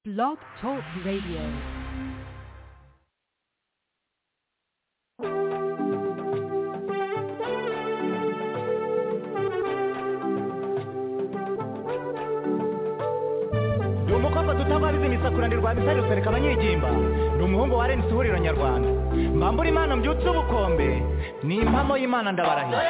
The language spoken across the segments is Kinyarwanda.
Blog Talk Radio. ndi umukobwa tutabariza imisakura ndi rwabisa rusereka abanyegimba ndi umuhungu wa renisi ihuriro nyarwanda mbambura imana mbyutse ubukombe ni impamo y'imana ndabarahiye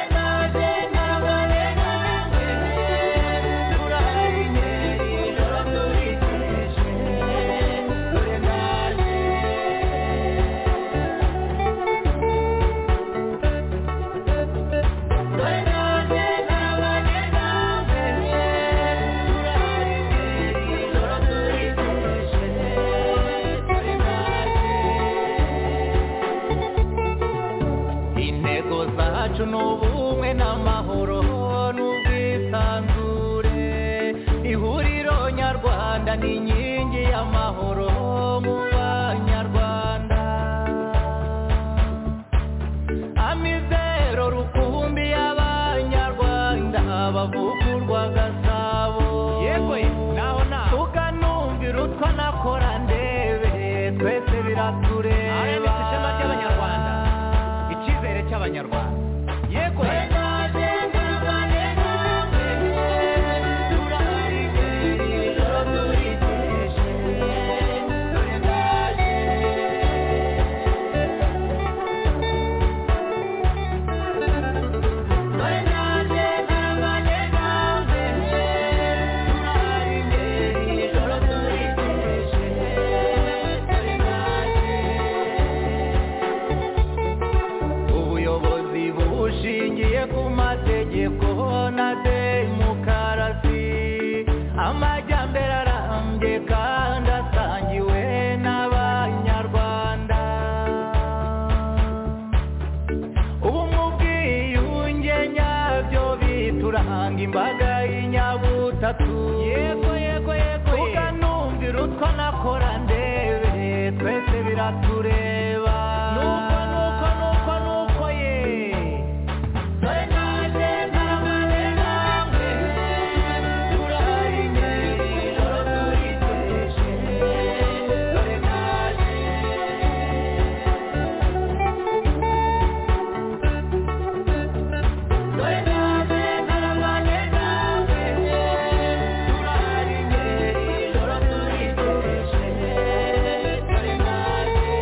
intego zacu ni ubumwe n'amahoro n'ubwisanzure ihuriro nyarwanda ni inkingi y'amahoro mu banyarwanda amizero rukumbi y'abanyarwanda bavugurwa gasabo yego naho naho tukanumvira utwo nakora ndebe twese biratureba ishema ry'abanyarwanda icyizere cy'abanyarwanda yego ubuyobozi bushingiye ku mategeko na demokarasi amajyambere arambye kandi asangiwe n'abanyarwanda ubumwe ubwiyunge nyabyo bituranga imbaga y'inyabutatu yego yego yego tukanumvira utwo nakora ndebe twese biratureba nuko nuko nuko nuko ye dore naje naramaze namwe turahari ijoro turiteje dore naje dore naje naramaze namwe turahari ijoro turiteje dore naje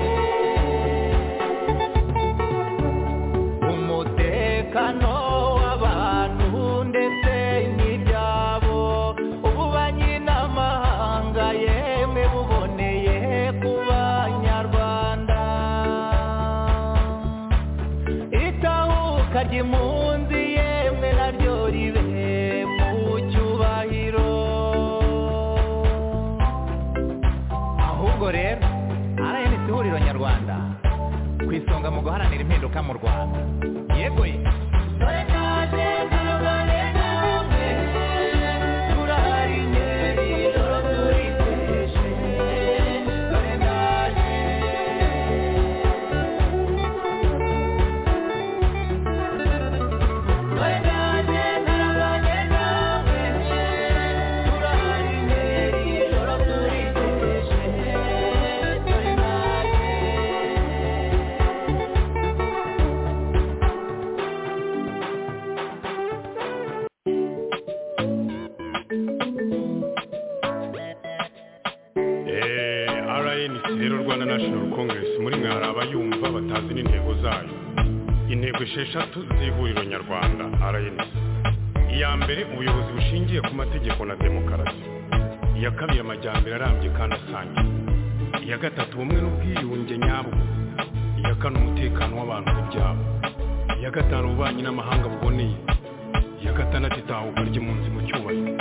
umutekano w'abantu ndetse n'ibyabo ububanyi n'amahanga yemwe buboneye ku banyarwanda itahuka ry'impunzi yemwe naryo ribe mu cyubahiro ahubwo rero rns ihuriro nyarwanda ku isonga mu guharanira impinduka mu rwanda yego ye Eh, RNC rero Rwanda National Congress muri mwe hari abayumva batazi n'intego zayo intego esheshatu z'ihuriro nyarwanda RNC iya mbere ubuyobozi bushingiye ku mategeko na demokarasi iya kabiri amajyambere arambye kandi asangiye iya gatatu ubumwe n'ubwiyunge nyabwo iya kane umutekano w'abantu n'ibyabo iya gatanu ububanyi n'amahanga buboneye iya gatandatu itahuka ry'impunzi mu cyubahiro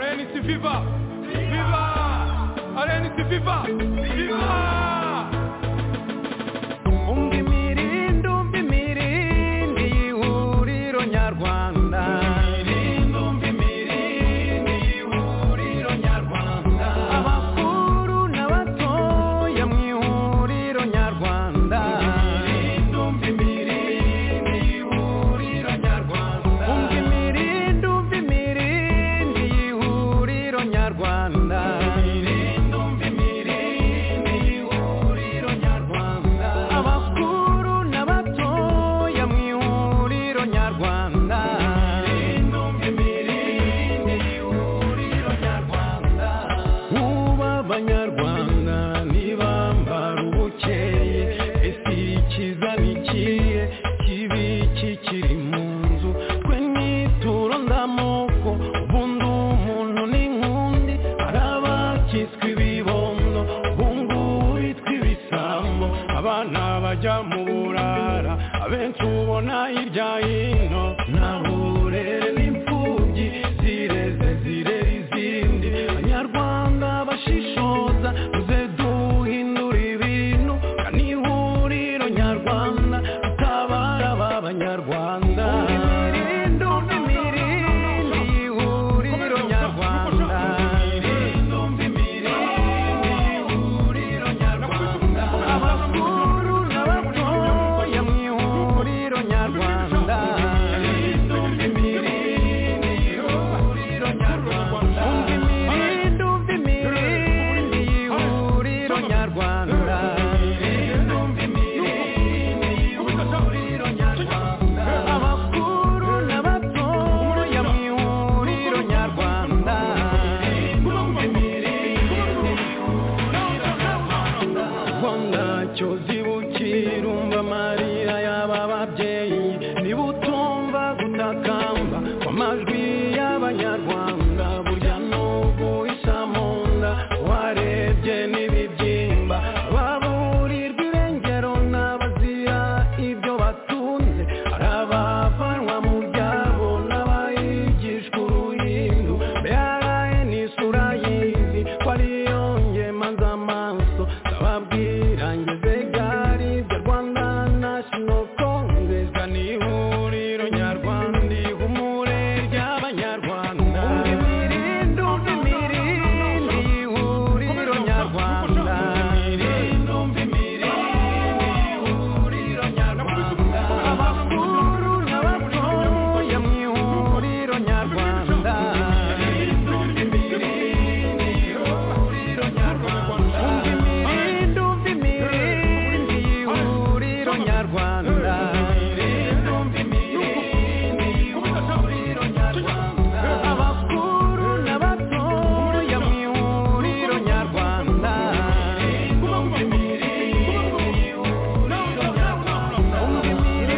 RNC Viva Viva RNC Viva Viva umva imirindi umva imirindi y'ihuriro nyarwanda abakuru n'abatoya mu ihuriro nyarwanda umva imirindi umva imirindi y'ihuriro nyarwanda bakitswe ibibondo bungu bitwa ibisambo abana bajya mu burara abenshi ubona hirya hino nta burere n'imfubyi zireze zirera izindi abanyarwanda bashishoza muze duhindura ibintu kandi ihuriro nyarwanda utabara ba banyarwanda Imirindumbi mirindi ihuriro nyarwanda Imirindumbi mirindi ihuriro nyarwanda Abakuru n'abatoya mu ihuriro nyarwanda Imirindumbi mirindi ihuriro nyarwanda Imirindumbi mirindi ihuriro nyarwanda Imirindumbi mirindi ihuriro nyarwanda Abakuru n'abatoya mu ihuriro nyarwanda Imirindumbi mirindi ihuriro nyarwanda Rwanda cyo zibukira umva amarira y'aba babyeyi niba utumva gutakamba kw'amajwi y'abanyarwanda burya n'ubu isa mu nda warebye n'ibibyimba baburirwa irengero n'abazira ibyo batunze hari abavanwa mu byabo n'abayigishwa uruhindu mbere n'isura y'izi ko ariyo ngema z'amaso ndababwira ngeze gari bya rwanda national congress ni ihuriro nyarwanda ihumure ry'abanyarwanda mirindumbi mirindi ihuriro nyarwanda mirindumbi mirindi ihuriro nyarwanda abakuru n'abatoya mu ihuriro nyarwanda mirindumbi mirindi ihuriro nyarwanda mirindumbi mirindi ihuriro nyarwanda mirindumbi mirindi ihuriro nyarwanda abakuru n'abatoya mu ihuriro nyarwanda mirindumbi mirindi ihuriro nyarwanda mirindumbi mirindi ihuriro nyarwanda mirindumbi mirindi ihuriro nyarwanda abakuru n'abatoya mu ihuriro nyarwanda mirindumbi mirindi ihuriro nyarwanda mirindumbi mirindi ihuriro nyarwanda mirindumbi mirindi ihuriro nyarwanda abakuru n'abatoya mu ihuriro nyarwanda mirindumbi mirindi ihuriro nyarwanda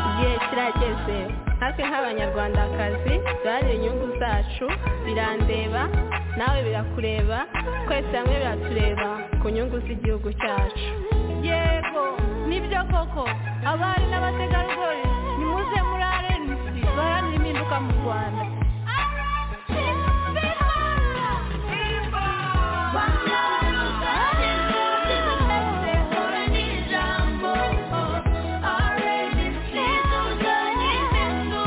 igihe kirageze natwe nk'abanyarwandakazi duharanire inyungu zacu birandeba nawe birakureba twese hamwe biratureba ku nyungu z'igihugu cyacu yego nibyo koko abari n'abategarugori nimuze muri arenisi baharanire impinduka mu rwanda Ijambo, already see those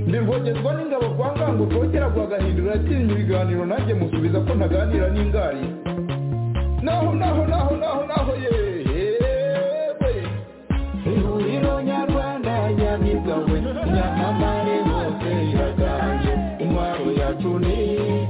ntibogezwa n'ingabo kwa ngango kongera guhagahindura atinya ibiganiro nanjye musubiza ko ntaganira n'ingari naho naho naho naho naho yewe ihuriro nyarwanda yabigawe nyamamare hose iraganje intwaro yacu ni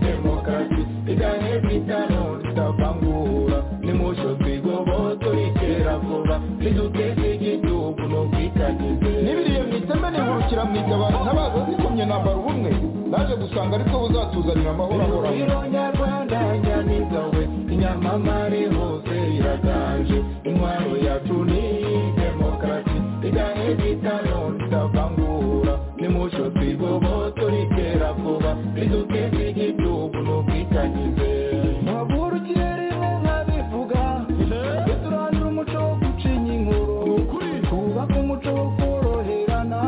demokarasi igane bitano ritavangura nimusho twigoboto ritera vuba riduteze igihugu no kwitagize n'ibiriye mu iteme nihurukira mu itabaro ntabaza zikomye nambara ubumwe naje gusanga aribwo buzatuzanira amahoro ahoraho ihuriro nyarwanda yabigawe inyamamare hose iraganje intwaro yacu ni demokarasi igane bitano ritavangura nimusho twigoboto ritera vuba riduteze igihugu no kwitagize ntabwo ikirere nkabivuga twe turandura umuco wo gucinya inkuru twubake umuco wo koroherana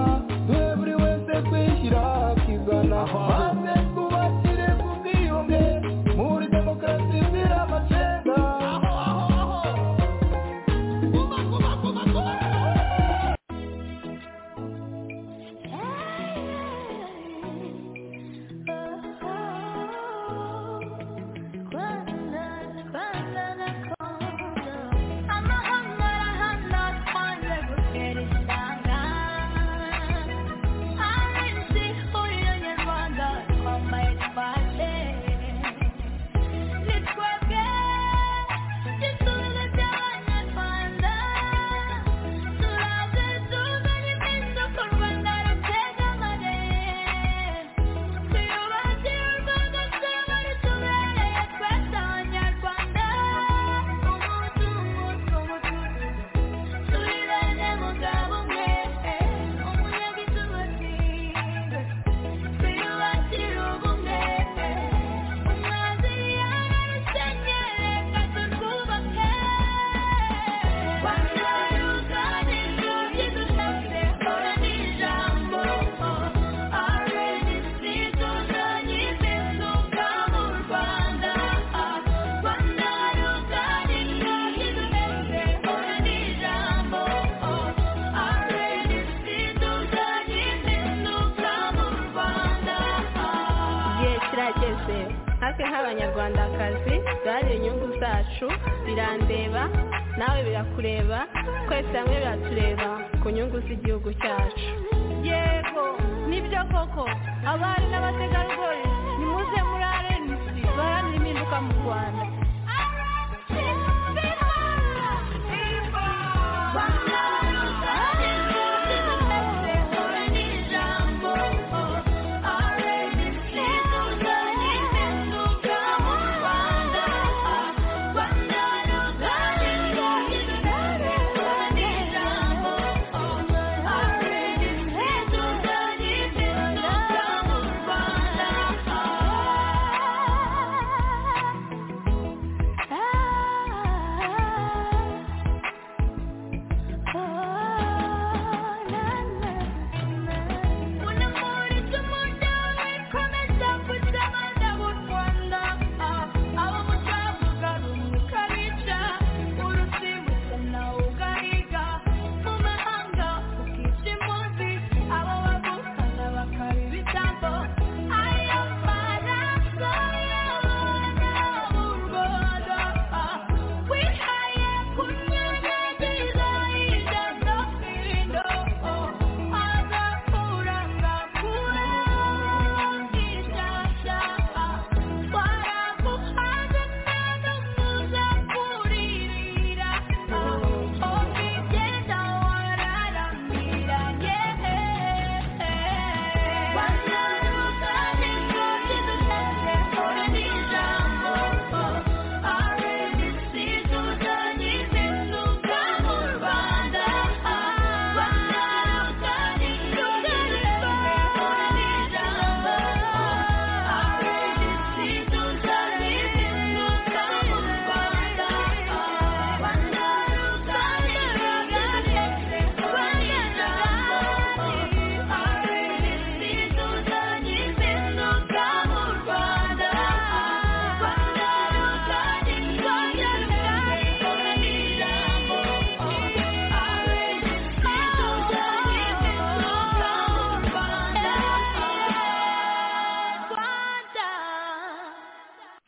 twe buri wese kwishyira akizana maze twubakire ku bwiyunge muri demokarasi zira amacenga igihe kirageze natwe nk'abanyarwandakazi duharanira inyungu zacu birandeba nawe birakureba twese hamwe biratureba ku nyungu z'igihugu cyacu yego nibyo koko abari n'abategarugori nimuze muri arenisi baharanira impinduka mu rwanda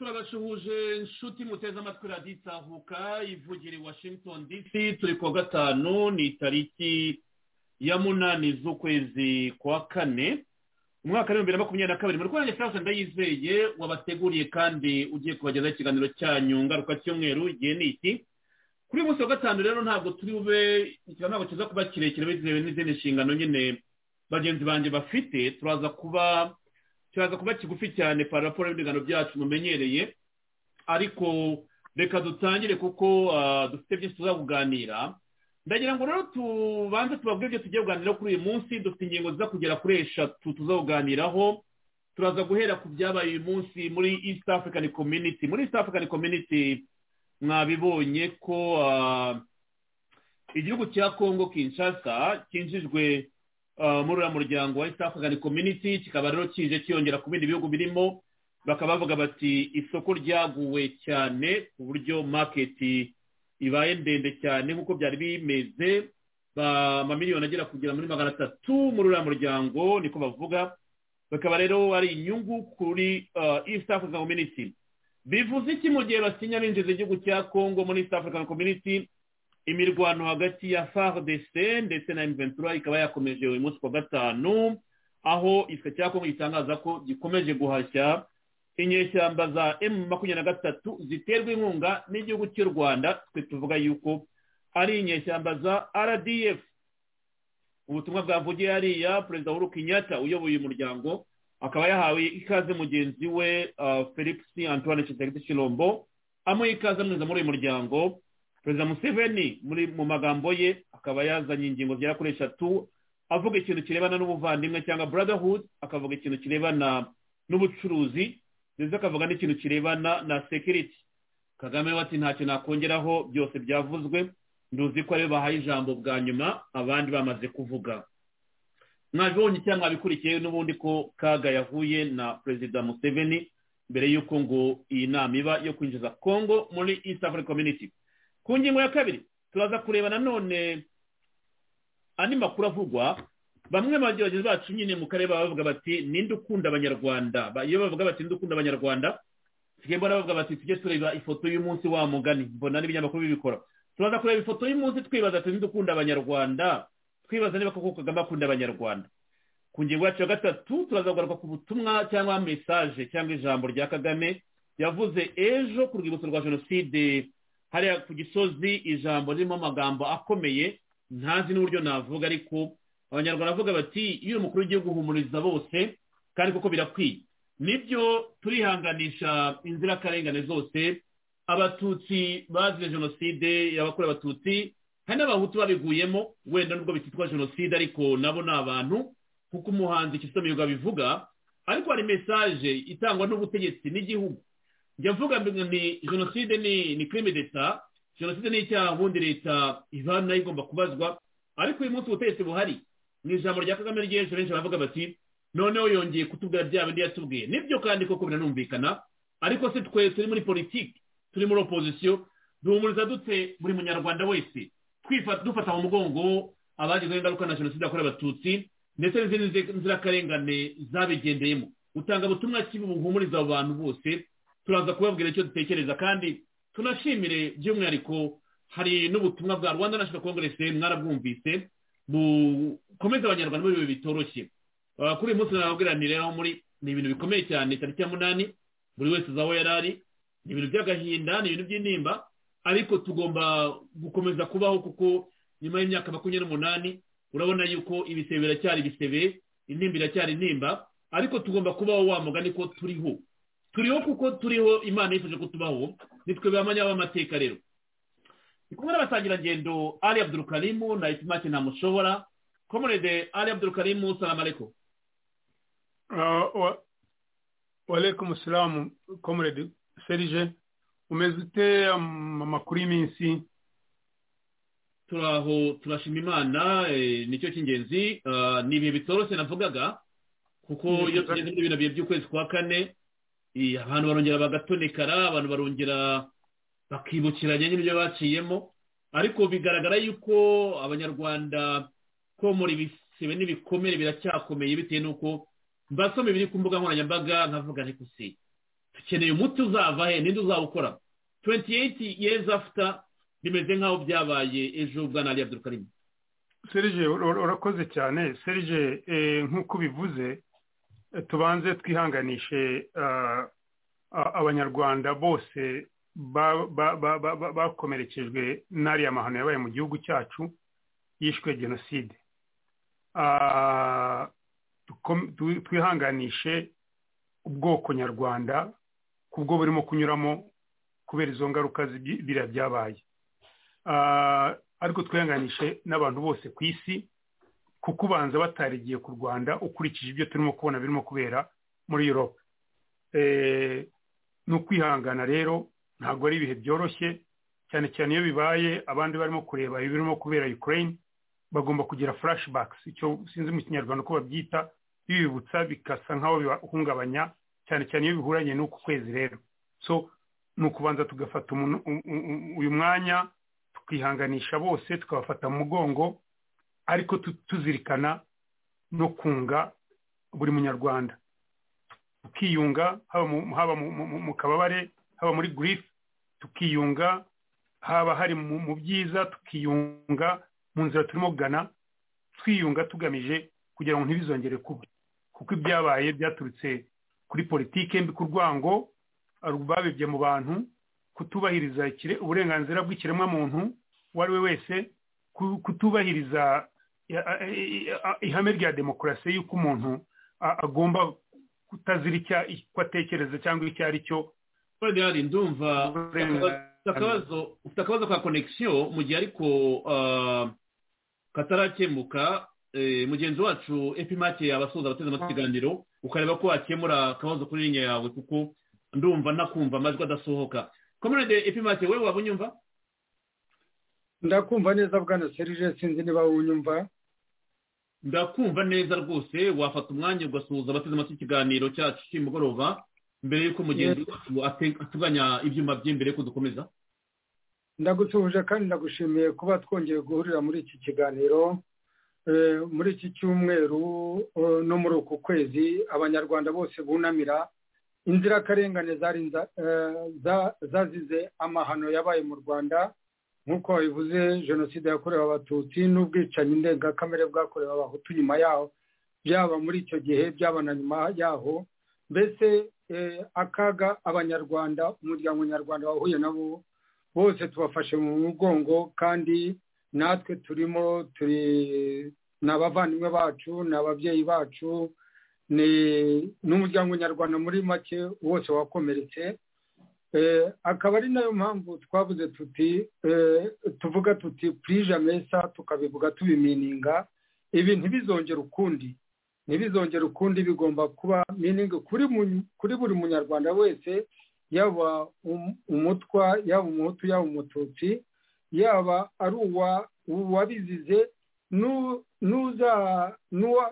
inshuti muteze amatwi raditsahuka ivugira i washington dc turi kuwa gatanu ni itariki ya munani z'ukwezi kwa kane umwaka w'ibihumbi bibiri na makumyabiri na kabiri muri rwanda france ndayizeye wabateguriye kandi ugiye kubagezaho ikiganiro cyanyu ngaruka cy'umweru igihe ni iki kuri uyu munsi wa gatanu rero ntabwo turi bube ikiganiro ntabwo kiza kuba kirekire bitewe n'izindi nshingano nyine bagenzi banjye bafite turaza kuba kiraza kuba kigufi cyane para raporo y'ibiganiro byacu mumenyereye ariko reka dutangire kuko dufite byinshi tuzakuganira ndagira ngo rero tubanze tubabwire ibyo tugiye kuganiraho kuri uyu munsi dufite ingingo ziza kugera kuri eshatu tuzakuganiraho turaza guhera ku byabaye uyu munsi muri east african community muri east african community mwabibonye ko igihugu cya congo kinshasa cyinjijwe muri uriya muryango wa east african community kikaba rero kije kiyongera ku bindi bihugu birimo bakaba bavuga bati isoko ryaguwe cyane ku buryo maketi ibaye ndende cyane nk'uko byari bimeze amamiliyoni agera kugera muri magana atatu muri uriya muryango niko bavuga bakaba rero ari inyungu kuri east african community bivuze iki mu gihe basinya binjiza igihugu cya congo muri east african community imirwano hagati ya fardc ndetse na mventura ikaba yakomeje uyu munsi kuwa gatanu aho igisirikare cya congo gitangaza ko gikomeje guhashya inyeshyamba za emu makumyabiri na gatatu ziterwa inkunga n'igihugu cy'u rwanda twe tuvuga yuko ari inyeshyamba za rdf ubutumwa bwavugiye hariya perezida w'uru kenyatta uyoboye uyu muryango akaba yahawe ikaze mugenzi we felix antoine kitegeti shirombo amuha ikaze amwiza muri uyu muryango perezida museveni muri mu magambo ye akaba yazanye ingingo zigera kuri eshatu avuga ikintu kirebana n'ubuvandimwe cyangwa brotherhood akavuga ikintu kirebana n'ubucuruzi ndetse akavuga n'ikintu kirebana na sekiriti kagame we ati ntacyo nakongeraho byose byavuzwe nduzi ko aribo bahaye ijambo bwa nyuma abandi bamaze kuvuga mwabibonye cyangwa mwabikurikiye n'ubundi ko kaga yahuye na perezida museveni mbere y'uko ngo iyi nama iba yo kwinjiza congo muri east african community ku ngingo ya kabiri turaza kureba nanone andi makuru avugwa bamwe mu bageragezi bacu nyine mu karere baba bavuga bati ninde ukunda abanyarwanda iyo bavuga bati ninde ukunda abanyarwanda tugiye mbona bavuga bati tujye tureba ifoto y'umunsi wa mugani mbona n'ibinyamakuru bibikora turaza kureba ifoto y'umunsi twibaza ati ninde ukunda abanyarwanda twibaza niba koko kagame akunda abanyarwanda ku ngingo yacu ya gatatu turaza kugaruka ku butumwa cyangwa mesaje cyangwa ijambo rya kagame yavuze ejo ku rwibutso rwa jenoside hariya ku gisozi ijambo ririmo amagambo akomeye ntazi n'uburyo navuga ariko abanyarwanda bavuga bati iyo umukuru w'igihugu uhumuriza bose kandi kuko birakwiye nibyo turihanganisha inzirakarengane zose abatutsi bazize jenoside yabakorewe abatutsi hari n'abahutu babiguyemo wenda nubwo bititwa jenoside ariko nabo ni abantu kuko umuhanzi Kizito Mihigo abivuga ariko hari mesaje itangwa n'ubutegetsi n'igihugu njya mvuga ni jenoside ni kirimi leta jenoside ni icyaha ubundi leta iba nayo igomba kubazwa ariko uyu munsi ubutegetsi buhari mu ijambo rya kagame ry'ejo benshi baravuga bati noneho yongeye kutubwira bya bindi yatubwiye nibyo kandi koko biranumvikana ariko se twe turi muri politiki turi muri opozisiyo duhumuriza dute buri munyarwanda wese dufata mu mugongo abagizeho ingaruka na jenoside yakorewe abatutsi ndetse n'izindi nzirakarengane zabigendeyemo utanga ubutumwa kibi buhumuriza abo bantu bose turaza kubabwira icyo dutekereza kandi tunashimire by'umwihariko hari n'ubutumwa bwa rwanda national congress mwarabwumvise bukomeza abanyarwanda muri ibi bitoroshye kuri uyu munsi nababwiranire aho muri ni ibintu bikomeye cyane tariki ya munani buri wese uzi aho yari ari ni ibintu by'agahinda ni ibintu by'intimba ariko tugomba gukomeza kubaho kuko nyuma y'imyaka makumyabiri n'umunani urabona yuko ibisebe biracyari ibisebe intimba iracyari intimba ariko tugomba kubaho wa mugani ko turiho turiho kuko turiho imana yifuje ko tubaho nitwe bamanya b'amateka rero ni kumwe n'abasangirangendo ari abdurukarimu na isimake ntamushobora komerede ari abdurukarimu salamu aleko walekumu salamu komerede serije umeze ute amakuru y'iminsi turaho turashima imana nicyo cy'ingenzi ni ibihe bitoroshye navugaga kuko iyo tugeze muri bino bihe by'ukwezi kwa kane abantu barongera bagatonekara abantu barongera bakibukiranya n'ibyo baciyemo ariko bigaragara yuko abanyarwanda ko muri ibisebe n'ibikomere biracyakomeye bitewe n'uko mbasoma ibiri ku mbuga nkoranyambaga nkavuga ariko si dukeneye umuti uzava he ninde uzawukora 28 years after bimeze nk'aho byabaye ejo bwana ali abdurukarimu serije urakoze cyane serije nk'uko ubivuze tubanze twihanganishe abanyarwanda bose bakomerekejwe n'ariya mahano yabaye mu gihugu cyacu yishwe jenoside twihanganishe ubwoko nyarwanda kubwo burimo kunyuramo kubera izo ngaruka biriya byabaye ariko twihanganishe n'abantu bose ku isi kuko ubanza batarigiye ku rwanda ukurikije ibyo turimo kubona birimo kubera muri europe ni ukwihangana rero ntabwo ari ibihe byoroshye cyane cyane iyo bibaye abandi barimo kureba ibirimo kubera ukraine bagomba kugira flashbacks icyo sinzi mu kinyarwanda uko babyita bibibutsa bikasa nk'aho bibahungabanya cyane cyane iyo bihuranye n'uku kwezi rero so ni ukubanza tugafata uyu mwanya tukihanganisha bose tukabafata mu mugongo ariko tuzirikana no kunga buri munyarwanda tukiyunga haba mu kababare haba muri girifu tukiyunga haba hari mu byiza tukiyunga mu nzira turimo kugana twiyunga tugamije kugira ngo ntibizongere kuba kuko ibyabaye byaturutse kuri politiki mbi ku rwango babibye mu bantu kutubahiriza uburenganzira bw'ikiremwamuntu uwo ari we wese kutubahiriza ihame rya demokarasi y'uko umuntu agomba kutazira icyo atekereza cyangwa icyo ari cyo korogari ndumva ufite akabazo ka konegisiyo mu gihe ariko katarakemuka mugenzi wacu epimake yabasoza abateze amatwi ikiganiro ukareba ko wakemura akabazo kuri linya yawe kuko ndumva nakumva amajwi adasohoka komerede epimake wowe waba unyumva ndakumva neza bwana serije sinzi niba unyumva ndakumva neza rwose wafata umwanya ugasuhuza abateze amatwi ikiganiro cyacu cy'umugoroba mbere y'uko mugenzi wacu atuganya ibyuma bye mbere y'uko dukomeza ndagusuhuje kandi ndagushimiye kuba twongeye guhurira muri iki kiganiro muri iki cyumweru no muri uku kwezi abanyarwanda bose bunamira inzirakarengane zazize amahano yabaye mu rwanda nk'uko babivuze jenoside yakorewe abatutsi n'ubwicanyi ndengakamere bwakorewe abahutu nyuma yaho byaba muri icyo gihe byaba na nyuma yaho mbese akaga abanyarwanda umuryango nyarwanda wahuye nabo bose tubafashe mu mugongo kandi natwe turimo turi ni abavandimwe bacu ni ababyeyi bacu n'umuryango nyarwanda muri make wose wakomeretse akaba ari nayo mpamvu twabuze tuti tuvuga tuti mesa tukabivuga tubimininga ibi ntibizongere ukundi ntibizongere ukundi bigomba kuba miningi kuri buri munyarwanda wese yaba umutwa yaba umuhutu yaba umututsi yaba ari uwabizize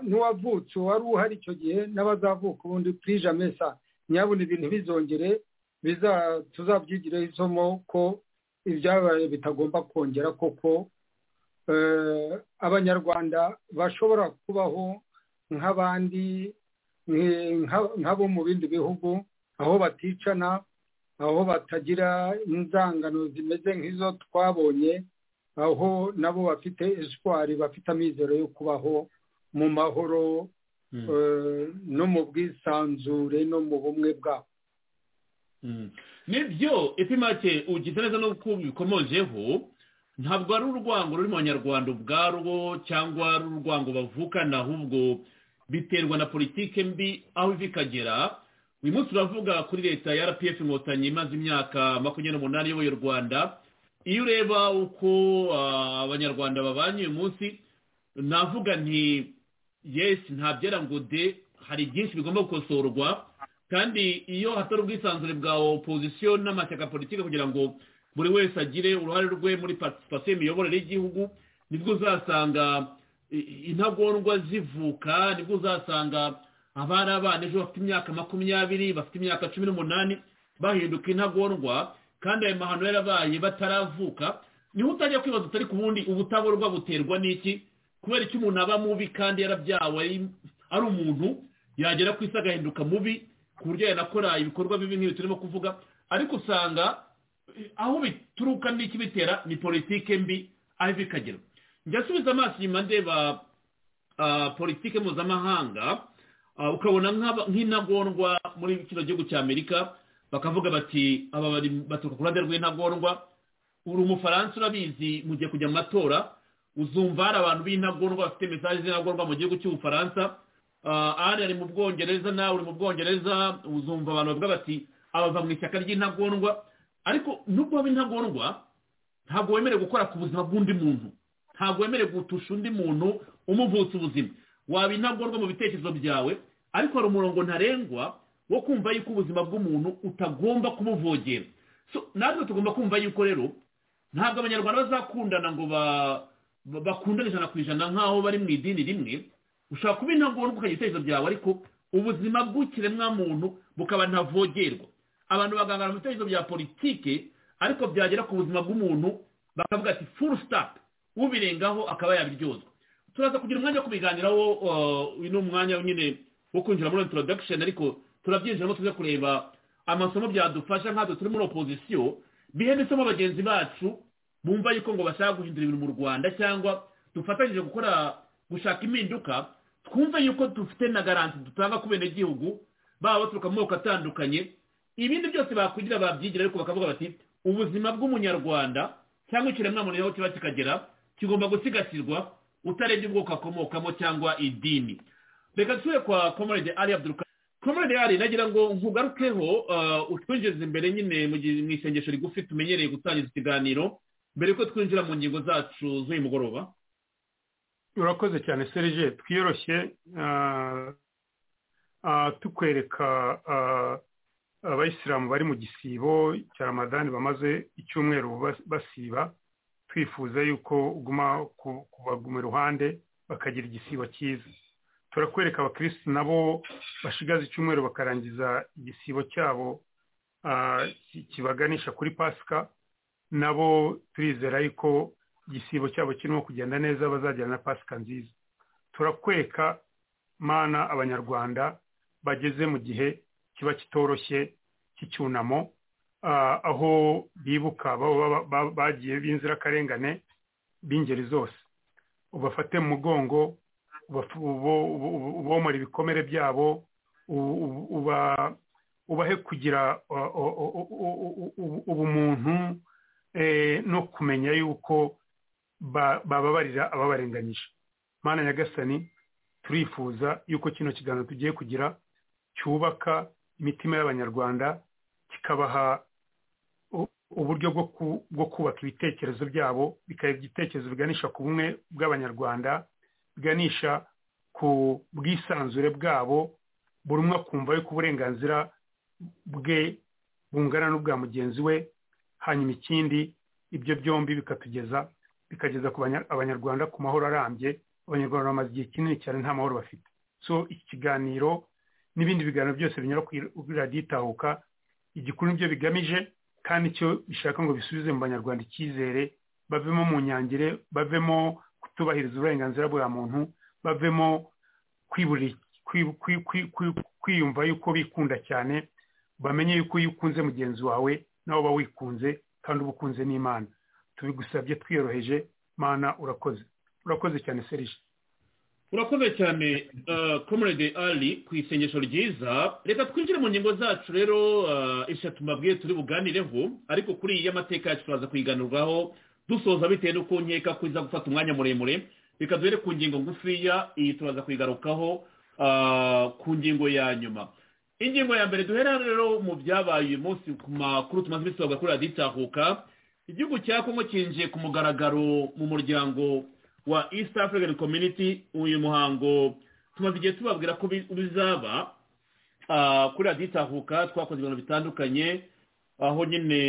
n'uwavutse wari uhari icyo gihe n'abazavuka ubundi twije amesa nyabona ibintu bizongere tuzabyigireho isomo ko ibyabaye bitagomba kongera koko abanyarwanda bashobora kubaho nk'abandi nk'abo mu bindi bihugu aho baticana aho batagira inzangano zimeze nk'izo twabonye aho nabo bafite eswari bafite amizero yo kubaho mu mahoro no mu bwisanzure no mu bumwe bwabo nibyo epimake ugize neza no bikomojeho ntabwo ari urwango ruri mu banyarwanda ubwarwo cyangwa ari urwango bavukana ahubwo biterwa na politike mbi aho iva ikagera uyu munsi turavuga kuri leta ya rpf inkotanyi imaze imyaka makumyabiri n'umunani iyoboye u rwanda iyo ureba uko abanyarwanda babanye uyu munsi navuga nti yesi ntabyera ngo de hari byinshi bigomba gukosorwa kandi iyo hatari ubwisanzure bwa opozisiyo n'amashyaka politiki kugira ngo buri wese agire uruhare rwe muri patisipasiyo y'imiyoborere y'igihugu nibwo uzasanga intagondwa zivuka nibwo uzasanga abari abana ejo bafite imyaka makumyabiri bafite imyaka cumi n'umunani bahinduka intagondwa kandi ayo mahano yarabaye bataravuka niho utajya kwibaza utari ku bundi ubutaborwa buterwa n'iki kubera icyo umuntu aba mubi kandi yarabyawe ari umuntu yagera ku isi agahinduka mubi ku buryo yanakora ibikorwa bibi nk'ibi turimo kuvuga ariko usanga aho bituruka n'ikibitera ni politike mbi aho iva ikagera njya asubiza amaso inyuma ndeba ah, politike mpuzamahanga ah, ukabona nk'aba- nk'intagondwa muri kino gihugu cy'amerika bakavuga bati aba bari baturuka ku ruhande rw'intagondwa uri umufaransa urabizi mugiye kujya mu matora uzumva hari abantu b'intagondwa bafite mesaje z'intagondwa mu gihugu cy'ubufaransa Ah, ari ari mu bwongereza nawe uri mu bwongereza uzumva abantu bavuga bati abava mu ishyaka ry'intagondwa ariko nubwo waba intagondwa ntabwo wemerewe gukora ku buzima bw'undi muntu ntabwo wemerewe gutusha undi muntu umuvutsa ubuzima waba intagondwa mu bitekerezo byawe ariko hari umurongo ntarengwa wo kumva yuko ubuzima bw'umuntu utagomba kumuvogera so natwe tugomba kumva yuko rero ntabwo abanyarwanda bazakundana ngo ba- ba- bakundane ijana ku ijana nk'aho bari mu idini rimwe ushobora kuba intagondwa ukagira ibitekerezo byawe ariko ubuzima bw'ikiremwa muntu bukaba ntavogerwa abantu bagangana mu bitekerezo bya politike ariko byagera ku buzima bw'umuntu bakavuga ati full stop ubirengaho akaba yabiryozwa turaza kugira umwanya wo kubiganiraho uh, uyu ni umwanya nyine wo kwinjira muri introduction ariko turabyinjiramo tuze kureba amasomo byadufasha nkatwe turi muri opozisiyo bihemetsemo bagenzi bacu bumva yuko ngo bashaka guhindura ibintu mu rwanda cyangwa dufatanyije gukora gushaka impinduka twumve yuko dufite na garanti dutanga ku benegihugu baba baturuka mu moko atandukanye ibindi byose bakwigira babyigira ariko bakavuga bati ubuzima bw'umunyarwanda cyangwa ikiremwamuntu aho kiba kikagera kigomba gusigasirwa utarebye ubwoko akomokamo cyangwa idini reka dusubire kwa komorede ari abduruka komorede ari nagira ngo nkugarukeho uh, utwinjirize imbere nyine mu gi- mu isengesho rigufi tumenyereye gutangiza ikiganiro mbere yuko twinjira mu ngingo zacu z'uyu mugoroba urakoze cyane serije twiyoroshye ah, ah, tukwereka ah, abayisilamu bari mu gisibo cya ramadani bamaze icyumweru bas- basiba twifuza yuko uguma ku- kubaguma iruhande bakagira igisibo cyiza turakwereka abakirisitu nabo bashigaza icyumweru bakarangiza igisibo cyabo ah, ki- kibaganisha kuri pasika nabo turizera yuko igisibo cyabo kirimo kugenda neza bazagira na pasika nziza turakweka mana abanyarwanda bageze mu gihe kiba kitoroshye cy'icyunamo ah, aho bibuka baba baba- ba- bagiye b'inzirakarengane b'ingeri zose ubafate mu mugongo ubafu- ubo- ubo- ubo- ubomora ibikomere byabo u- u- uba- ubahe kugira uh, u- u- u- u- u- ubumuntu eh, no kumenya yuko ba- bababarira ababarenganyije mana nyagasani turifuza yuko kino kiganiro tugiye kugira cyubaka imitima y'abanyarwanda kikabaha u- uburyo bwo ku- bwo kubaka ibitekerezo byabo bikaba ibitekerezo biganisha ku bumwe bw'abanyarwanda biganisha ku bwisanzure bwabo buri umwe akumva yuko uburenganzira bwe bungana n'ubwa mugenzi we hanyuma ikindi ibyo byombi bikatugeza bikageza ku banya- abanyarwanda ku mahoro arambye abanyarwanda bamaze igihe kinini cyane nta mahoro bafite so iki kiganiro n'ibindi biganiro byose binyura kuri kuri radiyo itahuka igikuru nibyo bigamije kandi icyo bishaka ngo bisubize mu banyarwanda icyizere bavemo mu nyangire bavemo kutubahiriza uburenganzira bwa muntu bavemo kwiburi- kwi- kwi- kwi- kwi- kwiyumva yuko bikunda cyane bamenye yuko iyo ukunze mugenzi wawe nawe uba wikunze kandi uba ukunze n'imana tubigusabye twiyoroheje mana urakoze urakoze cyane serije urakoze cyane komorede ari ku isengesho ryiza reka twinjire mu ngingo zacu rero uh, eshatu mbabwiye turi buganireho ariko kuri iyi y'amateka yacu turaza kuyiganurwaho dusoza bitewe n'uko nkeka ko iza gufata umwanya muremure reka duhere ku ngingo ngufiya iyi turaza kuyigarukaho uh, ku ngingo ya nyuma ingingo ya mbere duhera rero mu byabaye uyu munsi ku makuru tumaze iminsi tuvuga kuri radiyo itahuka igihugu cya kongo cyinjiye ku mugaragaro mu muryango wa east african community uyu muhango tumaze igihe tubabwira ko bi- bizaba ah, kuri radiyo itahuka twakoze ibintu bitandukanye aho nyine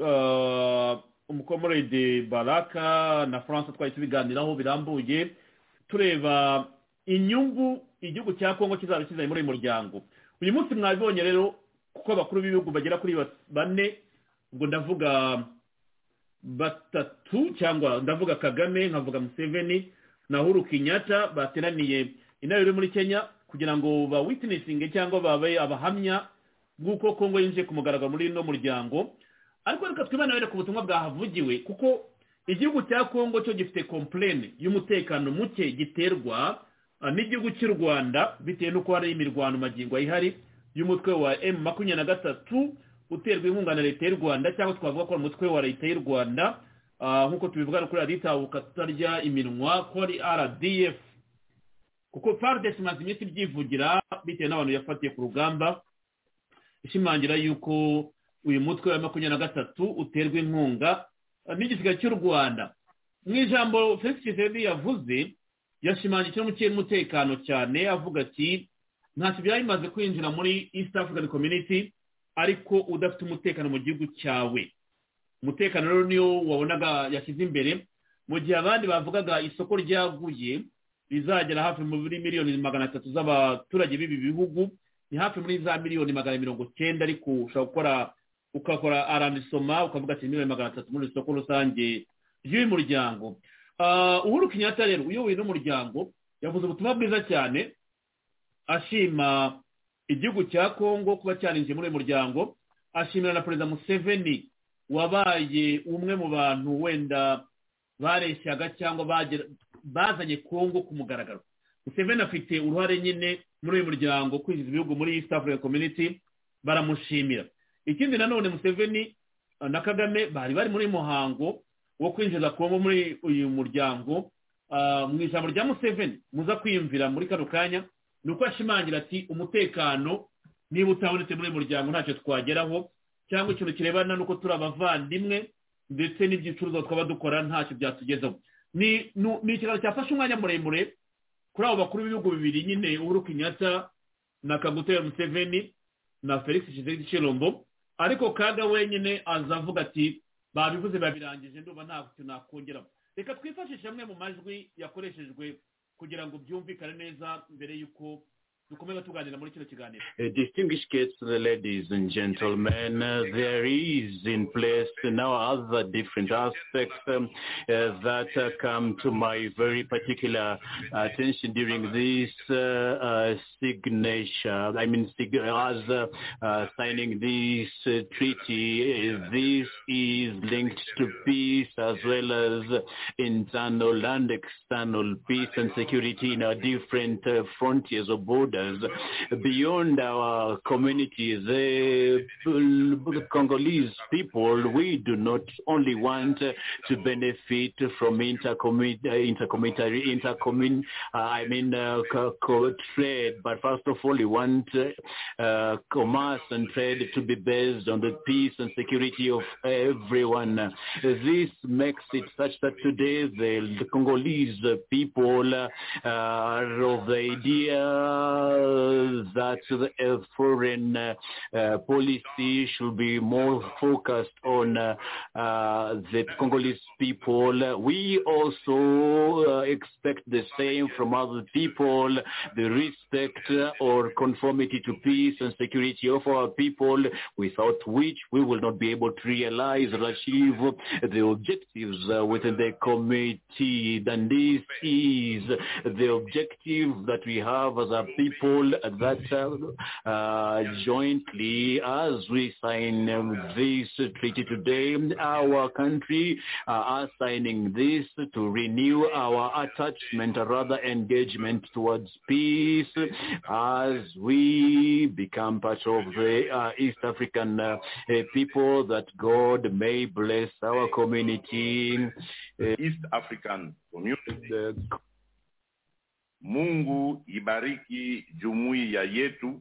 ah, umukomorede baraka na france twari tubiganiraho birambuye tureba inyungu igihugu cya kongo kizaba kizanye muri uyu muryango uyu munsi mwabibonye rero kuko abakuru b'ibihugu bagera kuri bas- bane ubwo ndavuga batatu cyangwa ndavuga kagame nkavuga museveni na huru kenyatta bateraniye inama iri muri kenya kugira ngo bawitinesinge cyangwa babe abahamya bw'uko kongo yinjiye ku mugaragaro muri ino muryango ariko reka twibanire ku butumwa bwahavugiwe kuko igihugu cya kongo cyo gifite komplene y'umutekano muke giterwa ah, n'igihugu cy'u rwanda bitewe n'uko hari imirwano magingo ayihari y'umutwe wa emu makumyabiri na gatatu uterwa inkunga na leta y'u rwanda cyangwa twavuga ko ari umutwe wa leta y'u rwanda ah, nk'uko tubivuga kuri radiyo itahuka tutarya iminwa ko ari rdf kuko faridesi imaze iminsi ibyivugira bitewe n'abantu yafatiye ku rugamba ishimangira yuko uyu mutwe wa makumyabiri na gatatu uterwa inkunga n'igisiga cy'u rwanda mu ijambo felix tshisekedi yavuze yashimangiye ikirimo cy'umutekano cyane avuga ati ntacyo byari bimaze kwinjira muri east african community ariko udafite umutekano mu gihugu cyawe umutekano rero niyo wabonaga yashyize imbere mu gihe abandi bavugaga isoko ryaguye rizagera hafi muri miliyoni magana atatu z'abaturage b'ibi bihugu ni hafi muri za miliyoni magana mirongo cyenda ariko ushobora gukora ugakora arandisoma ukavuga ati miliyoni magana atatu muri isoko rusange ry'uyu muryango Ah, uhuru kenyatta rero uyoboye uno muryango yavuze ubutumwa bwiza cyane ashima igihugu cya kongo kuba cyarinjiye muri uyu muryango ashimira na perezida museveni wabaye umwe mu bantu wenda bareshyaga cyangwa bagera- bazanye kongo ku mugaragaro museveni afite uruhare nyine muri uyu muryango kwinjiza ibihugu muri east african community baramushimira ikindi nanone museveni eh, na kagame bari bari muri muhango wo kwinjiza kongo muri uyu muryango Ah, mu ijambo rya museveni muza kwiyumvira muri kano kanya ni uko ashimangira ati umutekano niba utabonetse muri uyu muryango ntacyo twageraho cyangwa ikintu kirebana n'uko turi abavandimwe ndetse n'ibyicuruzwa twaba dukora ntacyo byatugezaho ni nu- ni ikiganiro cyafashe umwanya muremure kuri abo bakuru b'ibihugu bibiri nyine uhuru kenyatta na kagutera museveni na felix tshisekedi chilombo ariko kaga wenyine aza avuga ati babivuze babirangije ndumva nta kintu nakongeraho reka twifashishe amwe mu majwi yakoreshejwe kugira ngo byumvikane neza mbere y'uko dukomeza tuganira muri kino kiganiro Uh, distinguished guests, ladies and gentlemen, uh, there is in place now other different aspects um, uh, that uh, come to my very particular attention during this uh, uh, signature. I mean, sig- as uh, uh, signing this uh, treaty, uh, this is linked to peace as well as internal and external peace and security in our different uh, frontiers or borders beyond our communities, the Congolese people, we do not only want uh, to benefit from intercommunity, intercommunitary, intercommun, uh, I mean, uh, co- co- trade, but first of all, we want uh, uh, commerce and trade to be based on the peace and security of everyone. This makes it such that today the Congolese people uh, are of the idea that the uh, foreign uh, uh, policy should be more focused on uh, uh, the Congolese people. We also uh, expect the same from other people, the respect uh, or conformity to peace and security of our people, without which we will not be able to realize or achieve the objectives uh, within the committee. And this is the objective that we have as a people that uh, uh, jointly, as we sign um, this treaty today, our country uh, are signing this to renew our attachment, or rather engagement towards peace, as we become part of the uh, East African uh, uh, people. That God may bless our community. East African Community. Mungu ibariki jumuiya yetu.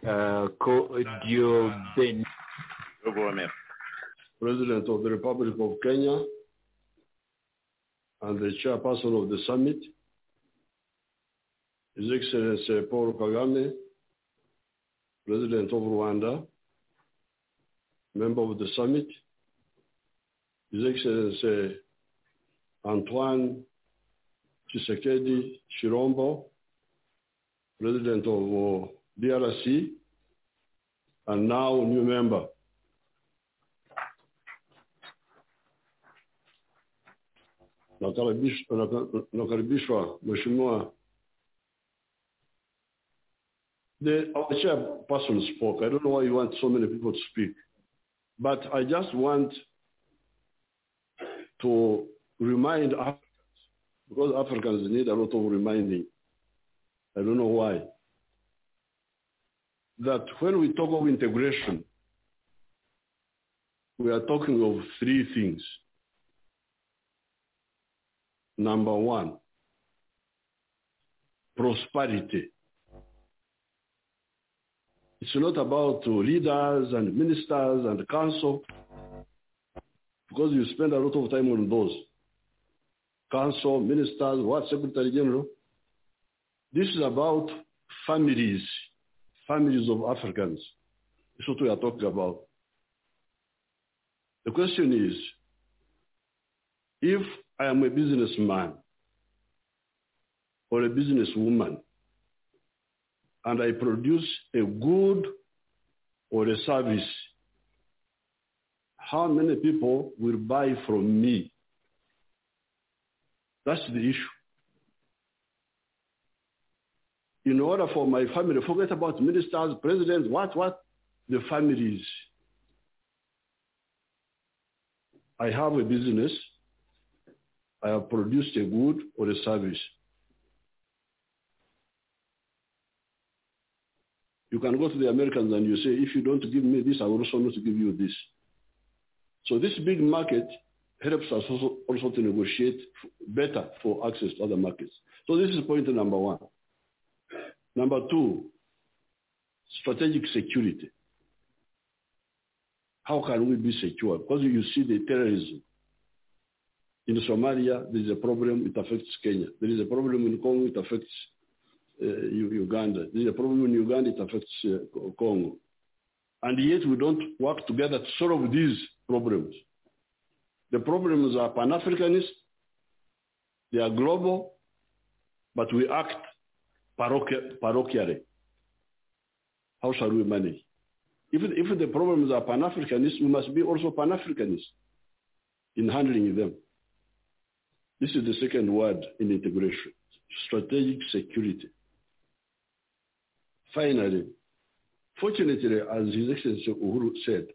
Uh, co- Dieu bénisse. Je vous remercie. President of the Republic of Kenya and the chairperson of the summit, His Excellency Paul Kagame, President of Rwanda, member of the summit, His Excellency Antoine Tshisekedi Chirombo, President of uh, DRC, and now new member. Nakaribish- naka- nakaribishwa mheshimiwa the our chairperson spoke i don't know why you want so many people to speak But I just want to remind Af- because Africans need a lot of reminding. I don't know why. That when we talk of integration, we are talking of three things. Number one, prosperity. It's not about uh, leaders and ministers and council, because you spend a lot of time on those. Council, ministers, what, Secretary General? This is about families, families of Africans. That's what we are talking about. The question is, if I am a businessman or a businesswoman and I produce a good or a service, how many people will buy from me? That's the issue. In order for my family, forget about ministers, presidents, what, what, the families. I have a business. I have produced a good or a service. You can go to the Americans and you say, if you don't give me this, I will also not give you this. So this big market helps us also, also to negotiate f- better for access to other markets. So this is point number one. Number two, strategic security. How can we be secure? Because you see the terrorism. In Somalia, there is a problem, it affects Kenya. There is a problem in Congo, it affects uh, Uganda. There is a problem in Uganda, it affects uh, Congo. And yet we don't work together to solve these problems. The problems are pan-Africanist, they are global, but we act parochi- parochially. How shall we manage? If, if the problems are pan-Africanist, we must be also pan-Africanist in handling them. This is the second word in integration, strategic security. Finally, fortunately, as His Excellency Uhuru said,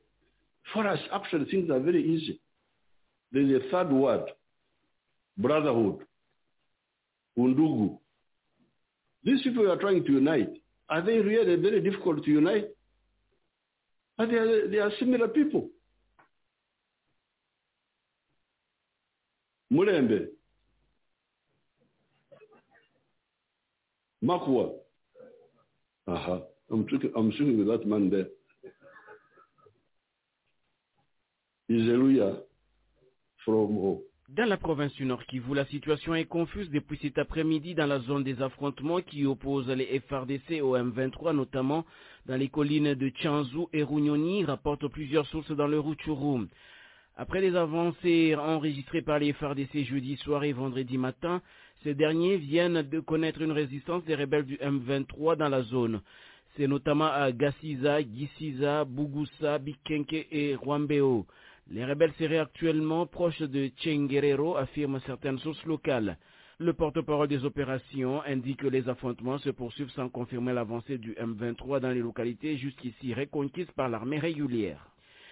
for us, actually, things are very easy. There is a third word, brotherhood, undugu. These people are trying to unite. Are they really very difficult to unite? But they are, they are similar people. Mulembe, Makwa. Aha, I'm talking, I'm sitting with that man there. He's a lawyer from home. Dans la province du Nord Kivu, la situation est confuse depuis cet après-midi dans la zone des affrontements qui opposent les FRDC au M23, notamment dans les collines de Tchanzou et Rougnoni, rapportent plusieurs sources dans le Rutshuru. Après les avancées enregistrées par les FRDC jeudi soir et vendredi matin, ces derniers viennent de connaître une résistance des rebelles du M23 dans la zone. C'est notamment à Gassiza, Gisiza, Bugusa, Bikenke et Rwambeo. Les rebelles seraient actuellement proches de Tchenguerero, affirment certaines sources locales. Le porte-parole des opérations indique que les affrontements se poursuivent sans confirmer l'avancée du M23 dans les localités jusqu'ici reconquises par l'armée régulière.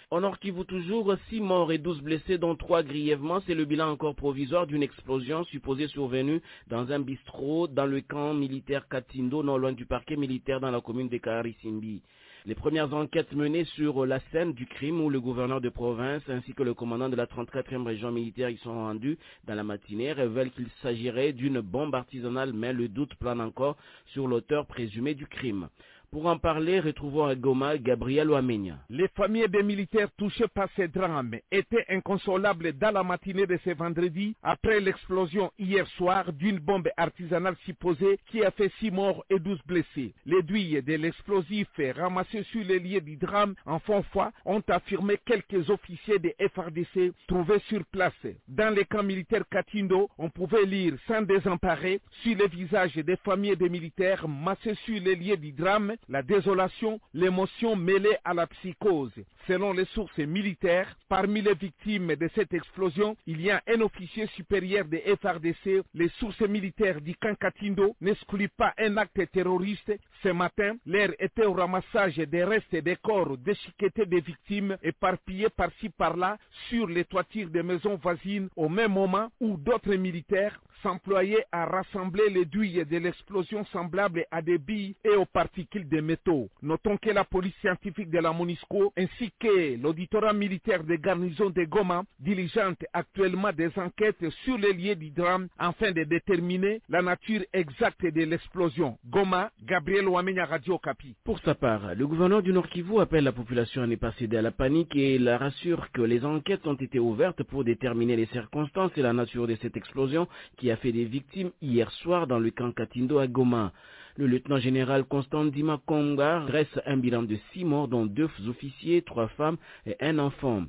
Au nord Kivu toujours, 6 morts et 12 blessés dont 3 grièvement, c'est le bilan encore provisoire d'une explosion supposée survenue dans un bistrot dans le camp militaire Katindo, non loin du parquet militaire dans la commune de Karisimbi. Les premières enquêtes menées sur la scène du crime où le gouverneur de province ainsi que le commandant de la 34e région militaire y sont rendus dans la matinée révèlent qu'il s'agirait d'une bombe artisanale mais le doute plane encore sur l'auteur présumé du crime. Pour en parler, retrouvons à Goma Gabriel Ouamenia. Les familles des militaires touchées par ces drames étaient inconsolables dans la matinée de ce vendredi après l'explosion hier soir d'une bombe artisanale supposée qui a fait 6 morts et 12 blessés. Les douilles de l'explosif ramassés sur les lieux du drame en fond foi ont affirmé quelques officiers des FRDC trouvés sur place. Dans les camps militaires Katindo, on pouvait lire sans désemparer sur les visages des familles des militaires massés sur les lieux du drame la désolation, l'émotion mêlée à la psychose. Selon les sources militaires, parmi les victimes de cette explosion, il y a un officier supérieur des FRDC. Les sources militaires du Kankatindo n'excluent pas un acte terroriste. Ce matin, l'air était au ramassage des restes des corps déchiquetés des victimes, éparpillés par-ci par-là sur les toitures des maisons voisines, au même moment où d'autres militaires s'employaient à rassembler les douilles de l'explosion semblable à des billes et aux particules de métaux. Notons que la police scientifique de la MONUSCO ainsi que l'auditorat militaire des garnisons de Goma diligente actuellement des enquêtes sur les lieux du drame afin de déterminer la nature exacte de l'explosion. Goma, Gabriel Wamenya Radio Capi. Pour sa part, le gouverneur du Nord Kivu appelle la population à ne pas céder à la panique et la rassure que les enquêtes ont été ouvertes pour déterminer les circonstances et la nature de cette explosion qui a fait des victimes hier soir dans le camp Katindo à Goma. Le lieutenant général Constant Dima Konga dresse un bilan de six morts, dont deux officiers, trois femmes et un enfant.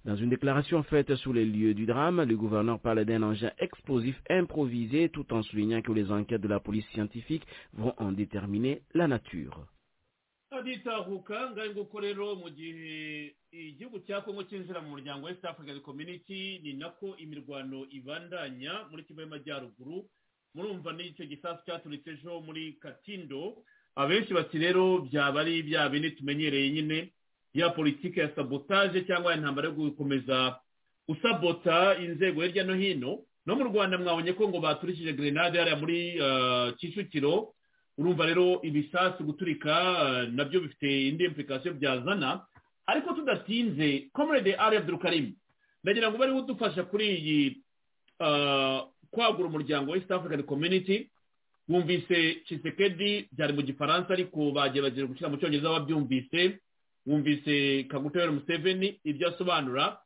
Dans une déclaration faite sur les lieux du drame, le gouverneur parle d'un engin explosif improvisé tout en soulignant que les enquêtes de la police scientifique vont en déterminer la nature. aditahuka ngaho nguko rero mu gihe igihugu cya kongo cyinjira mu muryango west african community ni nako imirwano ibandanya muri kivu y'amajyaruguru murumva n'icyo gisasu cyaturitse ejo muri katindo abenshi bati rero byaba ari bya bindi tumenyereye nyine ya politiki ya sabotaje cyangwa intambara yo gukomeza usabota inzego hirya no hino no mu rwanda mwabonye ko ngo baturishije grenade hariya muri kicukiro urumva rero ibisasu guturika nabyo bifite indi implikasiyo byazana ariko tudatinze comrade ari abdurukarimu ndagira ngo bari budufasha kuri iyi kwagura umuryango wa east african community wumvise cisekedi byari mu gifaransa ariko bagerageje gushyira mu cyongereza babyumvise wumvise kagutera museveni ibyo asobanura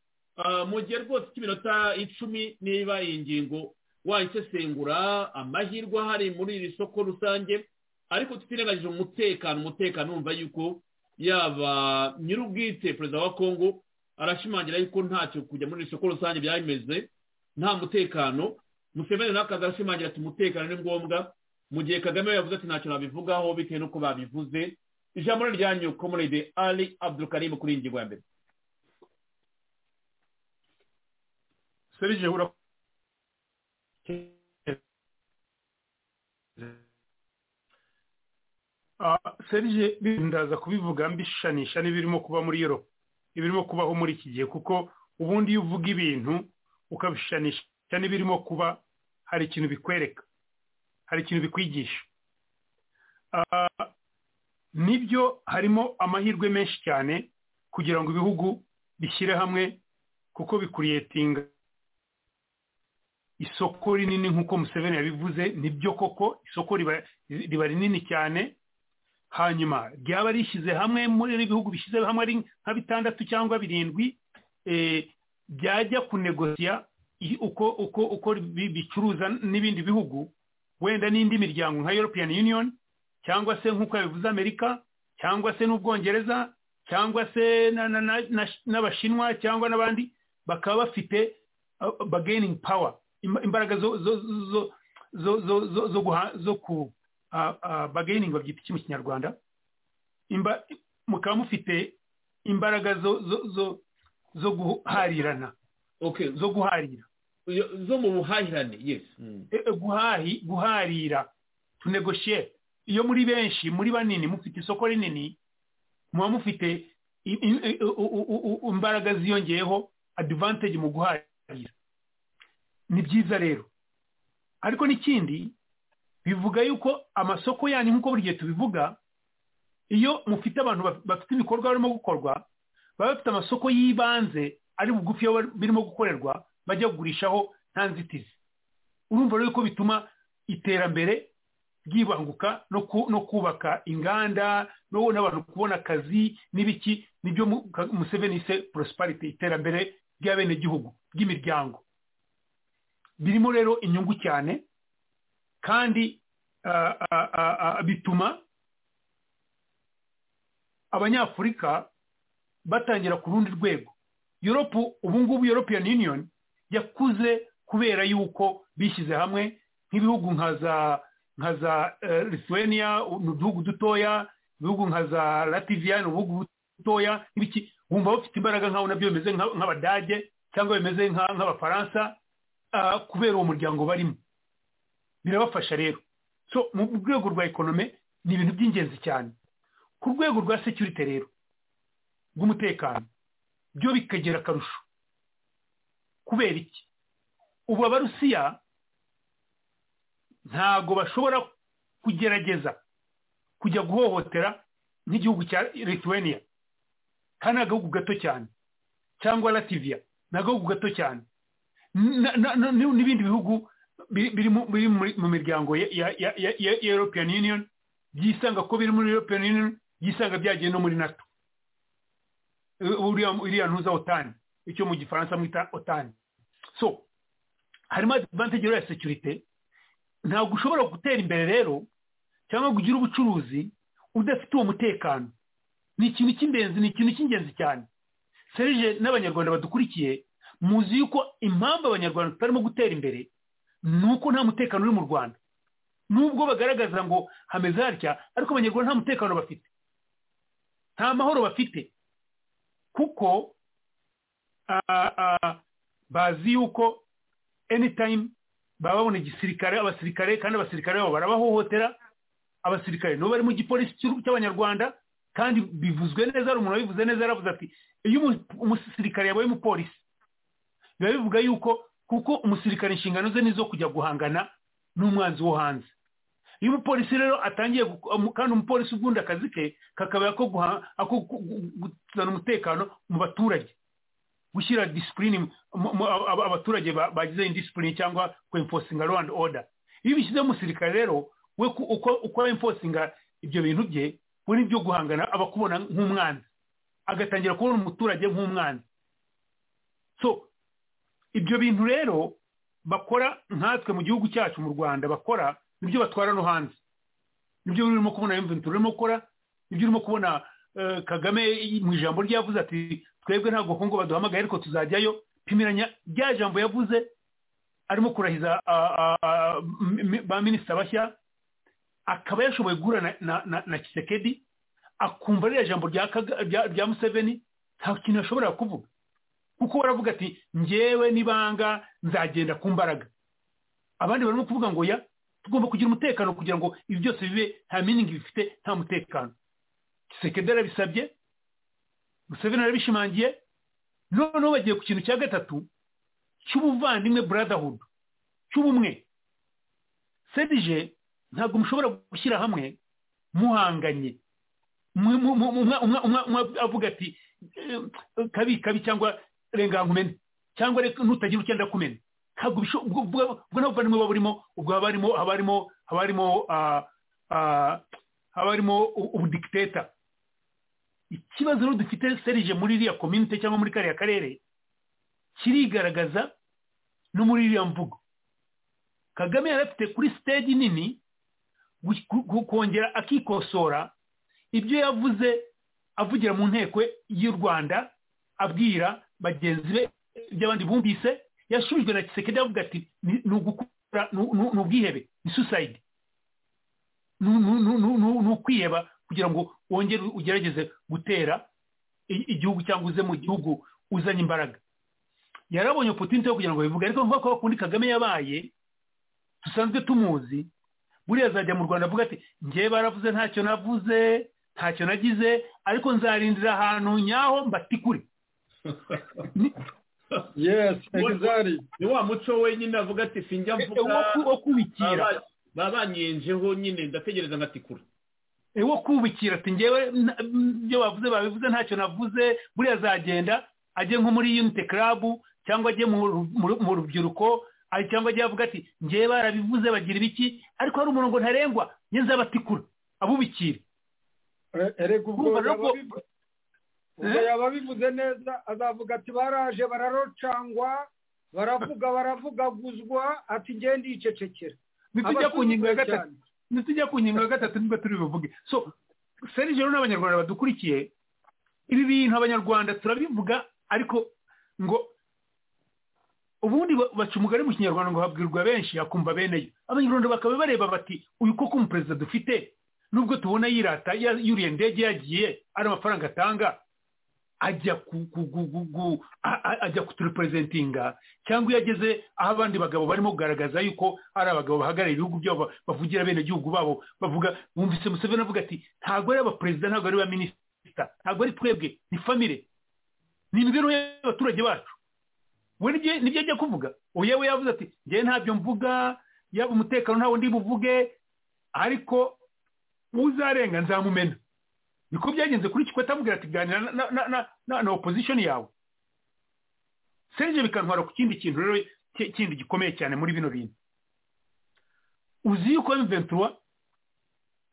mu gihe rwose cy'iminota icumi niba iyi ngingo wayisesengura amahirwe ahari muri iri soko rusange ariko tutirengagije umutekano umutekano wumva yuko yaba nyir'ubwite perezida wa kongo arashimangira yuko ntacyo kujya muri iri soko rusange byameze nta mutekano museveni nawe akaza arashimangira ati umutekano ni ngombwa mu gihe kagame yavuze ati ntacyo nabivugaho bitewe n'uko babivuze ijambo ryanyu komunide ali abdulkarim kuri iyi ngingo ya mbere serije serije ndaza kubivuga mbishanisha n'ibirimo kuba muri yoro ibirimo kubaho muri iki gihe kuko ubundi iyo uvuga ibintu ukabishanisha n'ibirimo kuba hari ikintu bikwereka hari ikintu bikwigisha nibyo harimo amahirwe menshi cyane kugira ngo ibihugu bishyire hamwe kuko bikuriyetinga isoko rinini nk'uko museveni yabivuze nibyo koko isoko riba rinini cyane hanyuma ryaba rishyize hamwe muri ibihugu bishyize hamwe ari nka bitandatu cyangwa birindwi byajya kunegosiya uko uko uko bicuruza n'ibindi bihugu wenda n'indi miryango nka european union cyangwa se nk'uko yabivuze amerika cyangwa se n'ubwongereza cyangwa se n'abashinwa cyangwa n'abandi bakaba bafite bargaining power imbaraga zo zo zo zo zo zo zo guha zo ku bargaining babyita iki mu kinyarwanda mukaba mufite imbaraga zo zo zo zo guharirana zo guharira zo mu buhahirane yes guhahi guharira tunegoshe iyo muri benshi muri banini mufite isoko rinini muba mufite imbaraga ziyongeyeho advantage mu guharira ni byiza rero ariko n'ikindi bivuga yuko amasoko yanyu nk'uko buri gihe tubivuga iyo mufite abantu bafite ibikorwa barimo gukorwa baba bafite amasoko y'ibanze ari bugufi iyo birimo gukorerwa bajya kugurishaho nta nzitizi urumva rero ko bituma iterambere ryibanguka no kubaka inganda n'abantu kubona akazi n'ibiki nibyo museveni se porosiparite iterambere ry'abenegihugu ry'imiryango birimo rero inyungu cyane kandi bituma abanyafurika batangira ku rundi rwego yoropu ubu ngubu european union yakuze kubera yuko bishyize hamwe nk'ibihugu nka za lithuania ni uduhugu dutoya ibihugu nka za lativiyani ubuhugu butoya nk'ibiki wumva bafite imbaraga nk'abo nabyo bimeze nka- nk'abadage cyangwa bimeze nka- nk'abafaransa ah, kubera uwo muryango barimo birabafasha rero so mu rwego rwa ekonome ni ibintu by'ingenzi cyane ku rwego rwa security rero rw'umutekano byo bikagera akarusho kubera iki ubu abarusiya ntabwo bashobora kugerageza kujya guhohotera nk'igihugu cya lithuania kandi ni agahugu gato cyane cyangwa lativiya ni agahugu gato cyane na- na- na- n'ibindi bihugu biri biri mu- biri muri- mu miryango ya ya- ya- ya- ya european union byisanga ko biri muri european union byisanga byagiye no muri nato Eh, uriya iriya ntuza otani icyo mu gifaransa mwita otani so harimo advantage rero ya securite ntabwo ushobora gutera imbere rero cyangwa kugira ubucuruzi udafite uwo mutekano ni ikintu cy'ingenzi ni ikintu cy'ingenzi cyane serije n'abanyarwanda badukurikiye muzi yuko impamvu abanyarwanda tutarimo gutera imbere ni uko nta mutekano uri mu rwanda nubwo bagaragaza ngo hameze hatya ariko abanyarwanda nta mutekano bafite nta mahoro bafite kuko ah, ah, bazi yuko anytime baba babona igisirikare abasirikare kandi abasirikare babo barabahohotera abasirikare nibo bari mu gipolisi cy'u- cy'abanyarwanda kandi bivuzwe neza hari umuntu wabivuze neza yaravuze ati iyo umu- umusirikare yabaye umupolisi biba bivuga yuko kuko umusirikare inshingano ze ni izo kujya guhangana n'umwanzi wo hanze iyo umupolisi rero atangiye gu- umu- kandi umupolisi ubundi akazi ke kakaba ako guha- ako gu- gu- kuzana umutekano mu baturage gushyira disipurine abaturage ba- bagize indisipurine cyangwa kwemfosinga law and order iyo bishyize umusirikare rero we ku- uko uko emfosinga ibyo bintu bye we nibyo guhangana aba akubona nk'umwanzi agatangira kubona umuturage nk'umwanzi so ibyo bintu rero bakora nkatwe mu gihugu cyacu mu rwanda bakora nibyo batwara no hanze nibyo urimo kubona emventura urimo gukora nibyo urimo kubona eh, kagame mu ijambo rye yavuze ati twebwe ntabwo kongo baduhamagaye ariko tuzajyayo pimiranya rya jambo yavuze arimo kurahiza ah, ah, ah, m- m- ba minisita bashya akaba yashoboye guhura na, na, na, na kisekedi akumva ririya jambo rya, Kaga- rya, rya museveni nta kintu yashoboraga kuvuga kuko baravuga ati njyewe nibanga nzagenda ku mbaraga abandi barimo kuvuga ngo ya tugomba kugira umutekano kugira ngo ibi byose bibe nta miningi bifite nta mutekano kisekedi arabisabye museveni arabishimangiye noneho bagiye ku kintu cya gatatu cy'ubuvandimwe brotherhood cy'ubumwe sedije ntabwo mushobora gushyira hamwe muhanganye Mwe- mu- mu- umwe- umwe- umwe- umwe avuga ati eh, kabi kabi cyangwa renga nkumene cyangwa reka nutagira ucyenda kumena ntabwo bisho- ubwo ubwo- ubwo nta buvandimwe buba burimo ubwo haba harimo haba harimo haba harimo ah, ah, haba harimo u- ubudikiteta ikibazo rero dufite serije muri iriya komite cyangwa muri kariya karere kirigaragaza no muri iriya mvugo kagame yari afite kuri stage nini gu- gu- gu- kongera akikosora ibyo yavuze avugira mu nteko y'u rwanda abwira bagenzi be by'abandi bumvise yasubijwe na kisekedi avuga ati "Ni- ni ugukora ni- ni ni ubwihebe ni suicide ni ni- ni- ni- ni- ni ukwiheba kugira ngo wongere ugerageze gutera i- igihugu cyangwa uze mu gihugu uzanye imbaraga yarabonye opportunity yo kugira ngo bivuge ariko nk'uko bakundi kagame yabaye dusanzwe tumuzi buriya azajya mu rwanda avuga ati njye baravuze ntacyo navuze ntacyo nagize ariko nzarindira ahantu nyaho mbatikure yes exactly ni wa muco wenyine avuga ati sinjya mvuga wo kubikira babanyenjeho nyine ndategereza nkatikura Eh, wo kubikira ati ngewe na- m- ibyo bavuze babivuze ntacyo navuze buriya azagenda ajye nko muri unite club cyangwa ajye mu ru- mu ru- mu rubyiruko ah, cyangwa ajye avuga ati ngewe barabivuze bagira ibiki ariko hari umurongo ntarengwa njye nzabatikura abubikira erega ubwo Urumva rero yaba ko- bivu- ubwo yaba bivuze neza azavuga ati baraje bararocangwa baravuga baravugaguzwa ati ngende yicecekera nitujya ku ngingo ya Abasuzugura gatatu cyane. nitujya ku ngingo ya gatatu nibwo turi buvuge so serije rero n'abanyarwanda badukurikiye ibi bintu abanyarwanda turabivuga ariko ngo ubundi ba- baca umugani mu kinyarwanda ngo habwirwa benshi akumva bene yo abanyarwanda bakaba bareba bati uyu koko umuperezida dufite nubwo tubona yirata yuriye indege yagiye ari amafaranga atanga ajya ajya kuturiperezentinga cyangwa iyo ageze aho abandi bagabo barimo kugaragaza yuko ari abagabo bahagarariye ibihugu byabo bavugira bene gihugu babo bavuga bumvise museveni avuga ati ntabwo ari abaperezida ntabwo ari abaminisita ntabwo ari twebwe ni famire ni imibereho y'abaturage bacu we nibyo ajya kuvuga yewe yavuze ati ngewe ntabyo mvuga yaba umutekano ntawo ndi buvuge ariko uzarenga nzamumena niko byagenze kuri kikwete amubwira ati ganira na opozishoni yawe serge bikantwara ku kindi kintu rero kindi gikomeye cyane muri bino bintu uzi yuko mventura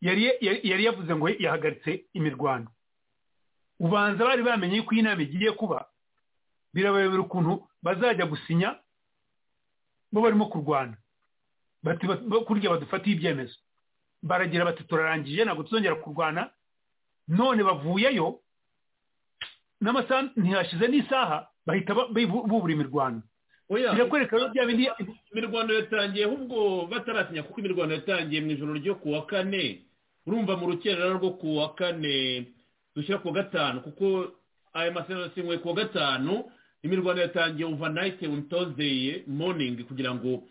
yari yavuze ngo yahagaritse imirwano ubanza bari bamenye yuko iyi nama igiye kuba birabayobera ukuntu bazajya gusinya bo barimo kurwana kurya badufatiye ibyemezo baragira bati turarangije ntabwo tuzongera kurwana none bavuyeyo n'amasaha ntihashize n'isaha bahita bubura imirwano birakwereka rero bya bindi imirwano yatangiye ahubwo bataratinya kuko imirwano yatangiye mu ijoro ryo ku wa kane urumva mu rukerera rwo ku wa kane dushyira ku wa gatanu kuko aya masezerano asinywe ku wa gatanu imirwano yatangiye ovanayite witozeye moningi kugira ngo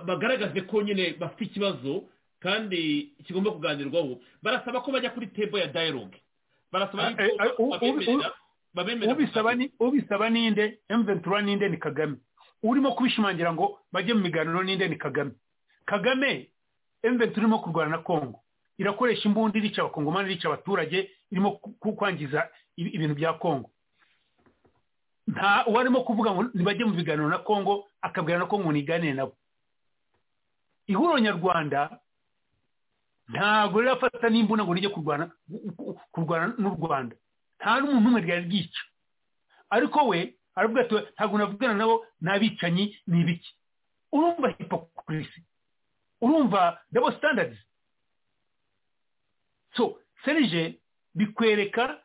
bagaragaze ko nyine bafite ikibazo kandi kigomba kuganirwaho barasaba ko bajya kuri tebo ya dayiroge barasaba ubisaba ninde emventura ninde ni kagame urimo kubishimangira ngo bajye mu miganiro ninde ni kagame kagame emventura irimo kurwana na kongo irakoresha imbunda irica abakongomani irica abaturage irimo kwangiza ibintu bya kongo nta uwarimo kuvuga ngo ntibajye mu biganiro na kongo akabwira na kongo ntiganire nabo ihuriro nyarwanda ntabwo rirafata n'imbunda ngo rijye kurwana kurwana n'u rwanda nta n'umuntu umwe ryari ryica ariko we aravuga ati ntabwo navugana nabo n'abicanyi ni ibiki urumva hipokurisi urumva dabo sitandadi so serije bikwereka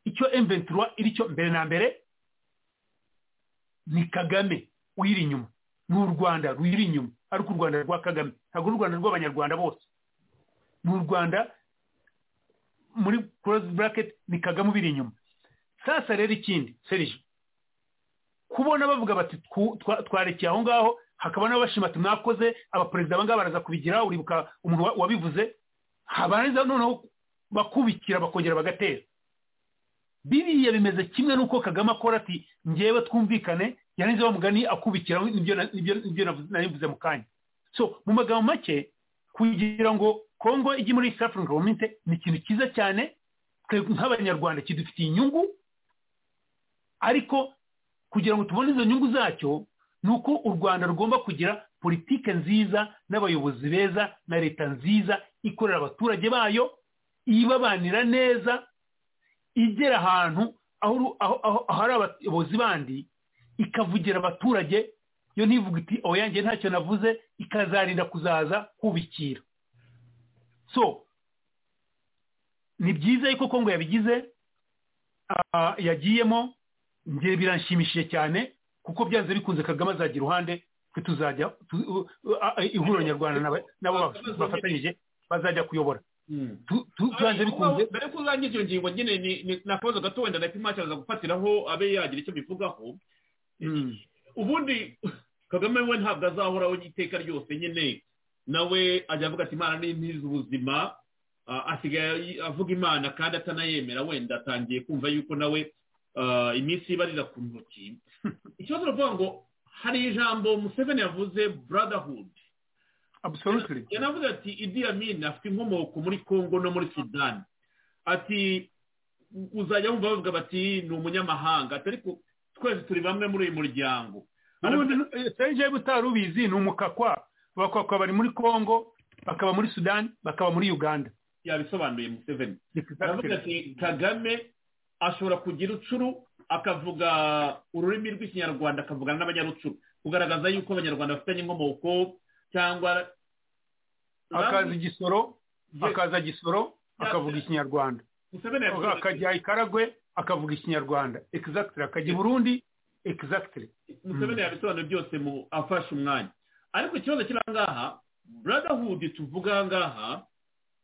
icyo emventura iri cyo mbere na mbere ni kagame uyiri inyuma ni u rwanda ruyiri inyuma ariko u rwanda rwa kagame ntabwo n'u rwanda rw'abanyarwanda bose mu rwanda muri korosi buraketi ni kagame ubiri inyuma sasa rero ikindi serije kubona bavuga bati twarekeye aho ngaho hakaba n'abashima ati mwakoze abaperezida abangaba baraza kubigira uribuka umuntu wabivuze habarangiza noneho bakubikira bakongera bagatera biriya bimeze kimwe n'uko kagame akora ati ngewe twumvikane yarangiza bamugani akubikira nibyo nabivuze mu kanya so mu magambo make kugira ngo kongo ijya muri east african community ni ikintu cyiza cyane nk'abanyarwanda kidufitiye inyungu ariko kugira ngo tubone izo nyungu zacyo ni uko u rwanda rugomba kugira politike nziza n'abayobozi beza na leta nziza ikorera abaturage bayo ibabanira neza igera ahantu ahari abayobozi bandi ikavugira abaturage yo ntivuga iti oyange ntacyo navuze ikazarinda kuzaza kubikira so ni byiza yuko kongo yabigize yagiyemo ngiye biranshimishije cyane kuko byanze bikunze kagame azagira iruhande twe tuzajya ihuriro nyarwanda nabo bafatanyije bazajya kuyobora byanze bikunze mbere ko uzangiza iyo ngingo nyine ni akabazo gato wenda na kimwe cyaza gufatiraho abe yagira icyo bivugaho ubundi kagame we ntabwo azahoraho iteka ryose nyine nawe ajya avuga ati imana ni ubuzima asigaye avuga imana kandi atanayemera wenda atangiye kumva yuko nawe iminsi ibarira ku ntoki ikibazo uravuga ngo hari ijambo museveni yavuze brotherhood yanavuze ati idi amin afite inkomoko muri congo no muri sudani ati uzajya wumva bavuga bati ni umunyamahanga ariko twese turi bamwe muri uyu muryango serije butari ubizi ni umukakwa bakaba bari muri congo bakaba muri sudani bakaba muri uganda yabisobanuye museveni aravuga ati kagame ashobora kugira ucuru akavuga ururimi rw'ikinyarwanda akavugana n'abanyarucuru kugaragaza yuko abanyarwanda bafitanye inkomoko cyangwa akaza igisoro akaza gisoro akavuga ikinyarwanda akajya ikaragwe akavuga ikinyarwanda egizagitire akajya i burundi egizagitire museveni yabisobanuye byose mu afashe umwanya ariko ikibazo kiri aha ngaha brotherhood tuvuga aha ngaha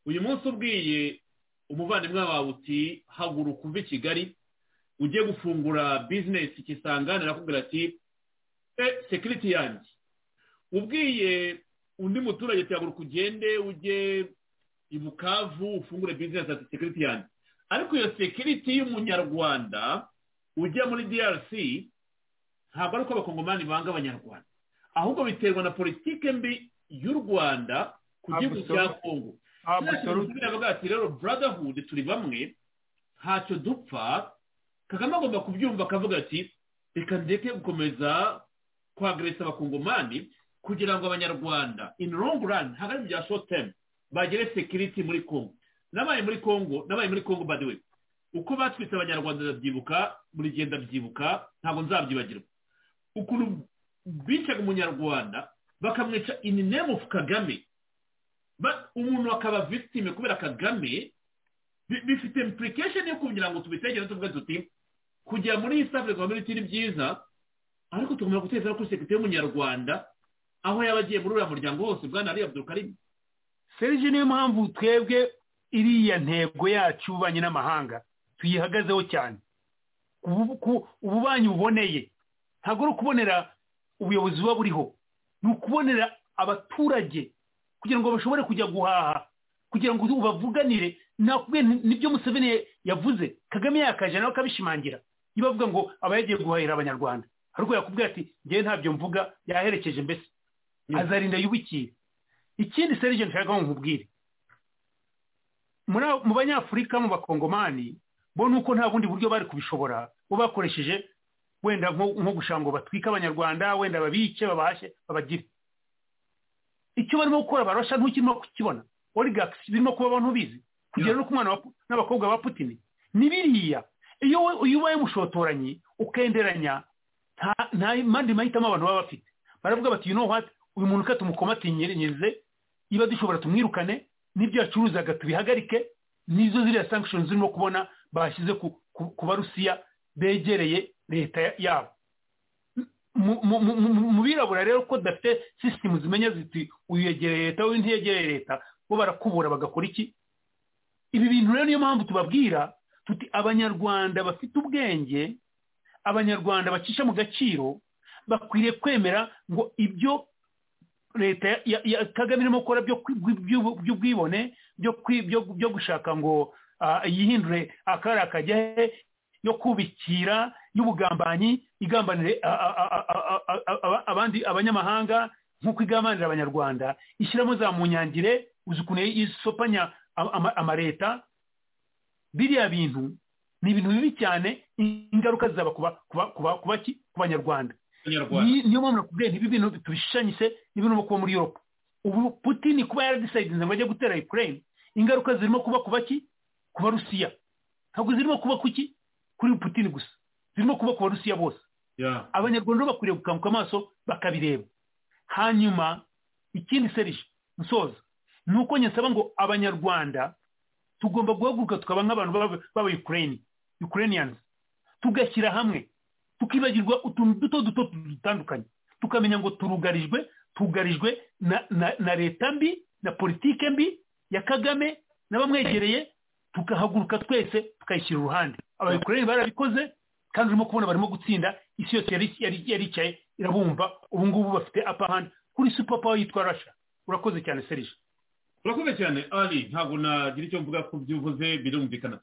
uyu munsi ubwiye umuvandimwe wawe uti haguruka uve i kigali ujye gufungura bizinesi kisangane arakubwira ati e sekiriti yanjye ubwiye undi muturage ati haguruka ugende ujye i bukavu ufungure bizinesi ati sekiriti yanjye ariko iyo sekiriti y'umunyarwanda ujya muri DRC ntabwo ari uko abakongomani banga abanyarwanda ahubwo biterwa na politike mbi y'u rwanda ku gihugu cya kongo avuga ati rero brotherhood turi bamwe ntacyo dupfa kagame agomba kubyumva akavuga ati reka ndeke gukomeza kwageresa abakongomani kugira ngo abanyarwanda in long run hagati bya short term bagere security muri kongo nabaye muri kongo nabaye muri kongo by the way uko batwitse abanyarwanda ndabyibuka buri gihe ndabyibuka ntabwo nzabyibagirwa ukuntu bicaga umunyarwanda bakamwica ini name of kagame umuntu akaba victime kubera kagame bifite implication yo kugira ngo tubitegere tuvuge tuti kujya muri east africa community ni byiza ariko tugomba gutekereza kuri sekirite y'umunyarwanda aho yaba agiye muri uriya muryango wose bwana ari abdulkarim serge niyo mpamvu twebwe iriya ntego yacu y'ububanyi n'amahanga tuyihagazeho cyane ububanyi buboneye ntabwo ari ukubonera ubuyobozi buba buriho ni ukubonera abaturage kugira ngo bashobore kujya guhaha kugira ngo bavuganire nibyo museveni yavuze kagame yakaje nawe akabishimangira niba avuga ngo aba yagiye guhahira abanyarwanda ariko yakubwira ati ngewe ntabyo mvuga yaherekeje mbese azarinda yubikiye ikindi serije nshaka ngo nkubwire mu banyafurika mu bakongomani bo ni uko nta bundi buryo bari kubishobora bo bakoresheje wenda nko gushaka ngo batwike abanyarwanda wenda babice babashe babagire icyo barimo gukora barasha ntukirimo kukibona origakisi birimo kuba abantu bizi kugera no ku mwana n'abakobwa ba putini ni biriya iyo ubaye umushotoranyi ukenderanya nta mandi mahitamo abantu baba bafite baravuga bati know what uyu muntu ka tumukomatinyirize niba dushobora tumwirukane n'ibyo yacuruzaga tubihagarike nizo ziriya sankishoni zirimo kubona bashyize ku barusiya begereye leta yabo mu birabura rero ko dufite sisitemu zimenya ziti uyu yegereye leta uyu ntiyegereye leta bo barakubura bagakora iki ibi bintu rero niyo mpamvu tubabwira tuti abanyarwanda bafite ubwenge abanyarwanda bacisha mu gaciro bakwiriye kwemera ngo ibyo leta ya kagame irimo gukora by'ubwibone byo gushaka ngo yihindure akari akajya he yo kubikira y'ubugambanyi igambanire abandi abanyamahanga nk'uko igambanira abanyarwanda ishyiramo za munyangire uzi ukuntu isopanya amaleta biriya bintu ni ibintu bibi cyane ingaruka zizaba ku banyarwanda niyo mpamvu nakubwiye ntibi bintu tubishanyise n'ibintu kuba muri yoropa ubu putini kuba yaradisaidinze ngo ajye gutera ukraine ingaruka zirimo kuba kuba ki ku barusiya ntabwo zirimo kuba kuki kuri putini gusa zirimo kuba ku barusiya bose abanyarwanda bakwiriye gukanguka amaso bakabireba hanyuma ikindi serije musoza ni uko nyasaba ngo abanyarwanda tugomba guhaguruka tukaba nk'abantu baba ukraine ukrainians tugashyira hamwe tukibagirwa utuntu duto duto dutandukanye tukamenya ngo turugarijwe tugarijwe na leta mbi na politike mbi ya kagame n'abamwegereye tugahaguruka twese tukayishyira uruhande abayikorera barabikoze kandi urimo kubona barimo gutsinda isi yose yari icaye irabumva ubu ngubu bafite apahandi kuri supapawa yitwa rasha urakoze cyane serije urakoze cyane ari ntabwo nagira icyo mvuga ku byo uvuze birumvikana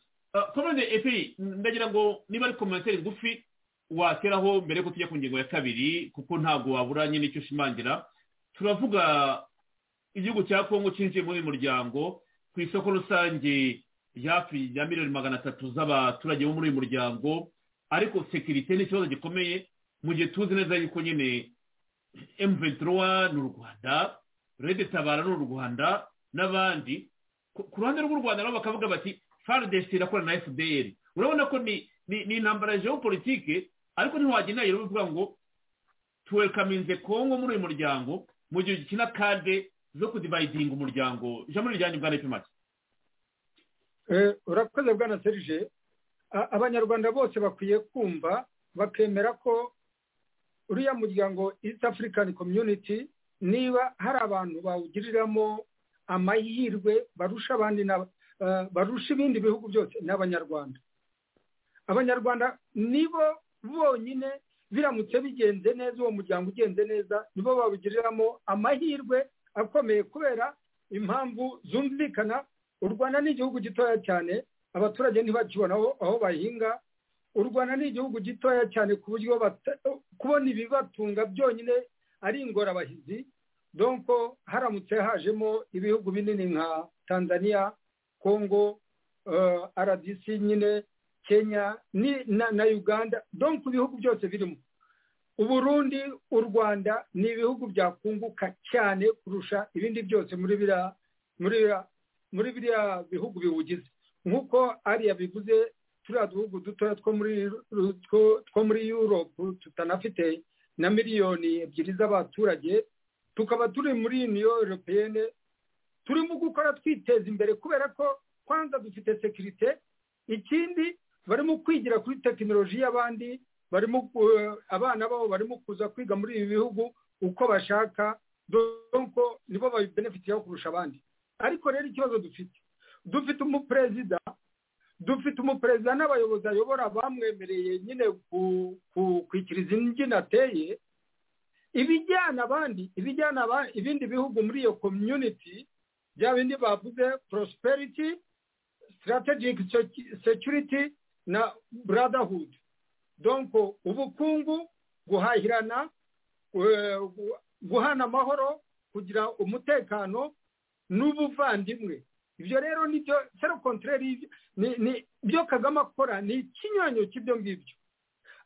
komande epi ndagira ngo niba ari komantere ngufi wateraho mbere yuko tujya ku ngingo ya kabiri kuko ntabwo wabura nyine icyo ushimangira turavuga igihugu cya kongo cyinjiye muri uyu muryango ku isoko rusange hafi ya miliyoni magana atatu z'abaturage bo muri uyu muryango ariko sekirite ni ikibazo gikomeye mu gihe tuzi neza yuko nyine emuventirowa ni u rwanda rede tabara ni u rwanda n'abandi ku ruhande rw'u rwanda nabo bakavuga bati faridesi irakorana na fdr urabona ko ni intambara ya geopolitike ariko ntiwagenda rero bivuga ngo tuwekaminze kongo muri uyu muryango mu gihe gikina kade zo kudivayidinga umuryango ijambo rijyanye bwa leta make urakoze bwana serije abanyarwanda bose bakwiye kumva bakemera ko uriya muryango east african community niba hari abantu bawugiriramo amahirwe barusha abandi n'aba- eh, barusha ibindi bihugu byose ni abanyarwanda abanyarwanda nibo bonyine biramutse bigenze neza uwo muryango ugenze neza nibo bawugiriramo amahirwe akomeye kubera impamvu zumvikana u rwanda ni igihugu gitoya cyane abaturage ntibakibona aho- aho bahinga u rwanda ni igihugu gitoya cyane ku buryo bata- kubona ibibatunga byonyine ari ingorabahizi donko haramutse hajemo ibihugu binini nka tanzania congo eh, rdc nyine kenya ni- na, na uganda donko ibihugu byose birimo uburundi u rwanda ni ibihugu byakunguka cyane kurusha ibindi byose muri biriya muri biriya muri biriya bihugu biwugize nk'uko ariya bivuze turiya duhugu dutoya two muri two- two muri yuropu tutanafite na miliyoni ebyiri z'abaturage tukaba turi muri uniyo europeyene turimo gukora twiteza imbere kubera ko kwanza dufite sekirite ikindi barimo kwigira kuri tekinoloji y'abandi barimo ku- abana babo barimo kuza kwiga muri ibi bihugu uko bashaka donko nibo babibenefitiyeho kurusha abandi ariko rero ikibazo dufite dufite umuperezida dufite umuperezida n'abayobozi ayobora bamwemereye nyine ku- ku- kwikiriza imbyino ateye ibijyana abandi ibijyana aba- ibindi bihugu muri iyo community bya bindi bavuze prosperity strategic sec- security na brotherhood donc ubukungu guhahirana eh, gu- guhana amahoro kugira umutekano n'ubuvandimwe ibyo rero nibyo sero kontreri ni ni byo kagame akora ni ikinyuranyo cy'ibyo ngibyo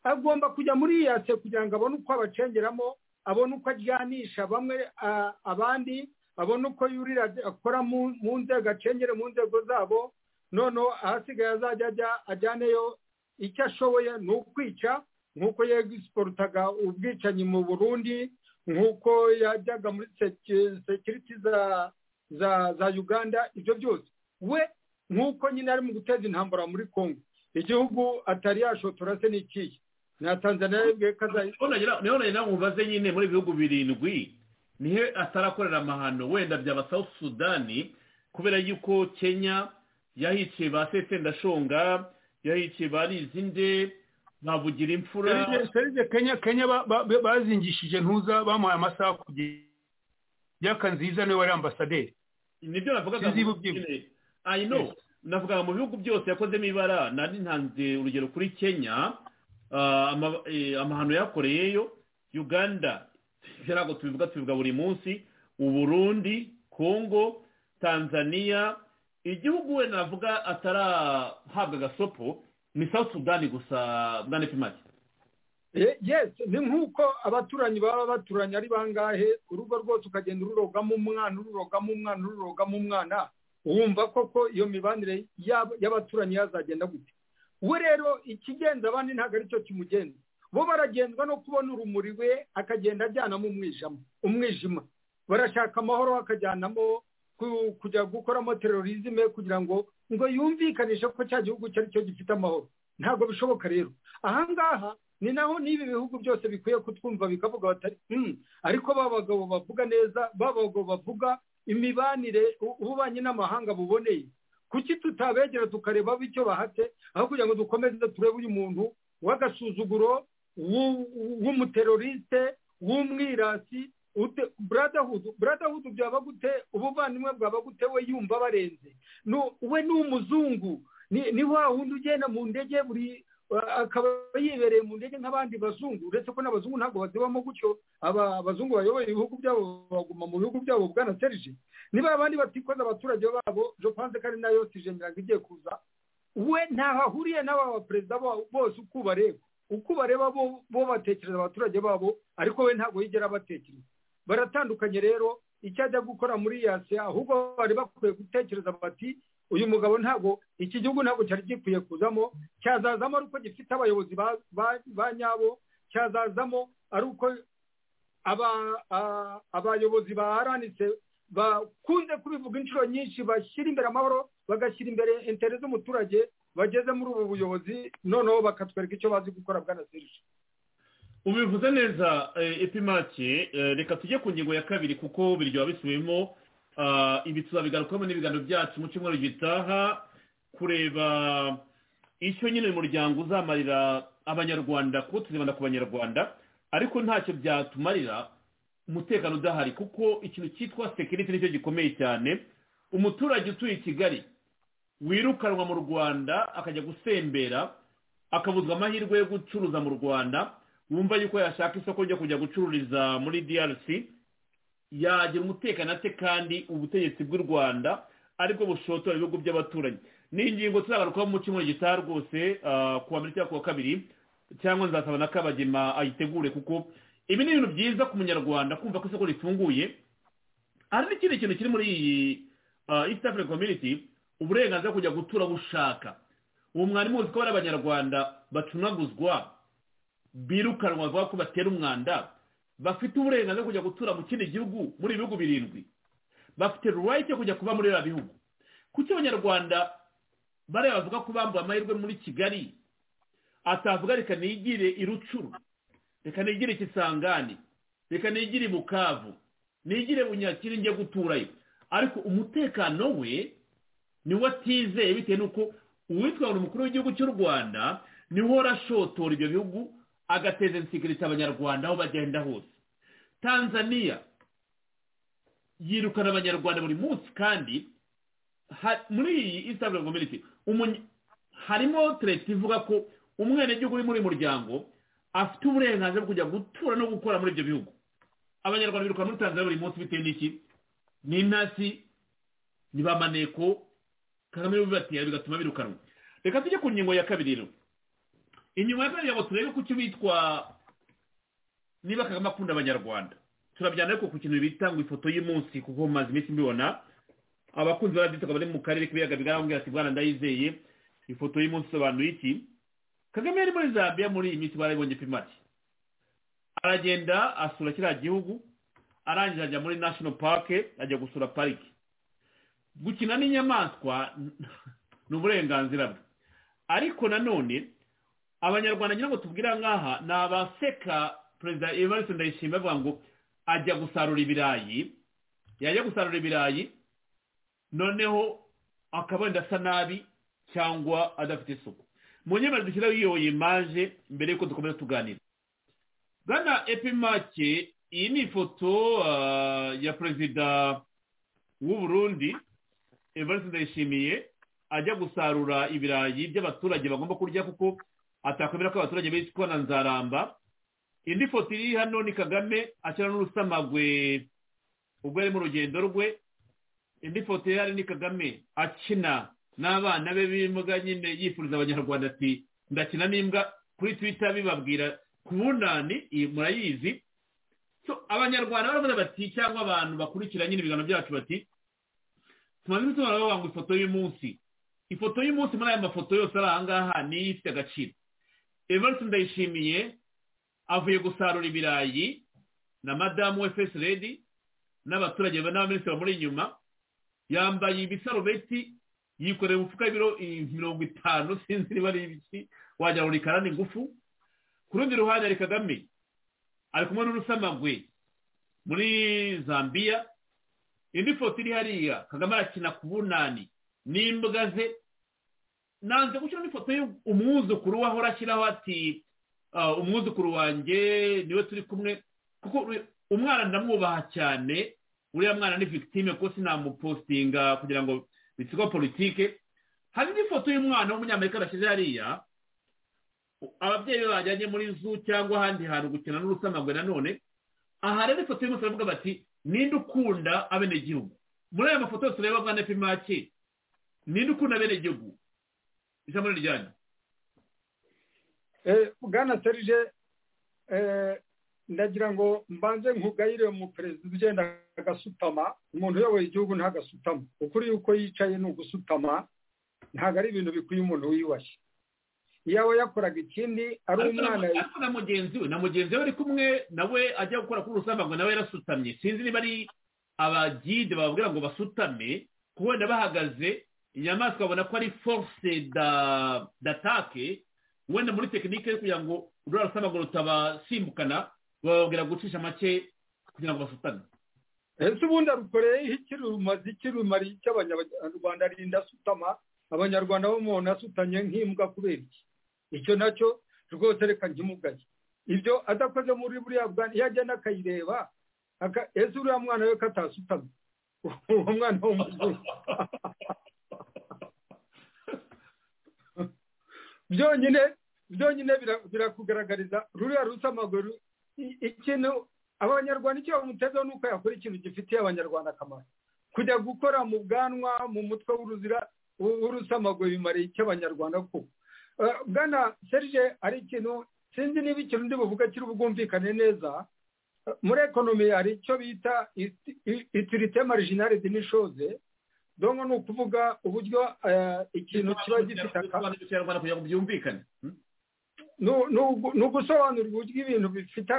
agomba kujya muri iyase kugira ngo abone uko abacengeramo abone uko ajyanisha bamwe a- abandi abone uko yurira akora mu- mu nzego acengere mu nzego zabo noneho ahasigaye azajya ajya- ajyaneyo icyo ashoboye ni ukwica nk'uko yegisiporutaga ubwicanyi mu burundi nk'uko yajyaga muri seki- sekiriti za za za uganda ibyo byose we nk'uko nyine ari mu guteza intambara muri congo igihugu atari yashotora se ni ikihe na tanzania yebwe kazayi niho nagira ngo mubaze nyine muri ibihugu birindwi nihe atarakorera amahano wenda byaba south sudani kubera yuko kenya yahikiye ba sesendashonga yahikiye ba rizinde bavugira imfura serivisi kenya kenya ba- ba- ba- bazingishije ntuza bamuhaye amasaha kugera nziza niwe wari ambasaderi nibyo navugaga Sinzi mu- ubyibushye. nyine, I know navugaga mu bihugu byose yakozemo ibara nari ntanze urugero kuri kenya ah, ama- eh, amahano yakoreyeyo uganda ibyo ntabwo tubivuga tubivuga buri munsi uburundi kongo tanzania igihugu we navuga atarahabwa agasopo ni south sudan gusa bwana pimaki Ye- yes ni nk'uko abaturanyi baba baturanye ari bangahe urugo rwose ukagenda ururogamo umwana ururogamo umwana ururogamo umwana wumva koko iyo mibanire y'ab- y'abaturanyi yazagenda gute we rero ikigenza abandi ntabwo aricyo kimugenza bo baragenzwa no kubona urumuri we akagenda ajyanamo umwijima umwijima barashaka amahoro akajyanamo ku- kujya gukoramo terorizme kugira ngo ngo yumvikanishe ko cya gihugu cyo ari cyo gifite amahoro ntabwo bishoboka rero ahangaha ni naho n'ibi bihugu byose bikwiye kutwumva bikavuga batari "Hmm, ariko ba bagabo bavuga neza ba bagabo bavuga imibanire u- ububanyi n'amahanga buboneye kuki tutabegera tukareba abo icyo bahatse aho kugira ngo dukomeze turebe uyu muntu w'agasuzuguro w'u- w'umuteroriste w'umwirasi ute- brotherhood brotherhood byaba gute ubuvandimwe bwaba gute we yumva barenze Nu- we ni umuzungu ni ni wa wundi ugenda mu ndege buri uh, akaba yibereye mu ndege nk'abandi bazungu uretse ko n'abazungu ntabwo bazibamo gutyo aba abazungu bayoboye ibihugu byabo baguma mu bihugu byabo bwana serge niba abandi batikoza abaturage babo je pense ko ari nayo sijengira ngo igiye kuza we ntaho ahuriye n'aba baperezida bo- bose uko ubareba uko ubareba bo bo batekereza abaturage babo ariko we ntabwo yigera abatekereza baratandukanye rero icyo ajya gukora muri yasi ahubwo bari bakwiye gutekereza bati uyu mugabo ntabwo iki gihugu ntabwo cyari gikwiye kuzamo cyazazamo ari uko gifite abayobozi ba- ba- ba nyabo cyazazamo ari uko aba- a- abayobozi ba aranise bakunze kubivuga inshuro nyinshi bashyira imbere amahoro bagashyira imbere intere z'umuturage bageze muri ubu buyobozi noneho bakatwereka icyo bazi gukora bwana serge ubivuze neza eh, epimake eh, reka tujye ku ngingo ya kabiri kuko biryoha bisubiyemo ibi tuzabigarukamo n'ibiganiro byacu mu cyumweru gitaha kureba icyo nyine uyu muryango uzamarira abanyarwanda kuko tuzibanda ku banyarwanda ariko ntacyo byatumarira umutekano udahari kuko ikintu cyitwa sekiriti nicyo gikomeye cyane umuturage utuye i kigali wirukanwa mu rwanda akajya gusembera akabuzwa amahirwe yo gucuruza mu rwanda wumva yuko yashaka isoko ryo kujya gucururiza muri drc yagira umutekano ate kandi ubutegetsi bw'u rwanda aribwo bushotora ibihugu by'abaturanyi ni ingingo tuzagarukaho mu cyumweru gitaha rwose ku wa mbere cyangwa ku wa kabiri cyangwa nzasaba na kabagema ayitegure kuko ibi ni ibintu byiza ku munyarwanda kumva ko isoko rifunguye hari n'ikindi kintu kiri muri iyi east african community uburenganzira kujya gutura aho ushaka uwo mwarimu uzi ko hari abanyarwanda bacunaguzwa birukanwa bavuga ko batera umwanda bafite uburenganzira kujya gutura mu kindi gihugu muri ibihugu birindwi bafite ruwayiti yo kujya kuba muri biriya bihugu kuki abanyarwanda bariya bavuga ko bambuye amahirwe muri kigali atavuga reka nigire i rucuru reka nigire ikisangane reka nigire bukavu nigire bunyakiri njye guturayo ariko umutekano we niwo atizeye bitewe n'uko uwitwara umukuru w'igihugu cy'u rwanda niwe urashotora ibyo bihugu agateza insikiriti abanyarwanda aho bagenda hose tanzania yirukana abanyarwanda buri munsi kandi muri iyi isabure komite harimo tereti ivuga ko umwenegihugu uri muri uyu muryango afite uburenganzira bwo kujya gutura no gukora muri ibyo bihugu abanyarwanda biruka muri tanzania buri munsi bitewe n'iki ni intasi ni ba maneko kagame bibatera bigatuma birukanwa reka tujye ku ngingo ya kabiri rero inyuma ya kabiri ngo turebe ku cyo bitwa niba kagame akunda abanyarwanda turabyana ariko ku kintu bita ngo ifoto y'umunsi kuko maze iminsi mbibona abakunzi ba radiyo bari mu karere k'ibiyaga bigaragara ati bwana ndayizeye ifoto y'umunsi isobanuye iki kagame yari muri zambia muri iyi minsi barabibonye pimati aragenda asura kiriya gihugu arangije ajya muri national park ajya gusura pariki gukina n'inyamaswa ni uburenganzira bwe ariko nanone abanyarwanda ngira ngo tubwira nk'aha ni abaseka perezida evariste ndayishima avuga ngo ajya gusarura ibirayi yajya gusarura ibirayi noneho akaba wenda asa nabi cyangwa adafite isuku mu nyemari dushyiraho iyo imaje mbere y'uko dukomeza tuganira bwana epimake iyi ni ifoto ya perezida w'u Burundi evariste ndayishimiye ajya gusarura ibirayi by'abaturage bagomba kurya kuko atakwemera ko abaturage bitwa na nzaramba indi foto iri hano ni kagame ashyira n'urusamagwe ubwo ari mu rugendo rwe indi foto iri hano ni kagame akina n'abana be b'imbwa nyine yifuriza abanyarwanda ati ndakina n'imbwa kuri twita bibabwira ku bunani murayizi abanyarwanda baravuga bati cyangwa abantu bakurikira nyine ibiganiro byacu bati tumaze gusobanura bavuga ngo ifoto y'umunsi ifoto y'umunsi muri aya mafoto yose ari aha ngaha niyo ifite agaciro evariste ndayishimiye avuye gusarura ibirayi na madamu we fesi redi n'abaturage n'abaminisitiri bamuri inyuma yambaye ibisarubeti yikoreye umufuka w'ibiro mirongo itanu sinzi niba ari ibiki wagira ngo ni karani ngufu ku rundi ruhande hari kagame ari kumwe n'urusamagwe muri zambia indi foto iri hariya kagame arakina ku bunani n'imbwa ze nanze gushyiraho ifoto y'umwuzukuru we ahora ashyiraho ati umwuzukuru wanjye niwe turi kumwe kuko umwana ndamwubaha cyane uriya mwana ni victime kuko sinamupostinga kugira ngo bitigo politike hari n'ifoto y'umwana w'umunyamerika bashyize hariya ababyeyi be bajyanye muri zu cyangwa ahandi hantu gukina n'urusamagwe nanone aha rero ifoto y'umunsi baravuga bati ninde ukunda abenegihugu muri aya mafoto yose ureba bwa nepimake ninde ukunda abenegihugu ijambo ni ryanyu bwana serije ndagira ngo mbanze nkugayire mu perezida ugenda agasutama umuntu uyoboye igihugu ntagasutama ukuri yuko yicaye ni ugusutama ntabwo ari ibintu bikwiye umuntu wiyubashye yaba yakoraga ikindi ari umwana ariko na mugenzi we na mugenzi we ari kumwe nawe ajya gukora kuri urusamagwe nawe yarasutamye sinzi niba ari abagide bababwira ngo basutame kuko wenda bahagaze inyamaswa babona ko ari force datake wenda muri tekinike yo kugira ngo urura rusamagwe rutabasimbukana bababwira gucisha make kugira ngo basutame ese ubundi arukoreyeho iki rumaze iki rumari icyo abanyarwanda rinda asutama abanyarwanda bo umuntu asutanye nk'imbwa kubera iki icyo nacyo rwose reka nkimugaye ibyo adakoze muri buriya bwana iyo agenda akayireba ese uriya mwana we katasutamye uwo mwana w'umuzungu byonyine byonyine birakugaragariza ruriya rusamaguru ikintu abanyarwanda icyo bamutezeho ni uko yakora ikintu gifitiye abanyarwanda akamaro kujya gukora mu bwanwa mu mutwe w'uruzira w'urusamagwe bimariye icyo abanyarwanda ko bwana serge ari ikintu sinzi niba ikintu ndi buvuga kiri bwumvikane neza muri ekonomi hari icyo bita itirite marijinari dinishoze donko ni ukuvuga uburyo ikintu kiba gifite akamaro byumvikane ni ugusobanura uburyo ibintu bifite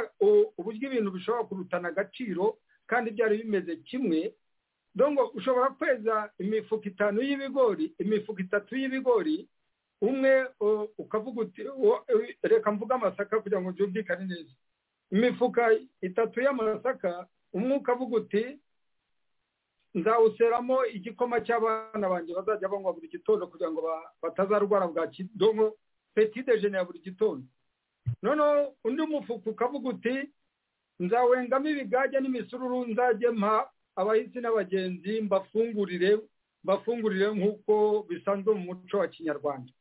uburyo ibintu bishobora kurutana agaciro kandi byari bimeze kimwe donko ushobora kweza imifuka itanu y'ibigori imifuka itatu y'ibigori umwe ukavuga uti reka mvuge amasaka kugira ngo byumvikane neza imifuka itatu y'amasaka umwe ukavuga uti nzawuseramo igikoma cy'abana banjye bazajya banywa buri gitondo kugira ngo batazarwara bwa kidomo peti dejene ya buri gitondo noneho undi mufuka ukavuga uti nzawengamo ibigage n'imisururu nzajye mpa abahisi n'abagenzi mbafungurire mbafungurire nk'uko bisanzwe mu muco wa kinyarwanda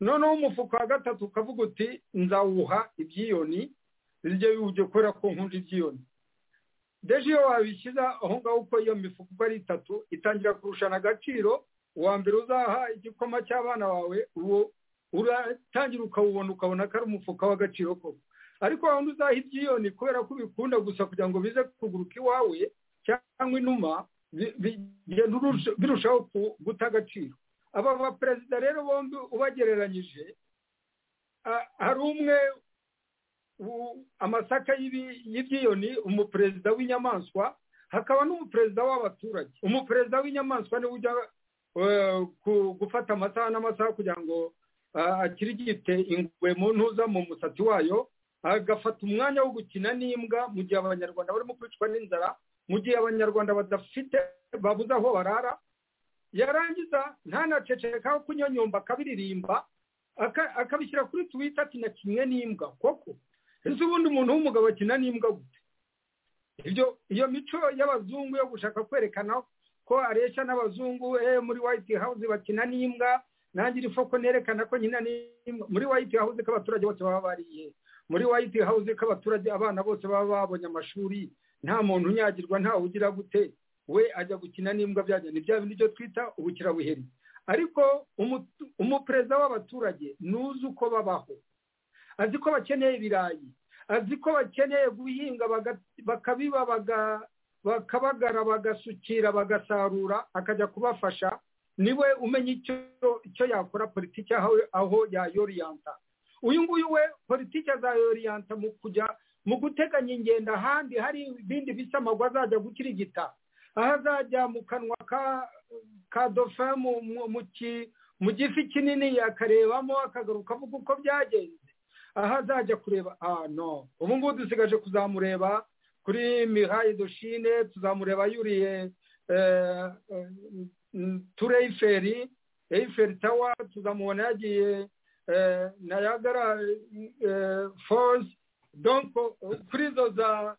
noneho umufuka wa gatatu ukavuga uti nzawuha ibyiyoni bijye ujya ukora ku nkunda ibyiyoni deje iyo wabishyize aho ngaho uko iyo mifuka uko ari itatu itangira kurushana agaciro uwa mbere uzaha igikoma cy'abana bawe uwo uratangira ukawubona ukabona ko ari umufuka w'agaciro koko ariko waba uzaha ibyiyoni kubera ko ubikunda gusa kugira ngo bize kuguruka iwawe cyangwa inuma birushaho guta agaciro aba baperezida rero bombi ubagereranyije hari umwe amasaka y'ibyiyoni umuperezida w'inyamaswa hakaba n'umuperezida w'abaturage umuperezida w'inyamaswa niwe ujya gufata amasaha n'amasaha kugira ngo akirigite ingwe mu ntuza mu musatsi wayo agafata umwanya wo gukina n'imbwa mu gihe abanyarwanda barimo kwicwa n'inzara mu gihe abanyarwanda badafite babuze aho barara yarangiza ntanaceceka ko kunyonyomba akabiririmba akabishyira kuri tuwita akina kimwe n'imbwa koko ese ubundi umuntu w'umugabo akina n'imbwa gute ibyo iyo mico y'abazungu yo gushaka kwerekana ko areshya n'abazungu muri white house bakina n'imbwa nangira ifoko nerekana ko nyina ni muri white house ko abaturage bose baba bariye muri white house ko abaturage abana bose baba babonye amashuri nta muntu unyagirwa ntawe ugira gute we ajya gukina n'imbwa byajya ni bya bindi byo twita ubukirabuheri ariko umuperezida w'abaturage ntuzi uko babaho azi ko bakeneye ibirayi azi ko bakeneye guhinga bakabiba bakabagara bagasukira bagasarura akajya kubafasha niwe umenya icyo yakora politiki aho yayoriyanta uyu nguyu we politiki azayoriyanta mu kujya mu guteganya ingendo ahandi hari ibindi bisamagwa azajya gukirigita aho azajya mu kanwa ka dofe mu gifi kinini akarebamo akagaruka avuga uko byagenze aho azajya kureba no ubu ngubu dusigaje kuzamureba kuri mihayi doshine tuzamureba yuriye ture iferi eyiferi tawa tuzamubona yagiye nayagara fozi donko kuri izo za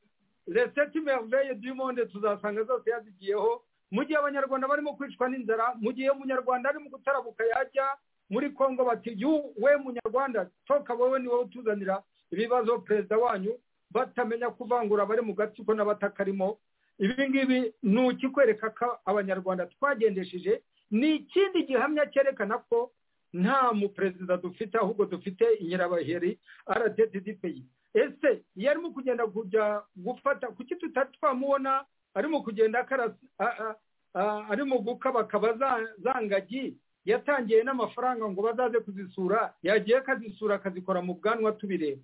reseti merveye dimonde tuzasanga zose yazigiyeho mu gihe abanyarwanda barimo kwicwa n'inzara mu gihe umunyarwanda ari mu gutarabuka yajya muri congo bati yu we munyarwanda toka wowe ni wowe utuzanira ibibazo perezida wanyu batamenya kuvangura abari mu gatsiko n'abatakarimo ibi ngibi ni ukikwereka ko abanyarwanda twagendesheje ni ikindi gihamya cyerekana ko nta muperezida dufite ahubwo dufite inyirabaheri peyi ese iyo arimo kugenda kujya gufata kuki tutari twamubona arimo kugenda arimo gukabakaba za ngagi yatangiye n'amafaranga ngo bazaze kuzisura yagiye akazisura akazikora mu bwanwa tubireba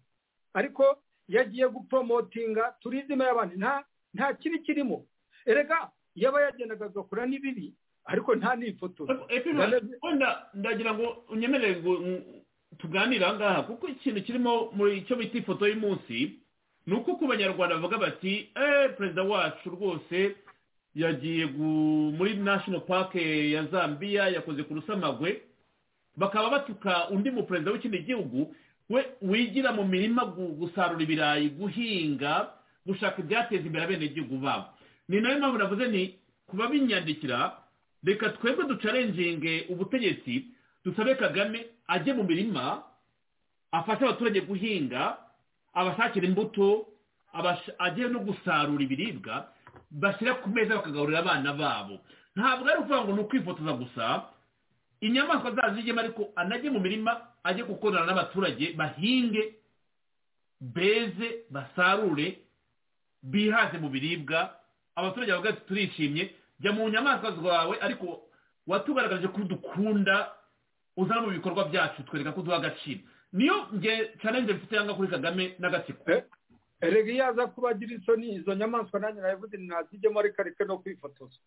ariko yagiye gupromotinga turizime y'abantu nta nta kibi kirimo erega yaba yagendaga agakora n'ibibi ariko nta n'ifoto ndagira ngo unyemerere ngo tuganire aha ngaha kuko ikintu kirimo muri icyo bita ifoto y'umunsi ni uko ku banyarwanda bavuga bati eee perezida wacu rwose yagiye gu- muri national park ya zambia yakoze ku rusamagwe bakaba batuka undi muperezida w'ikindi gihugu we wigira mu mirima gu- gusarura ibirayi guhinga gushaka ibyateza imbere abenegihugu babo ni nayo mpamvu navuze ni kuba binyandikira reka twebwe ducarenginge ubutegetsi dusabe kagame ajye mu mirima afashe abaturage guhinga abashakira imbuto abash- ajye no gusarura ibiribwa bashyira ku meza bakagaburira abana babo ntabwo ari ukuvuga ngo ni ukwifotoza gusa inyamaswa zazijyemo ariko anajye mu mirima ajye gukorana n'abaturage bahinge beze basarure bihaze mu biribwa abaturage bavuga ati turishimye jya mu nyamaswa zawe ariko watugaragaje ko dukunda uzana mu bikorwa byacu twereka ko duha agaciro niyo nge challenge mfite yanga kuri kagame n'agatsiko erega iyo aza kubagira isoni izo nyamaswa nanjye nabivuze ntazijyemo ariko areke no kwifotoza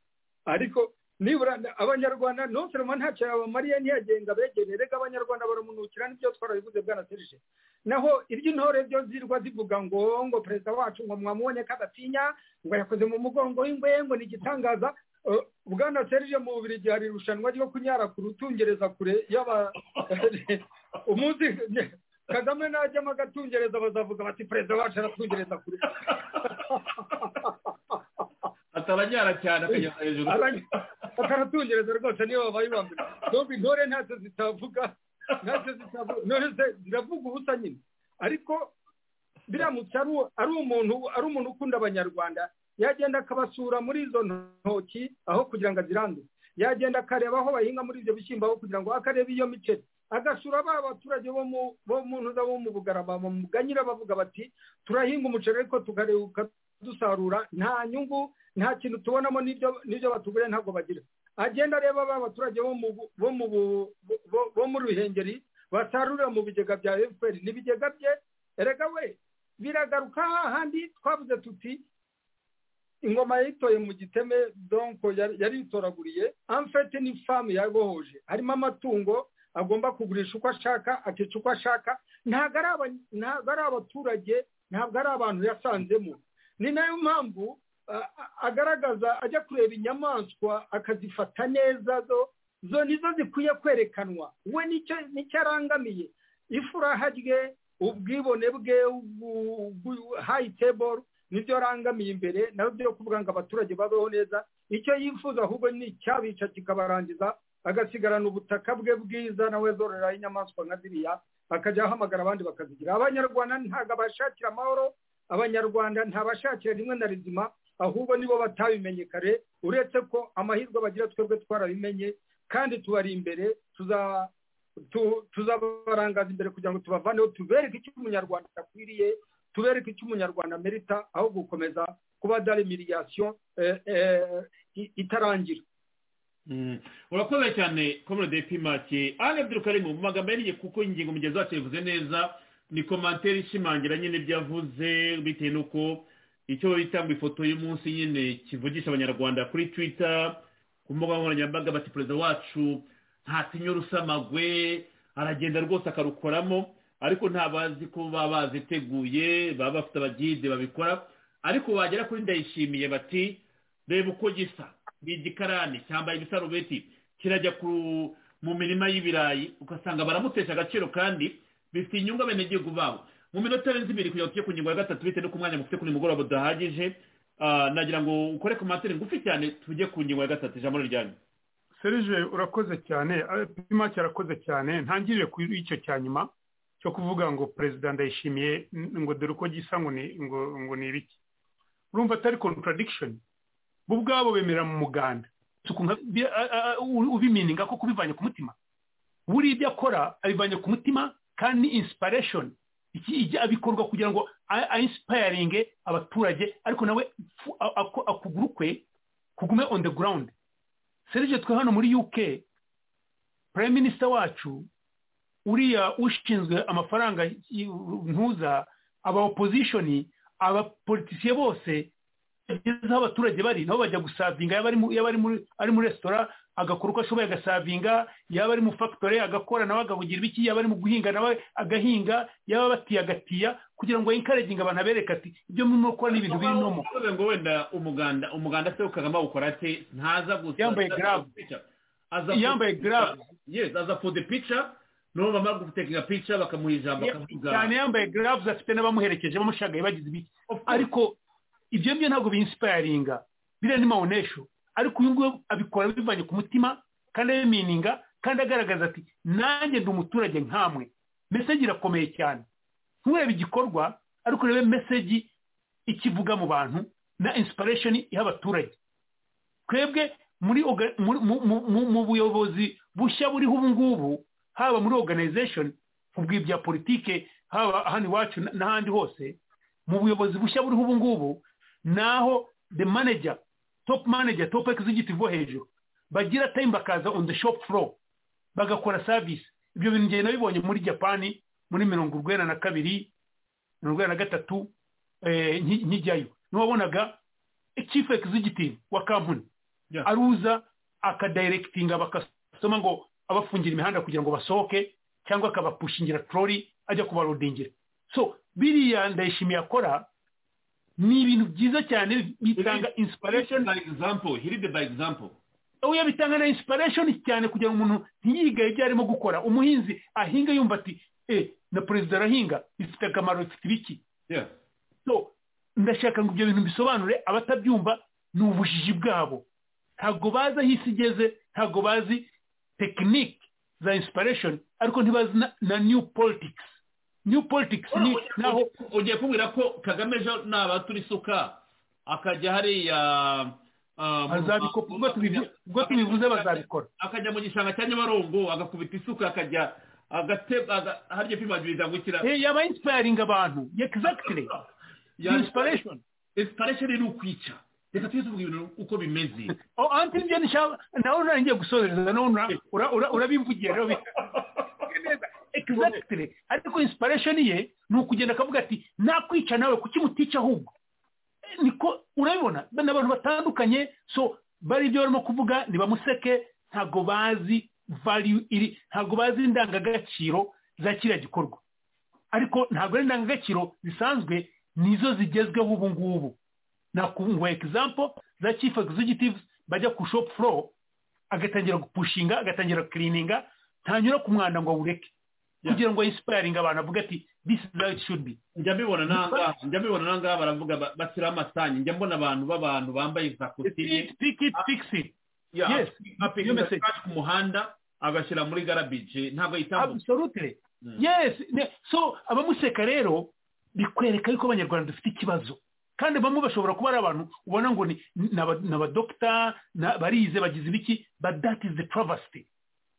ariko nibura abanyarwanda nonseroma ntacyo yabamariye ntiyagenga begere erega abanyarwanda baramunukira nibyo twarabivuze bwana serije naho iry'intore byo zirwa zivuga ngo ngo perezida wacu ngo mwamubonye ko adatinya ngo yakoze mu mugongo w'ingwe ngo ni igitangaza Eh, bwana serije mu bubiri hari irushanwa ryo kunyara ku rutungereza kure y'aba umunsi kagame najyamo agatungereza bazavuga bati perezida wacu aratungereza kure atabanyara cyane akajya hejuru ataratungereza rwose niyo babaye ba mbere ntabwo intore ntacyo zitavuga ntacyo zitavuga intore ze- ziravuga ubusa nyine ariko biramutse ari uwo- ari umuntu ari umuntu ukunda abanyarwanda yagenda akabasura muri izo ntoki aho kugira ngo aziranduze yagenda akareba aho bahinga muri ibyo bishyimbo aho kugira ngo akareba iyo miceri agasura ba baturage bo mu bo mu ntuza bo mu bugarama bamuganyira bavuga bati turahinga umuceri ariko tukareka dusarura nta nyungu nta kintu tubonamo n'ibyo n'ibyo batuguriye ntabwo bagira agenda areba ba baturage bo mu bu- bo mu bu- bo- bo muri ruhengeri basarurira mu bigega bya fpr n'ibigega bye erega we biragaruka hahandi twavuze tuti ingoma yayitoye mu giteme donko yari- yaritoraguriye amfete ni famu yabohoje harimo amatungo agomba kugurisha uko ashaka akica uko ashaka ntabwo ari aba- ntabwo ari abaturage ntabwo ari abantu yasanzemo ni nayo mpamvu a- a- agaragaza ajya kureba inyamaswa akazifata neza zo zo nizo zikwiye kwerekanwa we nicyo nicyo arangamiye ifuraha rye ubwibone bwe ubu- ubu- high table nibyo arangamiye imbere nabyo byo kuvuga ngo abaturage babeho neza icyo yifuza ahubwo ni icyabica kikabarangiza agasigarana ubutaka bwe bwiza nawe zororeraho inyamaswa nka ziriya akajya ahamagara abandi bakazigira abanyarwanda ntabwo abashakira amahoro abanyarwanda ntabashakira rimwe na rizima ahubwo nibo batabimenye kare uretse ko amahirwe bagira twebwe twarabimenye kandi tubari imbere tuza- tu- tuzabarangaza imbere kugira ngo tubavaneho tubereke icyo umunyarwanda akwiriye tubereke icyo umunyarwanda amerita aho gukomeza kuba dare miriyasiyo itarangira Mm. urakoze cyane komode pimake ari abdurukarimu mu magambo yariye kuko ingingo mugenzi wacu yavuze neza ni komantere ishimangira nyine ibyo yavuze bitewe n'uko icyo bita ngo ifoto y'umunsi nyine kivugisha abanyarwanda kuri twita ku mbuga nkoranyambaga bati perezida wacu ntatinya urusamagwe aragenda rwose akarukoramo ariko nta bazi ko baba baziteguye baba bafite abagide babikora ariko bagera kuri ndayishimiye bati reba uko gisa ni igikarani cyambaye ibisarubeti kirajya ku mu mirima y'ibirayi ugasanga baramutesha agaciro kandi bifite inyungu abenegihugu babo mu minota irenze ibiri kugira ngo tujye ku ngingo ya gatatu bitewe n'uko umwanya mufite kuri mugoroba udahagije Ah, nagira ngo ukore komantere ngufi cyane tujye ku ngingo ya gatatu ijambo ryanyu serije urakoze cyane eh, pimake arakoze cyane ntangirire ku icyo cya nyuma cyo kuvuga ngo perezida ndayishimiye n- ngo dore uko gisa ngo ni ngo ngo ni ibiki urumva atari contradiction bo ubwabo bemera mu muganda tukumva bi- a- a- a- u- ubimininga ko kubivanye ku mutima buriya ibyo akora abivanye ku mutima kandi ni inspiration iki ijya bikorwa kugira ngo a- a inspiringe abaturage ariko nawe fu- a- ako- akuguru kwe kugume on the ground serije twe hano muri uk prime minister wacu uriya ushinzwe amafaranga y- ntuza aba opposition abapolitisiye bose bageze aho abaturage bari nabo bajya gusavinga yaba ari mu- yaba ari muri ari muri resitora agakora uko ashoboye agasavinga yaba ari mu factory agakora nawe agahugira ibiki yaba ari mu guhinga nawe agahinga yaba batiya agatiya kugira ngo yinkareginga abantu abereke ati ibyo murimo gukora ni ibintu birimo bivuze ngo wenda umuganda umuganda se ukagamba gukora ate ntaza gusa Yambaye glove. Aza for Yambaye the glove. picture. yes aza for the picture n'ubu bamara gutekinga picture bakamuha ijambo akavuga cyane yambaye gloves afite n'abamuherekeje bamushagaye bagize ibiki ariko ibyo byo ntabwo biinsipayaringa biriya ni mawonesho ariko uyu nguyu abikora bivanye ku mutima kandi abimininga kandi agaragaza ati nanjye ndi umuturage nkamwe meseji irakomeye cyane nturebe igikorwa ariko urebe meseji ikivuga mu bantu na inspiration iha abaturage twebwe muri orga- mu- mu- mu- mu- mu buyobozi bushya buriho ubu ngubu haba muri organization ubwo ibya politike haba hano iwacu n- n'ahandi hose mu buyobozi bushya buriho ubu ngubu naho the manager top manager top executive bo hejuru bagira time bakaza on the shop floor bagakora service ibyo bintu ngenda nabibonye muri japani muri mirongo urwenda na kabiri mirongo urwenda na gatatu eh, nki- nkijyayo niwabonaga chief executive wa kampani aruza akadirekitinga bakasoma ngo abafungira imihanda kugira ngo basohoke cyangwa akabapushingira torori ajya kubarodingira so biriya ndayishimiye akora ni ibintu byiza cyane bitanga inspiration by example hiride by example oya bitanga na inspiration cyane kugira ngo umuntu ntiyigaye ibyo arimo gukora umuhinzi ahinga yumva ati eh na perezida arahinga bifite akamaro bifite ibiki so ndashaka ngo ibyo bintu bisobanure abatabyumva ni ubujiji bwabo ntabwo bazi aho isi igeze ntabwo bazi tekinike za inspiration ariko ntibazi na, na new politics new politics ni naho ugiye kumbwira ko kagame ejo nabatura isuka akajya hariya ah, mu- Azabikora, ubwo tubivu- ubwo tubivuze bazabikora akajya mu gishanga cya nyabarongo agakubita isuka akajya agateba aga- harya pimagiriza gukira Eh, yaba inspiring abantu exactly inspiration inspiration ni ukwica reka tujye tuvuga ibintu uko bimeze oh anti nibyo nshaka nawe nari ngiye gusohoreza nawe ura- ura- ura- urabivugiye rero bi- exactly ariko inspiration ye ni ukugenda akavuga ati nakwica nawe kuki mutica ahubwo Eh, niko urabibona ni abantu batandukanye so bari ibyo barimo kuvuga ntibamuseke ntabwo bazi value iri ntabwo bazi indangagaciro za kiriya gikorwa ariko ntabwo ari indangagaciro zisanzwe nizo zigezweho ubu ngubu nakunguha example za chief executives bajya ku shop floor agatangira gupushinga agatangira kirininga ntanyura ku mwanda ngo awureke kugira ngo inspiring abantu avuga ati this is how it should be njya mbibona nangaha njya mbibona nangaha baravuga ba- bashyiraho amasanyi njya mbona abantu b'abantu bambaye za kositimu pick it fix it yes Yes, apika iyo message. ku muhanda agashyira muri garabije ntabwo yitambuka absolutely yes ne- so abamuseka rero bikwereka yuko abanyarwanda dufite ikibazo kandi bamwe bashobora kuba ari abantu ubona ngo ni ni aba- ni abadokita na- barize bagize ibiki but that is the travesty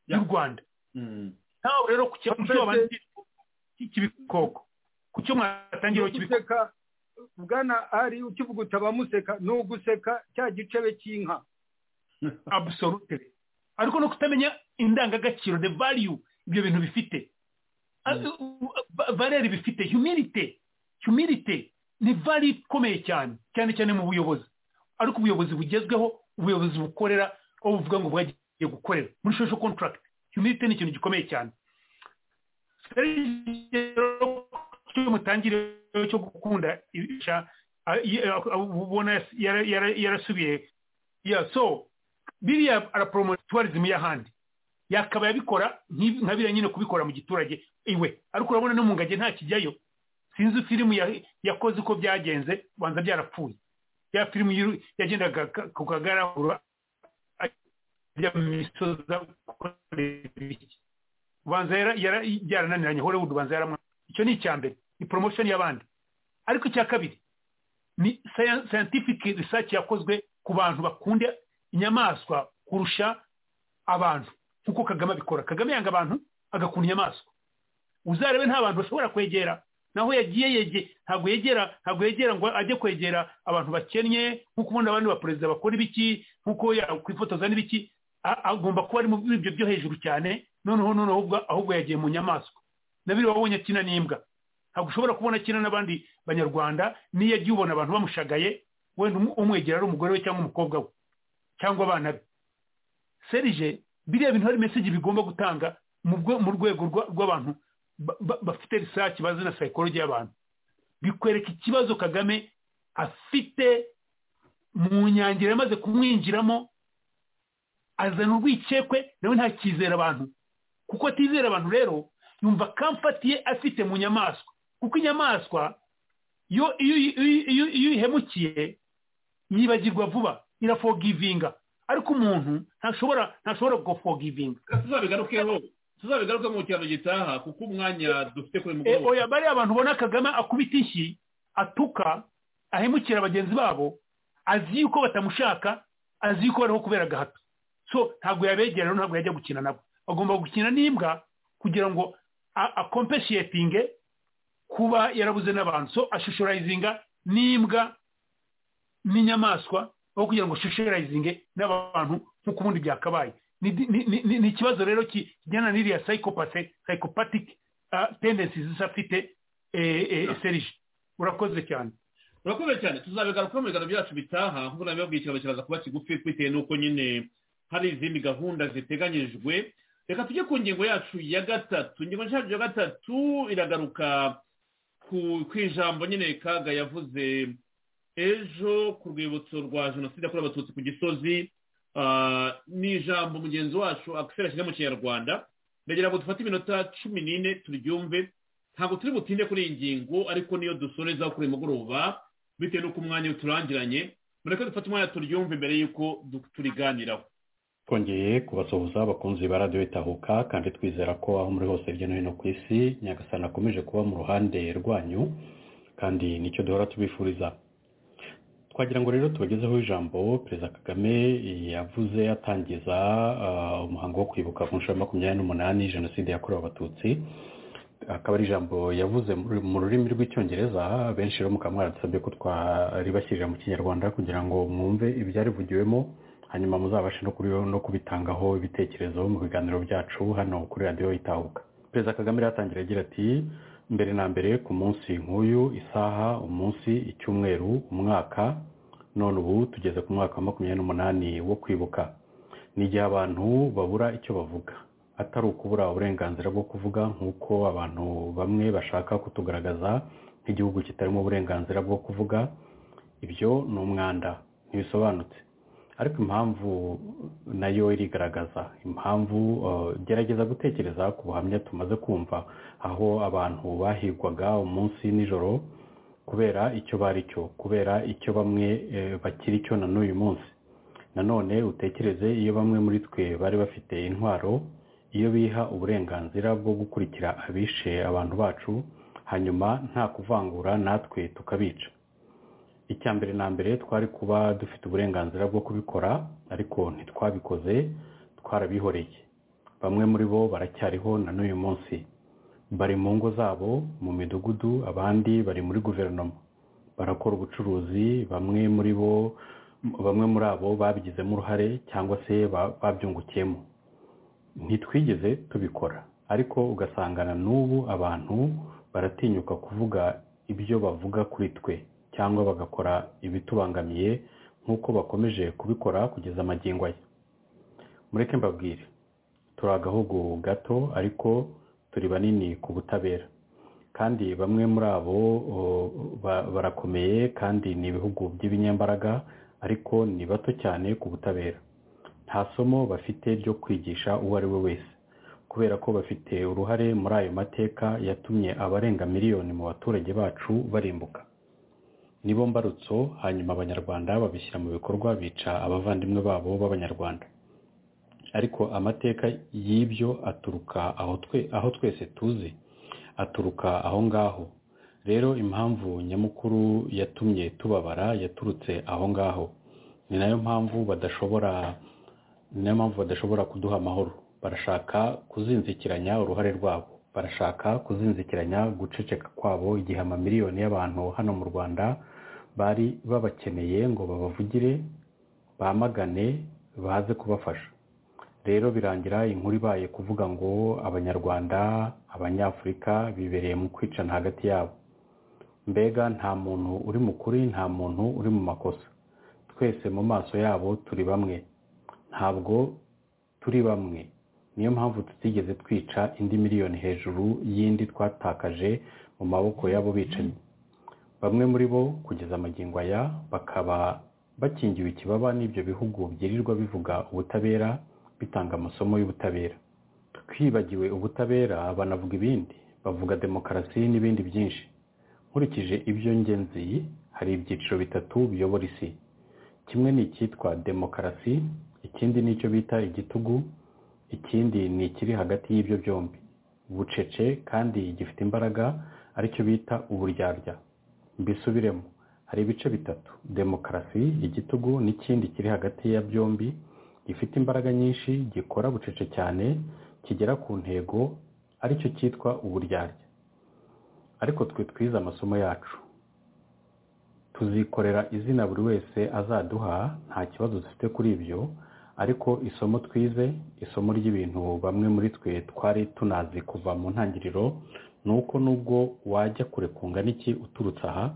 y'u rwanda ntawe rero ku cyo- ku cyo babanje cy'ibikoko ku cyo mwatangiriwe guseka bwana ari ukivuga uti abamuseka ni uguseka cya gicebe cy'inka absolutely ariko no kutamenya indangagaciro the value ibyo bintu bifite valeri bifite humilite humilite ni value ikomeye cyane cyane cyane mu buyobozi ariko ubuyobozi bugezweho ubuyobozi bukorera aho buvuga ngo bwagiye gukorera muri social contract humilite ni ikintu gikomeye cyane cyo mutangire cyo gukunda ibisha a- i- a- ubona yara- yara- yarasubiye ya so biriya araporomota tuwarizimi y'ahandi yakabaye abikora nk'ibi- nka biriya nyine kubikora mu giturage iwe ariko urabona no mu ngagi nta kijyayo sinzi filimu ya- yakoze uko byagenze banza byarapfuye ya filimu yiru- yagendaga ka- ku kagaragura ajya mu misozi akora ibiki. ubanza yara- yara- byarananiranye hollywood ubanza yaramwa icyo ni icya mbere ni promotion y'abandi ariko icya kabiri ni science- scientific research yakozwe ku bantu bakunda inyamaswa kurusha abantu nk'uko kagame abikora kagame yanga abantu agakunda inyamaswa uzarebe nta bantu bashobora kwegera naho yagiye yege ntabwo yegera ntabwo yegera ngo ajye kwegera abantu bakennye nk'uko ubundi abandi baperezida bakora ibiki nk'uko yakwifotoza n'ibiki a- agomba kuba ari mu byo byo hejuru cyane noneho noneho ahubwo- ahubwo yagiye mu nyamaswa nabiri wabonye akina n'imbwa ntabwo ushobora kubona akina n'abandi banyarwanda n'iyo agiye ubona abantu bamushagaye wenda umu- umwegera ari umugore we cyangwa umukobwa we cyangwa abana be serije biriya bintu hari meseji bigomba gutanga mu bwo- mu rwego rwa- rw'abantu ba- ba- bafite risaci bazi na sayikoloji y'abantu bikwereka ikibazo kagame afite mu nyangira yamaze kumwinjiramo azana urwikekwe nawe ntakizera abantu kuko atizera abantu rero yumva kamfatiye afite mu nyamaswa kuko inyamaswa yo iyo iyo- iyo iyo uyihemukiye yibagirwa vuba irafogivinga ariko umuntu ntashobora ntashobora gufogivinga tuzabigarukeho tuzabigaruke mu cyaro gitaha kuko umwanya dufite kuri e, mugoroba oya bariya abantu ubona kagame akubita inshyi atuka ahemukira bagenzi babo azi yuko batamushaka azi yuko bariho kubera agahato so ntabwo yabegera rero ntabwo yajya gukina nabo agomba gukina n'imbwa kugira ngo a- akompeshiyetinge kuba yarabuze n'abantu so ashushorayizinga n'imbwa n'inyamaswa aho kugira ngo ashushorayizinge n'abantu nk'uko ubundi byakabaye Ni- ni- ni ni- ni ikibazo rero ki- kijyana n'iriya sayikopate sayikopatike tendensi zisa afite eh, eh, serije urakoze cyane urakoze cyane tuzabigarukaho mu biganiro byacu bitaha nk'uko nabibabwiye ikiganiro kiraza kuba kigufi bitewe n'uko nyine hari izindi gahunda ziteganyijwe reka tujye ku ngingo yacu ya gatatu ingingo yacu ya gatatu iragaruka ku ku ijambo nyine kaga yavuze ejo ku rwibutso rwa jenoside yakorewe abatutsi ku gisozi ah, ni ijambo mugenzi wacu akisera ashyize mu kinyarwanda ndagira ngo dufate iminota cumi n'ine turyumve ntabwo turi butinde kuri iyi ngingo ariko niyo dusoreza kuri uyu mugoroba bitewe n'uko umwanya uturangiranye mureke dufate umwanya turyumve mbere y'uko du- turiganiraho twongeye kubasuhuza abakunzi ba radiyo itahuka kandi twizera ko aho muri hose hirya no hino ku isi nyagasana akomeje kuba mu ruhande rwanyu kandi nicyo duhora tubifuriza twagira ngo rero tubagezeho ijambo perezida kagame yavuze atangiza ah, umuhango wo kwibuka ku nshuro ya makumyabiri n'umunani jenoside yakorewe abatutsi akaba ari ijambo yavuze muri- mu rurimi rw'icyongereza benshi rero mukaba mwaradusabye ko twaribashyirira mu kinyarwanda kugira ngo mwumve ibyarivugiwemo hanyuma muzabashe no kuri- no kubitangaho ibitekerezo mu biganiro byacu hano kuri radiyo itahuka perezida kagame rero atangira agira ati mbere na mbere ku munsi nk'uyu isaha umunsi icyumweru umwaka none ubu tugeze ku mwaka wa makumyabiri n'umunani wo kwibuka ni igihe abantu babura icyo bavuga atari ukubura uburenganzira bwo kuvuga nk'uko abantu bamwe bashaka kutugaragaza nk'igihugu kitarimo uburenganzira bwo kuvuga ibyo ni umwanda ntibisobanutse ariko impamvu nayo irigaragaza impamvu eh, gerageza gutekereza ku buhamya tumaze kumva aho abantu bahigwaga umunsi nijoro kubera icyo bari cyo kubera icyo bamwe eh, bakiri cyo na n'uyu munsi nanone utekereze iyo bamwe muri twe bari bafite intwaro iyo biha uburenganzira bwo gukurikira abishe abantu bacu hanyuma nta kuvangura natwe tukabica icya mbere na mbere twari kuba dufite uburenganzira bwo kubikora ariko ntitwabikoze twarabihoreye bamwe muri bo baracyariho na n'uyu munsi bari mu ngo zabo mu midugudu abandi bari muri guverinoma barakora ubucuruzi bamwe muri bo bamwe muri abo babigizemo uruhare cyangwa se ba- babyungukiyemo ntitwigeze tubikora ariko ugasangana n'ubu abantu baratinyuka kuvuga ibyo bavuga kuri twe cyangwa bagakora ibitubangamiye nk'uko bakomeje kubikora kugeza amagingo aya mureke mbabwire turi agahugu gato ariko turi banini ku butabera kandi bamwe muri abo o, ba- barakomeye kandi ni ibihugu by'ibinyembaraga ariko ni bato cyane ku butabera nta somo bafite ryo kwigisha uwo ari we wese kubera ko bafite uruhare muri ayo mateka yatumye abarenga miliyoni mu baturage bacu barimbuka nibo mbarutso hanyuma abanyarwanda babishyira mu bikorwa bica abavandimwe babo b'abanyarwanda ariko amateka y'ibyo aturuka aho twe- aho twese tuzi aturuka aho ngaho rero impamvu nyamukuru yatumye tubabara yaturutse aho ngaho ni nayo mpamvu badashobora ni nayo mpamvu badashobora kuduha amahoro barashaka kuzinzikiranya uruhare rwabo barashaka kuzinzikiranya guceceka kwabo igihe amamiliyoni y'abantu hano mu rwanda bari babakeneye ngo babavugire bamagane baze kubafasha rero birangira inkuru ibaye kuvuga ngo abanyarwanda abanyafurika bibereye mu kwicana hagati yabo mbega nta muntu uri mu kuri nta muntu uri mu makosa twese mu maso yabo turi bamwe ntabwo turi bamwe niyo mpamvu tutigeze twica indi miliyoni hejuru y'indi twatakaje mu maboko y'abo bicanyi bamwe muri bo kugeza amagingo aya bakaba bakingiwe ikibaba n'ibyo bihugu byirirwa bivuga ubutabera bitanga amasomo y'ubutabera twibagiwe ubutabera banavuga ibindi bavuga demokarasi n'ibindi byinshi nkurikije ibyo ngenzi hari ibyiciro bitatu biyobora isi kimwe ni icyitwa demokarasi ikindi ni icyo bita igitugu ikindi ni ikiri hagati y'ibyo byombi bucece kandi gifite imbaraga aricyo bita uburyarya mbisubiremo hari ibice bitatu demokarasi igitugu n'ikindi kiri hagati ya byombi gifite imbaraga nyinshi gikora bucece cyane kigera ku ntego aricyo cyitwa uburyarya ariko twe twize amasomo yacu tuzikorera izina buri wese azaduha nta kibazo dufite kuri ibyo ariko isomo twize isomo ry'ibintu bamwe muri twe twari tunazi kuva mu ntangiriro ni uko nubwo wajya kure kungana iki uturutse aha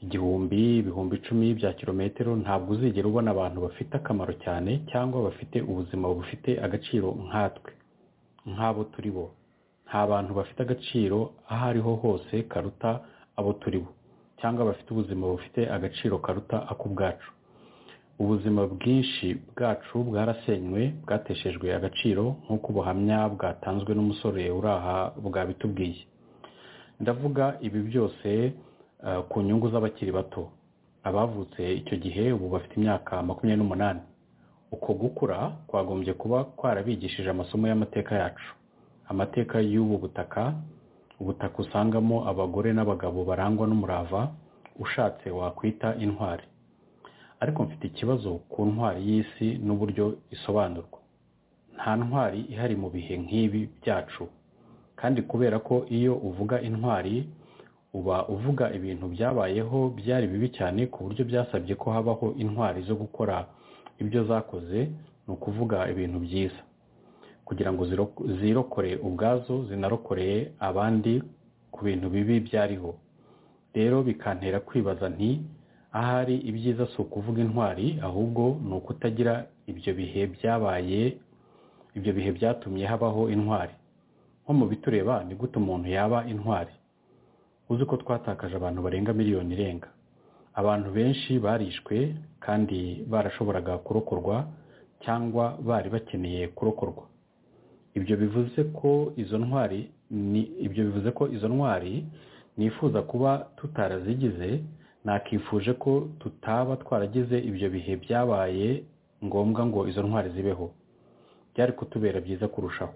igihumbi ibihumbi icumi bya kilometero ntabwo uzigera ubona abantu bafite akamaro cyane cyangwa bafite ubuzima bufite agaciro nkatwe nk'abo turi bo nta bantu bafite agaciro aho ariho hose karuta abo turi bo cyangwa bafite ubuzima bufite agaciro karuta ak'ubwacu ubuzima bwinshi bwacu bwarasenywe bwateshejwe agaciro nk'uko ubuhamya bwatanzwe n'umusore uri aha bwabitubwiye ndavuga ibi byose ku nyungu z'abakiri bato abavutse icyo gihe ubu bafite imyaka makumyabiri n'umunani uko gukura kwagombye kuba kwarabigishije amasomo y'amateka yacu amateka y'ubu butaka ubutaka usangamo abagore n'abagabo barangwa n'umurava ushatse wakwita intwari ariko mfite ikibazo ku ntwari y'isi n'uburyo isobanurwa nta ntwari ihari mu bihe nk'ibi byacu kandi kubera ko iyo uvuga intwari uba uvuga ibintu byabayeho byari bibi cyane ku buryo byasabye ko habaho intwari zo gukora ibyo zakoze ni ukuvuga ibintu byiza kugira ngo zirokore ubwazo zinarokoreye abandi ku bintu bibi byariho rero bikantera kwibaza nti ahari ibyiza si ukuvuga intwari ahubwo ni ukutagira ibyo bihe byabaye ibyo bihe byatumye habaho intwari nko mu bitureba ni gute umuntu yaba intwari uzi ko twatakaje abantu barenga miliyoni irenga abantu benshi barishwe kandi barashoboraga kurokorwa cyangwa bari bakeneye kurokorwa ibyo bivuze ko izo ntwari ni ibyo bivuze ko izo ntwari nifuza kuba tutarazigize nakifuje ko tutaba twaragize ibyo bihe byabaye ngombwa ngo izo ntwari zibeho byari kutubera byiza kurushaho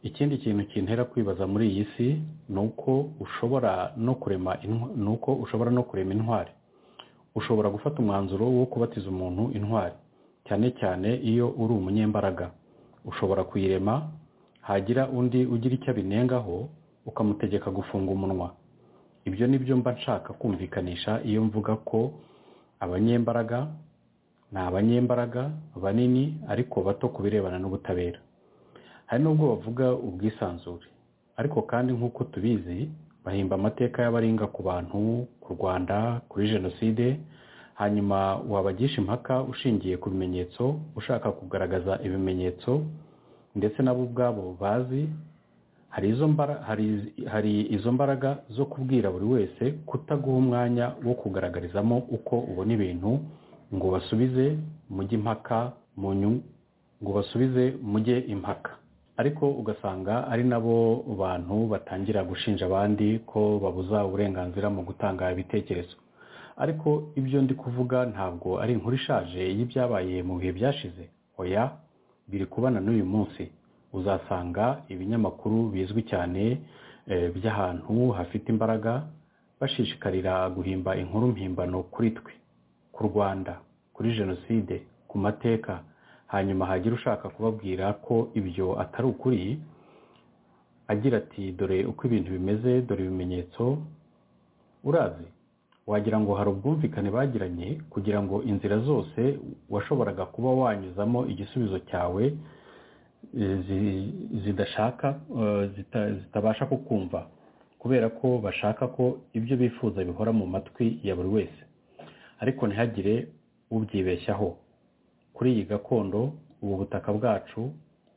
ikindi kintu kintera kwibaza muri iyi si ni uko ushobora no kurema ni uko ushobora no kurema intwari ushobora gufata umwanzuro wo kubatiza umuntu intwari cyane cyane iyo uri umunyembaraga ushobora kuyirema hagira undi ugira icyo abinengaho ukamutegeka gufunga umunwa ibyo ni byo mba nshaka kumvikanisha iyo mvuga ko abanyembaraga ni abanyembaraga banini ariko bato ku birebana n'ubutabera hari n'ubwo bavuga ubwisanzure ariko kandi nk'uko tubizi bahimba amateka y'abaringa ku bantu ku rwanda kuri jenoside hanyuma wabagisha impaka ushingiye ku bimenyetso ushaka kugaragaza ibimenyetso ndetse nabo ubwabo bazi hari izo mbaraga zo kubwira buri wese kutaguha umwanya wo kugaragarizamo uko ubona ibintu ngo basubize mujye impaka mu nyungu ngo basubize mujye impaka ariko ugasanga ari nabo bantu batangira gushinja abandi ko babuza uburenganzira mu gutanga ibitekerezo ariko ibyo ndi kuvuga ntabwo ari inkuru ishaje y'ibyabaye mu bihe byashize oya biri kubana n'uyu munsi uzasanga ibinyamakuru bizwi cyane by'ahantu hafite imbaraga bashishikarira guhimba inkuru mpimbano kuri twe ku rwanda kuri jenoside ku mateka hanyuma hagira ushaka kubabwira ko ibyo atari ukuri agira ati dore uko ibintu bimeze dore ibimenyetso urazi wagira ngo hari ubwumvikane bagiranye kugira ngo inzira zose washoboraga kuba wanyuzamo igisubizo cyawe zidashaka zitabasha kukumva kubera ko bashaka ko ibyo bifuza bihora mu matwi ya buri wese ariko ntihagire ubyibeshyaho kuri iyi gakondo ubu butaka bwacu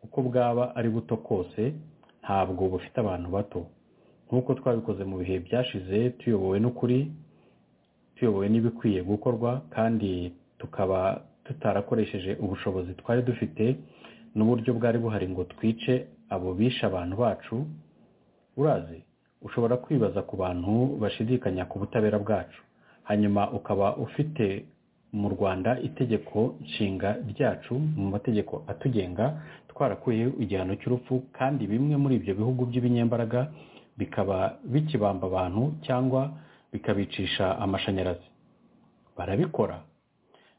uko bwaba ari buto kose ntabwo bufite abantu bato nk'uko twabikoze mu bihe byashize tuyobowe n'ukuri tuyobowe n'ibikwiye gukorwa kandi tukaba tutarakoresheje ubushobozi twari dufite n'uburyo bwari buhari ngo twice abo bishe abantu bacu urazi ushobora kwibaza ku bantu bashidikanya ku butabera bwacu hanyuma ukaba ufite mu rwanda itegeko nshinga ryacu mu mategeko atugenga twarakuye igihano cy'urupfu kandi bimwe muri ibyo bihugu by'ibinyembaraga bikaba bikibamba abantu cyangwa bikabicisha amashanyarazi barabikora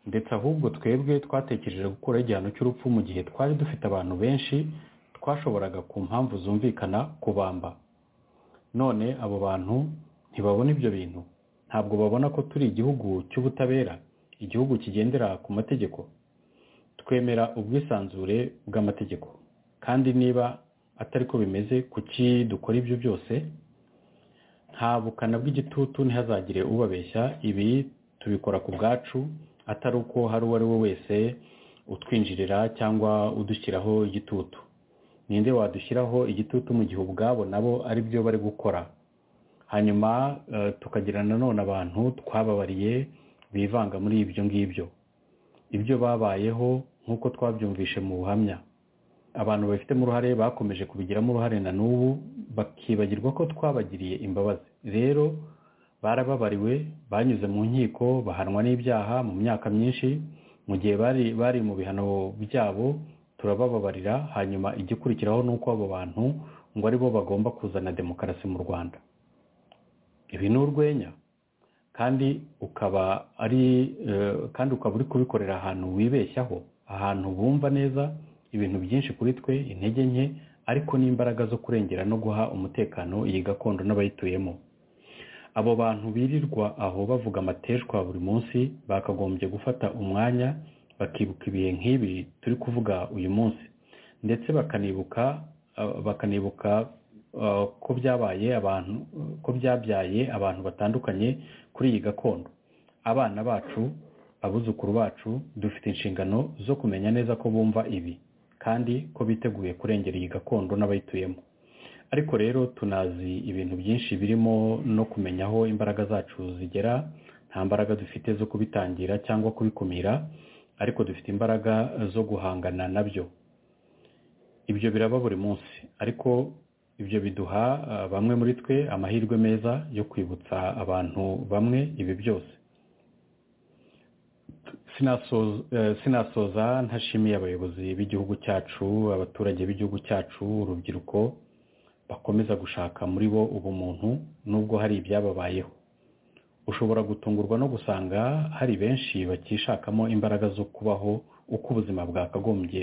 ndetse ahubwo twebwe twatekereje gukuraho igihano cy'urupfu mu gihe twari dufite abantu benshi twashoboraga ku mpamvu zumvikana kubamba none abo bantu ntibabona ibyo bintu ntabwo babona ko turi igihugu cy'ubutabera igihugu kigendera ku mategeko twemera ubwisanzure bw'amategeko kandi niba atari ko bimeze kuki dukora ibyo byose nta bukana bw'igitutu ntihazagire ubabeshya ibi tubikora ku bwacu atari uko hari uwo ari we wese utwinjirira cyangwa udushyiraho igitutu ninde wadushyiraho igitutu mu gihe ubwabo nabo ari byo bari gukora hanyuma tukagira nanone abantu twababariye bivanga muri ibyo ngibyo ibyo babayeho nk'uko twabyumvishe mu buhamya abantu babifitemo uruhare bakomeje kubigiramo uruhare na n'ubu bakibagirwa ko twabagiriye imbabazi rero barababariwe banyuze mu nkiko bahanwa n'ibyaha mu myaka myinshi mu gihe bari bari mu bihano byabo turabababarira hanyuma igikurikiraho ni uko abo bantu ngo aribo bagomba kuzana demokarasi mu rwanda ibi ni urwenya kandi ukaba ari kandi ukaba uri kubikorera ahantu wibeshyaho ahantu bumva neza ibintu byinshi kuri twe intege nke ariko n'imbaraga zo kurengera no guha umutekano iyi gakondo n'abayituyemo abo bantu birirwa aho bavuga amateshwa buri munsi bakagombye gufata umwanya bakibuka ibihe nk'ibi turi kuvuga uyu munsi ndetse bakanibuka bakanibuka ko byabaye abantu ko byabyaye abantu batandukanye kuri iyi gakondo abana bacu abuzukuru bacu dufite inshingano zo kumenya neza ko bumva ibi kandi ko biteguye kurengera iyi gakondo n'abayituyemo ariko rero tunazi ibintu byinshi birimo no kumenya aho imbaraga zacu zigera nta mbaraga dufite zo kubitangira cyangwa kubikumira ariko dufite imbaraga zo guhangana nabyo ibyo biraba buri munsi ariko ibyo biduha bamwe muri twe amahirwe meza yo kwibutsa abantu bamwe ibi byose sinasoza ntashimiye abayobozi b'igihugu cyacu abaturage b'igihugu cyacu urubyiruko bakomeza gushaka muri bo ubumuntu nubwo hari ibyababayeho ushobora gutungurwa no gusanga hari benshi bakishakamo imbaraga zo kubaho uko ubuzima bwakagombye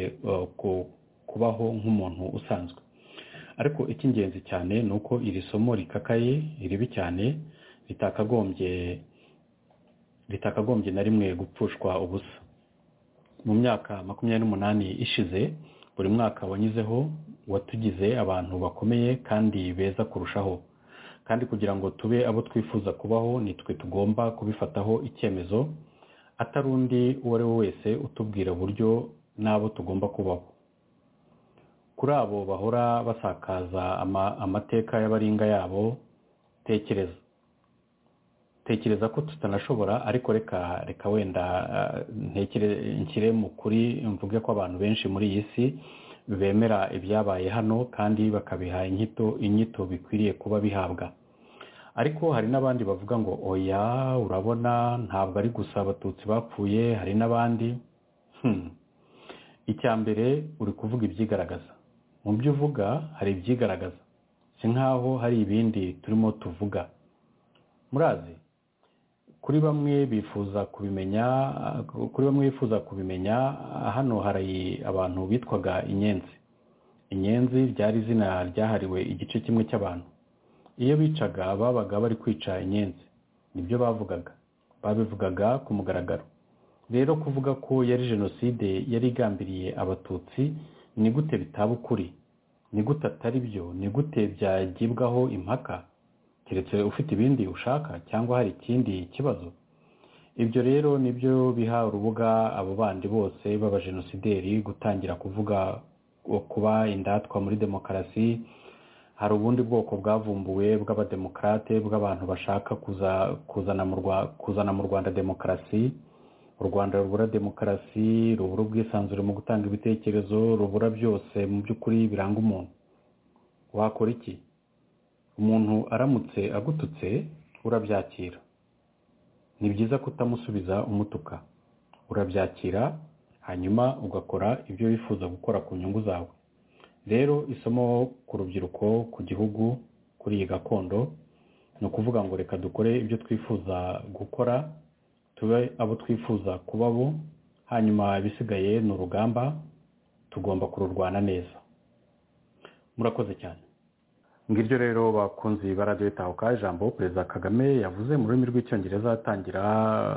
kubaho nk'umuntu usanzwe ariko icy'ingenzi cyane ni uko iri somo rikakaye ribi cyane ritakagombye ritakagombye na rimwe gupfushwa ubusa mu myaka makumyabiri n'umunani ishize buri mwaka wanyuzeho watugize abantu bakomeye kandi beza kurushaho kandi kugira ngo tube abo twifuza kubaho nitwe tugomba kubifataho icyemezo atari undi uwo ari we wese utubwira uburyo n'abo tugomba kubaho kuri abo bahora basakaza amateka y'abaringa yabo tekereza tekereza ko tutanashobora ariko reka reka wenda nshyire mu kuri mvuge ko abantu benshi muri iyi si bemera ibyabaye hano kandi bakabiha inyito inyito bikwiriye kuba bihabwa ariko hari n'abandi bavuga ngo oya urabona ntabwo ari gusa abatutsi bapfuye hari n'abandi icya mbere uri kuvuga ibyigaragaza mu byo uvuga hari ibyigaragaza si nkaho hari ibindi turimo tuvuga murazi kuri bamwe bifuza kubimenya kuri bamwe bifuza kubimenya hano hari abantu bitwaga inyenzi inyenzi ryari izina ryahariwe igice kimwe cy'abantu iyo bicaga babaga bari kwica inyenzi nibyo bavugaga babivugaga ku mugaragaro rero kuvuga ko yari jenoside yari igambiriye abatutsi ni gute bitaba ukuri ni gute atari byo ni gute byagibwaho impaka keretse ufite ibindi ushaka cyangwa hari ikindi kibazo ibyo rero nibyo biha urubuga abo bandi bose b'abajenosideri gutangira kuvuga kuba indatwa muri demokarasi hari ubundi bwoko bwavumbuwe bw'abademokarate bw'abantu bashaka kuza kuzana mu Rwa- kuzana mu rwanda demokarasi u rwanda rubura demokarasi rubura ubwisanzure mu gutanga ibitekerezo rubura byose mu by'ukuri biranga umuntu wakora iki umuntu aramutse agututse urabyakira ni byiza kutamusubiza umutuka urabyakira hanyuma ugakora ibyo wifuza gukora ku nyungu zawe rero isomo ku rubyiruko ku gihugu kuri iyi gakondo ni ukuvuga ngo reka dukore ibyo twifuza gukora tube abo twifuza kuba bo hanyuma ibisigaye ni urugamba tugomba kururwana neza murakoze cyane ngiryo rero bakunze ibara ry'itahuka ijambo perezida kagame yavuze mu rurimi rw'icyongereza atangira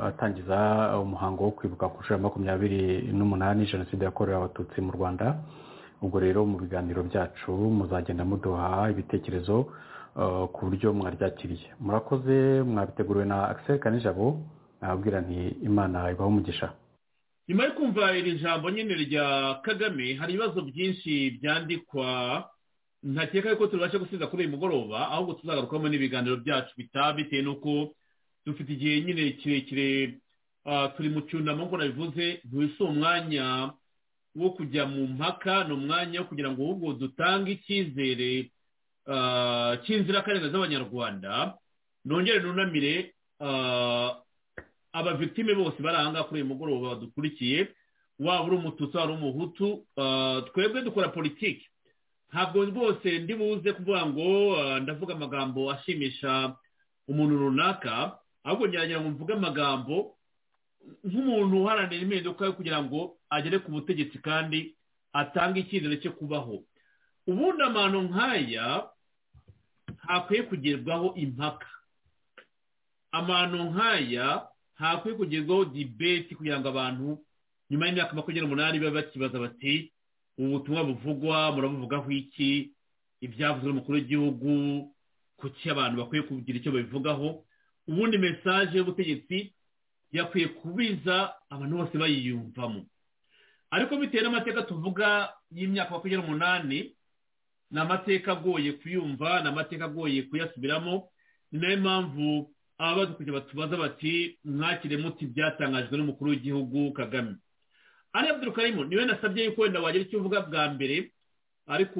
atangiza umuhango wo kwibuka ku nshuro ya makumyabiri n'umunani jenoside yakorewe abatutsi mu rwanda ubwo rero mu biganiro byacu muzagenda muduha ibitekerezo eh, ku buryo mwaryakiriye murakoze mwabiteguriwe na akiseri kanijabo nababwira nti imana ibaho umugisha nyuma yo kumva iri jambo nyine rya kagame hari ibibazo byinshi byandikwa ntakeka yuko tubasha gusiza kuri uyu mugoroba ahubwo tuzagarukamo n'ibiganiro byacu bitaha bitewe n'uko dufite igihe nyine kirekire ah, turi mu cyunamo nk'uko nabivuze ntiwise umwanya wo kujya mu mpaka ni umwanya wo kugira ngo ahubwo dutange icyizere ah, cy'inzirakarengane z'abanyarwanda nongere nunamire ah, abavitime bose bari ahangaha kuri uyu mugoroba badukurikiye waba uri umututsi waba uri umuhutu ah, twebwe dukora politiki ntabwo rwose ndi buze kuvuga ngo ah, ndavuga amagambo ashimisha umuntu runaka ahubwo ngerageza ngo mvuge amagambo nk'umuntu uharanira impinduka yo kugira ngo agere ku butegetsi kandi atange icyizere cyo kubaho ubundi amano nk'aya ntakwiye kugerwaho impaka amano nk'aya ntakwiye kugerwaho dibeti kugira ngo abantu nyuma y'imyaka makumyabiri n'umunani babe bakibaza bati ubu butumwa buvugwa murabuvugaho iki ibyavuzwe n'umukuru w'igihugu kuki abantu bakwiye kugira icyo babivugaho ubundi mesaje y'ubutegetsi yakwiye kubiza abantu bose bayiyumvamo ariko bitewe n'amateka tuvuga y'imyaka makumyabiri n'umunani ni amateka agoye kuyumva ni amateka agoye kuyasubiramo ni nayo mpamvu ababadukurikira batubaza bati mwakire muti ibyatangajwe n'umukuru w'igihugu kagame ari Abdul Karim niwe nasabye yuko wenda wagira icyo uvuga bwa mbere ariko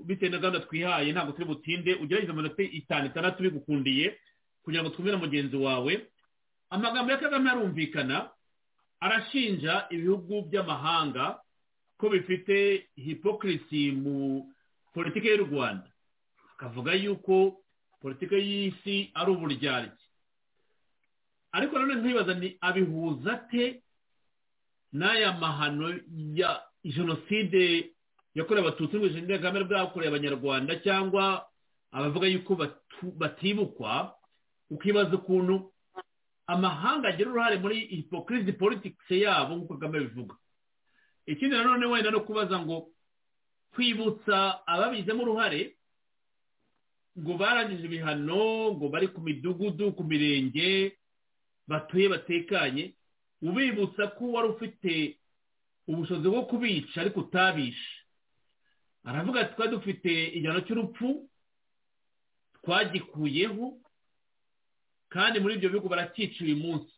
bitewe na gahunda twihaye ntabwo turi butinde ugerageza amanota itanu itandatu bigukundiye kugira ngo twumve na mugenzi wawe amagambo ya kagame arumvikana arashinja ibihugu by'amahanga ko bifite hipokirisi mu politiki y'u rwanda akavuga yuko politiki y'isi ari uburyarya ariko nanone nkibaza ni abihuza ate n'aya mahano ya jenoside yakorewe abatutsi muri jenoside kagame bwakorewe abanyarwanda cyangwa abavuga yuko batu- batibukwa ukibaza ukuntu amahanga agira uruhare muri hipokirisi politiki yabo nk'uko kagame bivuga ikindi nanone wenda no kubaza ngo kwibutsa ababigizemo uruhare ngo barangije ibihano ngo bari ku midugudu ku mirenge batuye batekanye ubibutsa ko wari ufite ubushobozi bwo kubica ariko utabishe aravuga ati twari dufite igihano cy'urupfu twagikuyeho kandi muri ibyo bihugu baracyica uyu munsi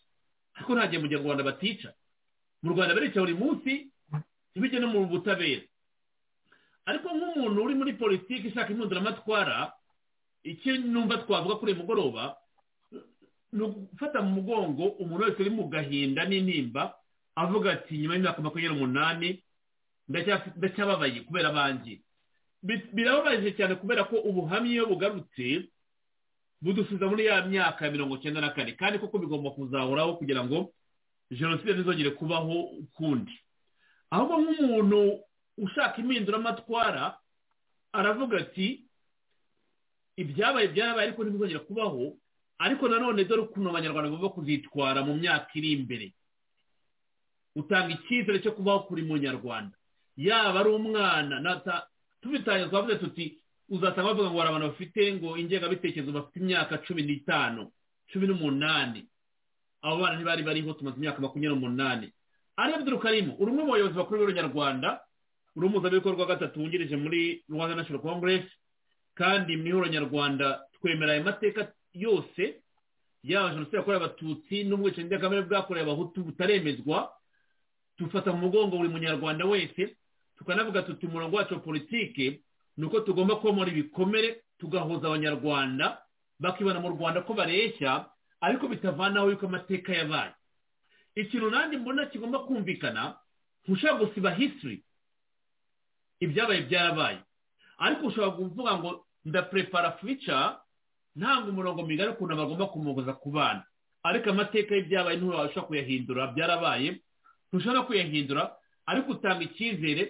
ariko nta gihe mu gihe mu rwanda batica mu rwanda barica buri munsi ntibijye no mu butabera ariko nk'umuntu uri muri politiki ishaka impunduramatwara icyo numva twavuga kuri uyu mugoroba ni ugufata mu mugongo umuntu wese uri mu gahinda n'intimba avuga ati nyuma y'imyaka makumyabiri n'umunani ndacyafi- ndacyababaye kubera abanjye Bi- birababaje cyane kubera ko ubuhamya iyo bugarutse budusubiza muri ya myaka ya mirongo icyenda na kane kandi koko bigomba kuzahoraho kugira ngo jenoside ntizongere kubaho ukundi ahubwo nk'umuntu ushaka impinduramatwara aravuga ati ibyabaye byarabaye ariko ntibizongera kubaho ariko nanone dore ukuntu abanyarwanda bagomba kuzitwara mu myaka iri imbere utanga icyizere cyo kubaho kuri munyarwanda yaba ari umwana nata- tubitangiye twavuze tuti uzasanga bavuga ngo hari abantu bafite ngo ingengabitekerezo bafite imyaka cumi n'itanu cumi n'umunani abo bana ntibari bariho tumaze imyaka makumyabiri n'umunani ari abdul karimu uri umwe mu bayobozi bakuru b'uruyarwanda uri umuhuzabikorwa wa gatatu wungirije muri rwanda national congress kandi mu ihuriro nyarwanda twemera ayo mateka yose yaba jenoside yakorewe abatutsi n'ubwicanyi bw'akamere bwakorewe abahutu butaremezwa dufata mu mugongo buri munyarwanda wese tukanavuga tuti umurongo wacu wa politiki ni uko tugomba komora ibikomere tugahuza abanyarwanda bakibona mu rwanda ko bareshya ariko bitavanaho yuko amateka yabaye ikintu nanjye mbona kigomba kumvikana ntushobora gusiba hisiri ibyabaye byarabaye ariko ushobora kuvuga ngo ndaprepara fuyica ntanga umurongo migari ukuntu bagomba kumugoza ku bana ariko amateka y'ibyabaye ntushobora kuyahindura byarabaye ntushobora kuyahindura ariko utanga icyizere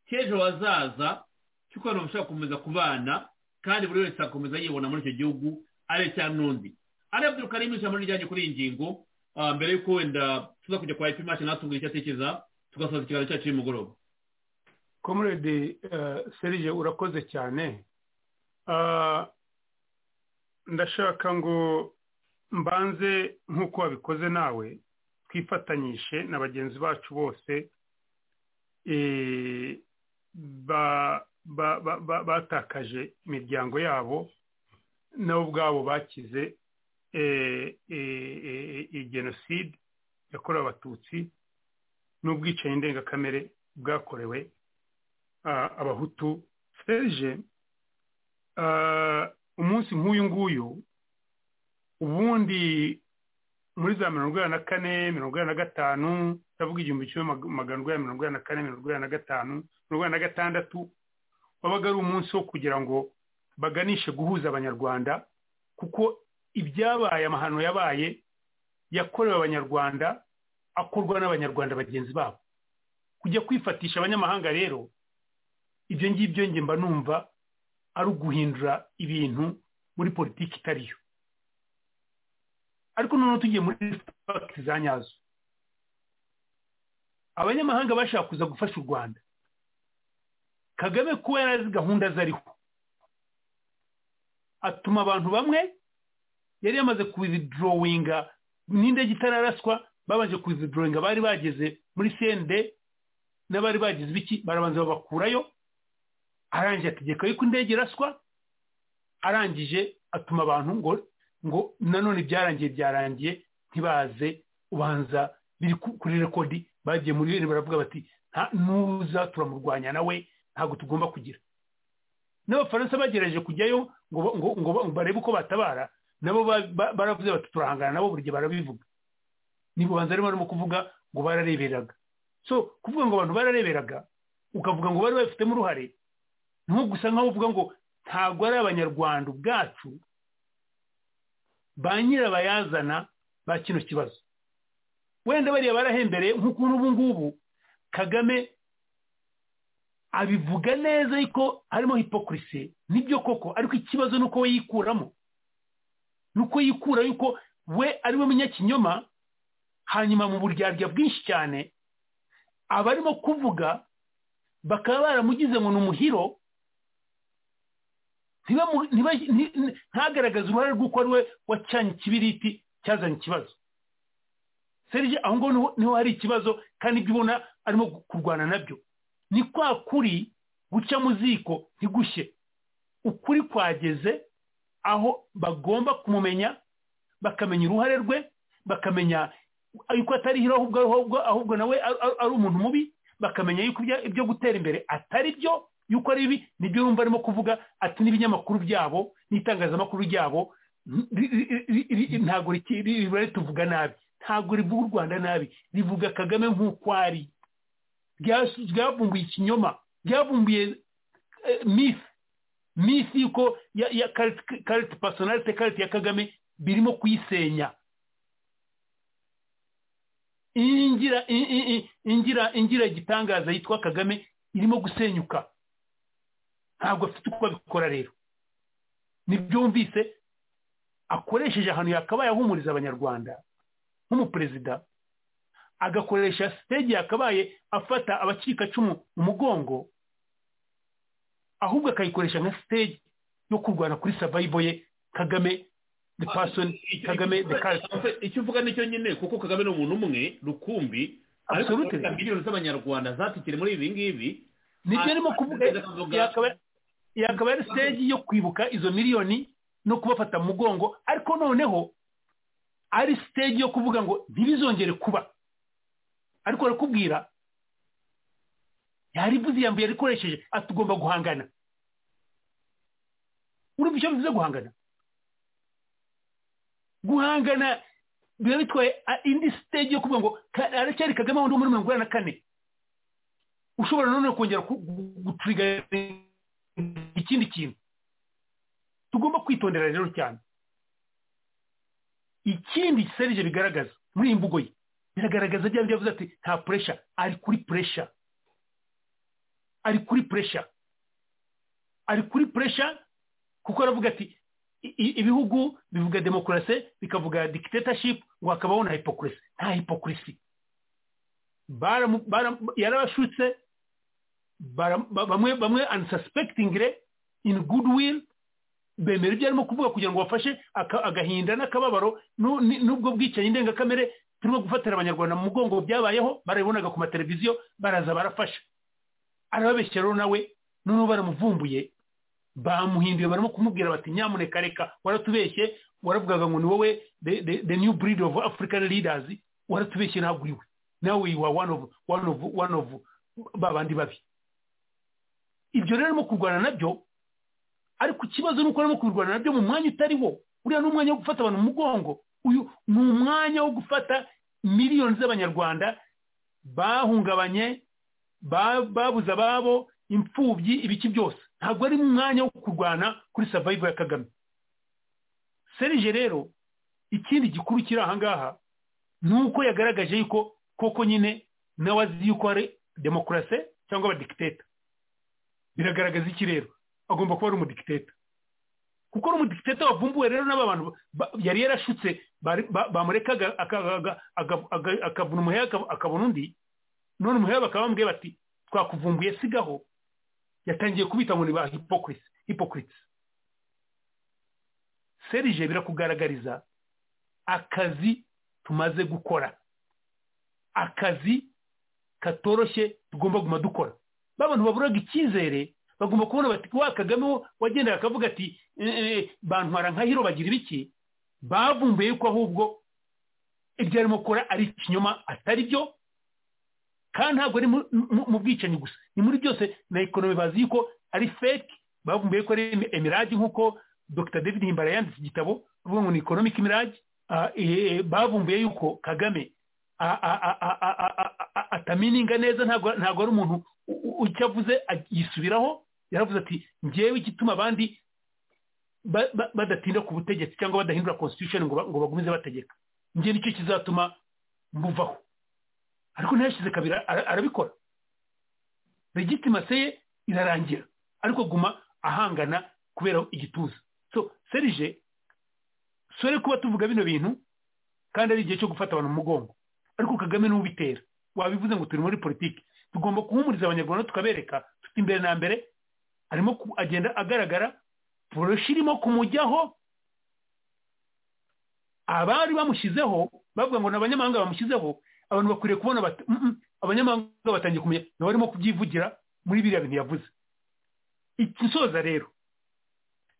cy'ejo hazaza cy'uko abantu bashobora gukomeza ku bana kandi buri wese akomeza yibona muri icyo gihugu ari icya n'undi ariyo byuka rimwe ijambo rijyanye kuri iyi ngingo mbere y'uko wenda tuza kujya kwa epimashe natubwira icyo atekereza tugasoza ikiganiro cyacu y'umugoroba komurede serije urakoze cyane ndashaka ngo mbanze nk'uko wabikoze nawe twifatanyishe na bagenzi bacu bose batakaje imiryango yabo nabo ubwabo bakize jenoside yakorewe abatutsi n'ubwicanyi ndengakamere bwakorewe abahutu serije umunsi nk'uyu nguyu ubundi muri za mirongo inani na kane mirongo inani na gatanu ndavuga igihumbi kimwe magana urwanya mirongo inani na kane mirongo inani na gatanu mirongo inani na gatandatu wabaga ari umunsi wo kugira ngo baganishe guhuza abanyarwanda kuko ibyabaye amahano yabaye yakorewe abanyarwanda akorwa n'abanyarwanda bagenzi babo kujya kwifatisha abanyamahanga rero ibyo ngibyo njye mba numva ari uguhindura ibintu muri politiki itariyo ariko noneho tugiye muri fagiti za nyazo abanyamahanga bashaka kuza gufasha u rwanda kagame kuba yari azi gahunda zariho atuma abantu bamwe yari yamaze kuwizidorowinga n'indege itararaswa babanje kuwizidorowinga bari bageze muri sende n'abari bagize ibiki barabanza babakurayo arangije ategeka yuko indege iraswa arangije atuma abantu ngo ngo nanone byarangiye byarangiye ntibaze ubanza biri kuri rekodi bagiye muri bene baravuga bati nuza turamurwanya nawe ntabwo tugomba kugira n'abafaransa bagerageje kujyayo ngo barebe uko batabara nabo baravuze bati turahangana nabo buri gihe barabivuga ntibubanza arimo barimo kuvuga ngo barareberaga so kuvuga ngo abantu barareberaga ukavuga ngo bari babifitemo uruhare nko gusa nkaho uvuga ngo ntabwo ari abanyarwanda ubwacu ba nyirabayazana ba kino kibazo wenda bariya barahembereye nk'ukuntu ubu ngubu kagame abivuga neza ariko harimo hipokirise nibyo koko ariko ikibazo ni uko we yikuramo ni uko yikura yuko we ari we munyakinyoma hanyuma mu buryarya bwinshi cyane abarimo kuvuga bakaba baramugize ngo ni umuhiro ntagaragaze uruhare rw'uko ari we wacanye ikibiriti cyazanye ikibazo serije aho ngaho niho hari ikibazo kandi ibyo ubona arimo kurwana nabyo ni kwa kuri guca mu ziko ntigushye ukuri kwageze aho bagomba kumumenya bakamenya uruhare rwe bakamenya yuko atari hiro ahubwo ahubwo nawe ari umuntu mubi bakamenya yuko ibyo gutera imbere atari byo yuko ari ibi nibyo yumva arimo kuvuga ati n'ibinyamakuru byabo n'itangazamakuru ryabo ntabwo riba rituvuga nabi ntabwo rivuga u rwanda nabi rivuga kagame nk'uko ari ryavumbuye ikinyoma ryavumbuye mifi mifi yuko ya karite pasonarite karite ya kagame birimo kuyisenya ingira ingira ingira igitangaza yitwa kagame irimo gusenyuka ntabwo afite uko abikora rero ntibyumvise akoresheje ahantu yakabaye ahumuriza abanyarwanda nk'umuperezida agakoresha sitege yakabaye afata abacikacumu mu mugongo ahubwo akayikoresha nka sitege yo kurwana kuri savayibo ye kagame the person kagame the character icyo uvuga nicyo nyine kuko kagame ni umuntu umwe rukumbi ariko Absolutely. kuvuga miliyoni z'abanyarwanda zatikire muri ibi ngibi nibyo arimo kuvuga yakaba- yakaba ari stage yo kwibuka izo miliyoni no kubafata mu mugongo ariko noneho ari stage yo kuvuga ngo ntibizongere kuba ariko arakubwira yarivuze iyambuye yarikoresheje ati ugomba guhangana urumva icyo bivuze guhangana guhangana biba bitwaye a- indi stage yo kuvuga ngo ka- aracyari kagame wundi wo muri mirongo inani na kane ushobora noneho kongera ku- gu- gutrigger ikindi kintu tugomba kwitondera rero cyane ikindi serije bigaragaza muri iyi mvugo ye biragaragaza bya bindi yavuze ati nta puresha ari kuri puresha ari kuri puresha ari kuri puresha kuko aravuga ati i- i- ibihugu bivuga demokarasi bikavuga dictatorship ngo hakabaho na hypocrisy nta hypocrisy baramu- baramu- yarabashutse bara- ba- bamwe bamwe unsuspectingly in goodwill bemera ibyo arimo kuvuga kugira ngo bafashe aka- agahinda n'akababaro nu- ni- n'ubwo bwicanyi ndengakamere turimo gufatira abanyarwanda mu mugongo byabayeho barabibonaga ku mateleviziyo baraza barafasha arababeshyira rero nawe noneho baramuvumbuye bamuhinduye barimo kumubwira bati nyamuneka reka waratubeshye waravugaga ngo ni wowe the, the, the new breed of african leaders waratubeshye ntabwo uriwe nawe you are one of one of one of ba bandi babi ibyo rero arimo kurwana nabyo ariko ikibazo ni uko arimo kurwana nabyo mu mwanya utari wo uriya ni umwanya wo gufata abantu mu mugongo uyu ni umwanya wo gufata miliyoni z'abanyarwanda bahungabanye ba- babuze ababo imfubyi ibiki byose ntabwo ari umwanya wo kurwana kuri savayivu ya kagame serije rero ikindi gikuru kiri aha ngaha ni uko yagaragaje yuko koko nyine nawe azi yuko ari demokarasi cyangwa abadikiteta biragaragaza iki rero agomba kuba ari umudikiteta kuko ari umudikiteta wavumbuwe rero n'aba bantu ba- yari yarashutse bari- ba- bamurekaga aka- aga- aga- aga- akavuna umuheha aka- akabona undi none umuheha bakaba bamubwiye bati twakuvumbuye sigaho yatangiye kubita ngo ni ba hypocrites hypocrites serije birakugaragariza akazi tumaze gukora akazi katoroshye tugomba guma dukora ba bantu baburaga icyizere bagomba kubona bati wa kagame wo wagendaga akavuga ati "Eh, eh, bantwara nka hiro bagira ibiki bavumbuye yuko ahubwo ibyo arimo gukora ari ikinyoma atari byo kandi ntabwo ari mu- mu- mu bwicanyi gusa ni muri byose na ekonomi bazi yuko ari fake bavumbuye ko ari em- emirage nk'uko dr david himbara yanditse igitabo avuga ngo ni economic mirage Ah, eh, bavumbuye yuko kagame a- a- a- a- a- a- a- a- a- atamininga neza ntabwo ntabwo ari umuntu u- u- icyo avuze ag- yisubiraho yaravuze ati ngewe igituma abandi ba- ba- badatinda ku butegetsi cyangwa badahindura constitution ngo ba- ngo bagumize bategeka njye nicyo kizatuma mbuvaho ariko ntiyashyize kabiri ara- arabikora legitimase ye irarangira ariko guma ahangana kubera igituza so serije sore kuba tuvuga bino bintu kandi ari igihe cyo gufata abantu mu mugongo ariko kagame niwe ubitera wabivuze ngo turi muri politiki tugomba guhumuriza abanyarwanda tukabereka tuti imbere na mbere arimo ku- agenda agaragara poroshi irimo kumujyaho abari bamushyizeho bavuga ngo ni abanyamahanga bamushyizeho abantu bakwiriye kubona bati "Mm, mm, abanyamahanga batangiye kumenya nawe arimo kubyivugira muri biriya bintu yavuze ikisoza rero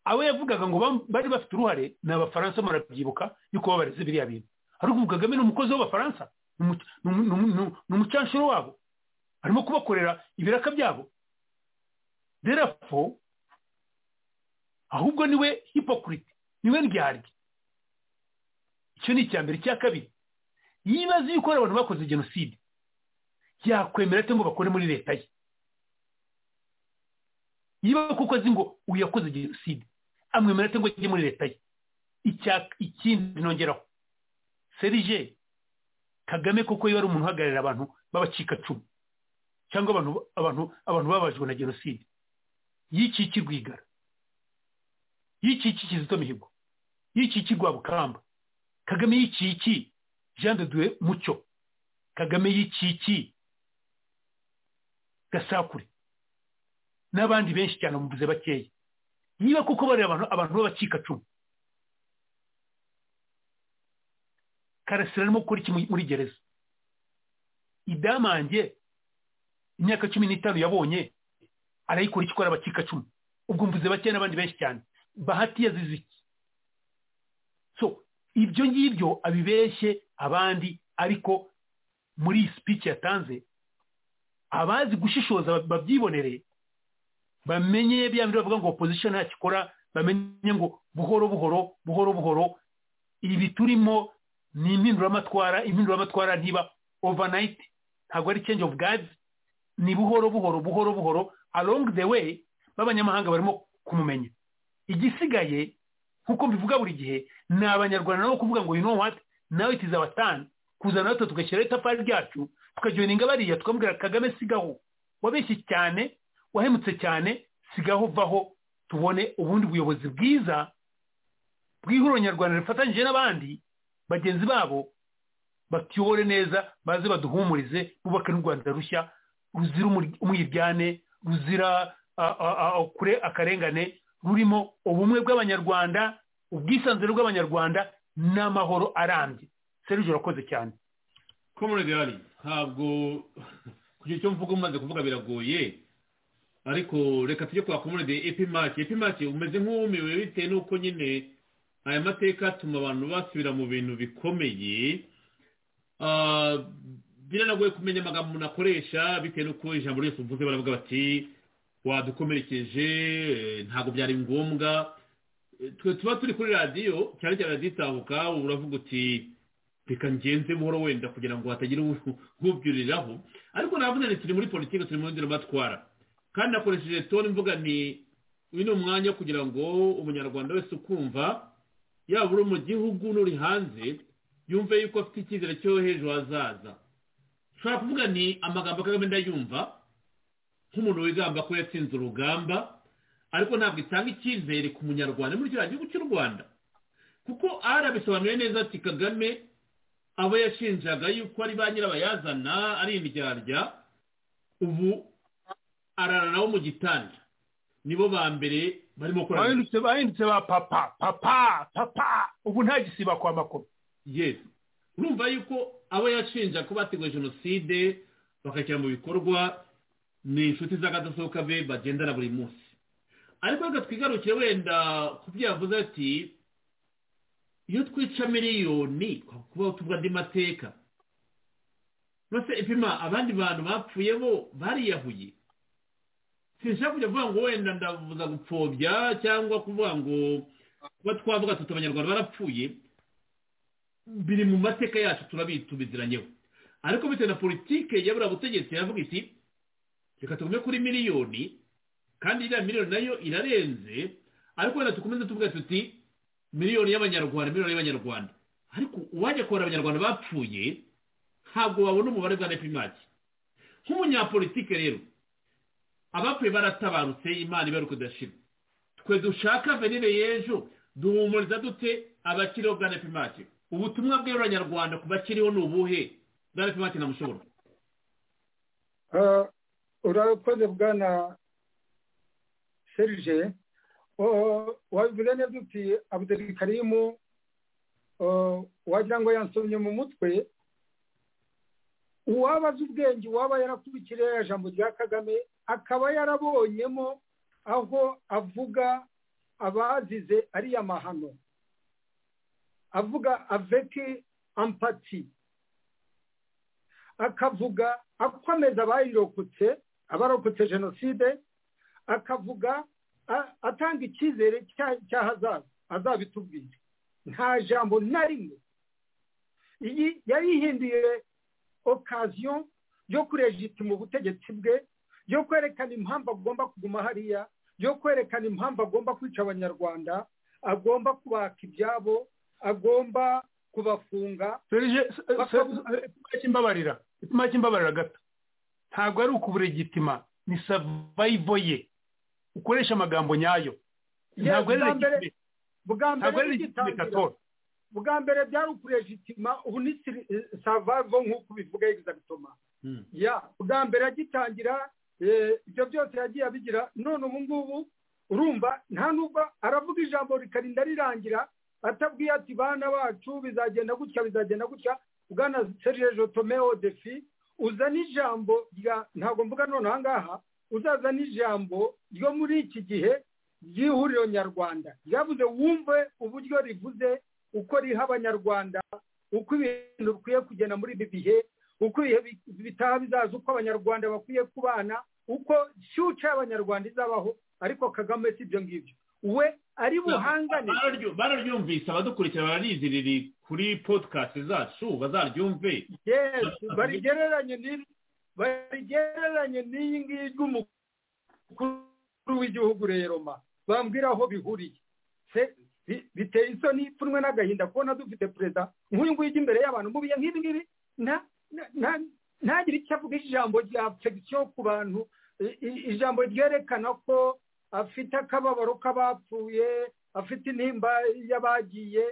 abo yavugaga ngo bam- bari bafite uruhare ni abafaransa murabyibuka yuko babareze biriya bintu ariko ubu kagame ni umukozi w'abafaransa ni umu- ni umu- ni umu- ni umu- ni umucanshuro wabo arimo kubakorera ibiraka byabo derafo ahubwo niwe hipokurite niwe ndyarya icyo ni icya mbere icya kabiri yibaza yuko hari abantu bakoze jenoside yakwemera ate ngo bakore muri leta ye niba kuko azi ngo uyu yakoze jenoside amwemera cyangwa ajye muri leta ye Icya- ikindi nongeraho serije kagame kuko yari umuntu uhagararira abantu b'abacikacumu cyangwa abantu abantu abantu babajwe na jenoside yikiki rwigara yikiki kizito mihigo yikiki rwabukamba kagame yikiki jean de dieu mucyo kagame yikiki gasakure n'abandi benshi cyane muvuze bakeya niba kuko bari abantu abantu b'abacikacumu karasira arimo gukora iki muri gereza idamange imyaka cumi n'itanu yabonye arayikora icyo ikora abakika cumi ubwo mvuze bakeya n'abandi benshi cyane bahati yazize iki so ibyo ngibyo abibeshye abandi ariko muri iyi sipiki yatanze abazi gushishoza babyibonere bamenye bya bindi bavuga ngo opozisiyo ntacyo ikora bamenye ngo buhoro buhoro buhoro buhoro ibi turimo ni impinduramatwara impinduramatwara ntiba overnight ntabwo ari change of guards ni buhoro buhoro buhoro buhoro along the way b'abanyamahanga barimo kumumenya igisigaye nk'uko mbivuga buri gihe ni abanyarwanda nabo kuvuga ngo you know what nawe it is our turn kuzana natwe tugashyiraho itafari ryacu tukajoyininga bariya tukamubwira kagame sigaho wabeshye cyane wahemutse cyane sigaho vaho tubone ubundi buyobozi bwiza bw'ihuriro nyarwanda rifatanyije n'abandi bagenzi babo batuyobore neza baze baduhumurize bubake n'u rwanda rushya ruzira umwiryane ruzira kure akarengane rurimo ubumwe bw'abanyarwanda ubwisanzure bw'abanyarwanda n'amahoro arambye serivisi urakoze cyane komuregari ntabwo kugira icyo mvuga umaze kuvuga biragoye ariko reka tujye kwa komurede epimake epimake umeze nk'uwumiwe bitewe n'uko nyine aya mateka atuma abantu basubira mu bintu bikomeye biranagoye kumenya amagambo umuntu akoresha bitewe n'uko ijambo ryose uvuze baravuga bati wadukomerekeje ntabwo byari ngombwa twe tuba turi kuri radiyo cyane cyane radiyo itahuka uravuga uti reka ngenze buhoro wenda kugira ngo hatagira uwubyuriraho ariko navuze ni turi muri politiki turi mu nzira batwara kandi nakoresheje toni mvuga ni uyu ni umwanya wo kugira ngo umunyarwanda wese ukumva yaba uri mu gihugu n'uri hanze yumve yuko afite icyizere cyo hejuru hazaza ushobora kuvuga ni amagambo kagame ndayumva nk'umuntu wigamba ko yatsinze urugamba ariko ntabwo itanga icyizere ku munyarwanda muri kiriya gihugu cy'u rwanda kuko arabisobanuye neza ati kagame abo yashinjaga yuko ari ba nyirabayazana ari indyarya ubu arara nabo mu gitanda nibo ba mbere barimo gukora bahindutse ba papa papa papa ubu nta gisiba kwa makuru yesi urumva yuko abo yashinja ko bateguye jenoside bakashyira mu bikorwa ni inshuti z'akadasohoka be bagendana buri munsi ariko reka twigarukire wenda ku byo yavuze ati iyo twica miliyoni kuba tuvuga andi mateka mbese ipima abandi bantu bapfuye bo bariyahuye sinshaka kujya kuvuga ngo wenda ndavuza gupfobya cyangwa kuvuga ngo kuba twavuga tuti abanyarwanda barapfuye biri mu mateka yacu turabitubiziranyeho ariko bitewe na politike yabura butegetsi yavuga iti reka tugume kuri miliyoni kandi iriya miliyoni nayo irarenze ariko wenda dukomeze tuvuga tuti miliyoni y'abanyarwanda miliyoni y'abanyarwanda ariko uwajya kubara abanyarwanda bapfuye ntabwo wabona umubare bwa nepimaki nk'umunyapolitike rero abapfuye baratabarutse imana ibari kudashira twe dushaka venire y'ejo duhumuriza dute abakiriho bwa nepimaki ubutumwa bw'abanyarwanda ku bakiriho ni ubuhe bwa nepimaki na mushobora urakoze bwana serije wabivuze neza uti abudeli karimu wagira ngo yansomye mu mutwe uwaba azi ubwenge uwaba yarakurikiye ijambo rya kagame akaba yarabonyemo aho avuga abazize ariya mahano avuga aveke ampati akavuga akomeza abayirokotse abarokotse jenoside akavuga atanga icyizere cy'ahazaza azabitubwire nta jambo na rimwe iyi yayihinduye okaziyo yo kurejitima ubutegetsi bwe yo kwerekana impamvu agomba kuguma hariya yo kwerekana impamvu agomba kwica abanyarwanda agomba kubaka ibyabo agomba kubafunga imbabarira imbabarira gato ntabwo ari ukuburegitima ni savayivo ye ukoresha amagambo nyayo ntabwo ari legitime ntabwo ari legitime katoro bwa mbere byari ukurejitima ubu ni savavo nk'uko ubivuga egizagitoma ya bwa mbere agitangira ibyo byose yagiye abigira none ubu ngubu urumva nta nubwo aravuga ijambo rikarinda rirangira atabwiye ati bana bacu bizagenda gutya bizagenda gutya bwana serge jotomeo defi uzana ijambo rya ntabwo mvuga none aha ngaha uzazana ijambo ryo muri iki gihe ry'ihuriro nyarwanda ryavuze wumve uburyo rivuze uko riha abanyarwanda uko ibintu bikwiye kugenda muri ibi bihe uko ibihe bitaha bizaza uko abanyarwanda bakwiye kubana uko shyuca y'abanyarwanda izabaho ariko kagame si ibyo ngibyo we ari buhangane bararyumvise abadukurikira bariziriri kuri podikasti zacu bazaryumve yesu barigereranye n'iri barigereranye n'iyi ngiyi ry'umukuru w'igihugu rero ma bambwira aho bihuriye biteye isoni ipfunwe n'agahinda kubona dufite perezida nk'uyu nguyu ujya imbere y'abantu mu bihe nk'ibi ngibi ntagire icyo avuga ijambo rya fegisiyo ku bantu ijambo ryerekana ko afite akababaro k'abapfuye afite intimba y'abagiye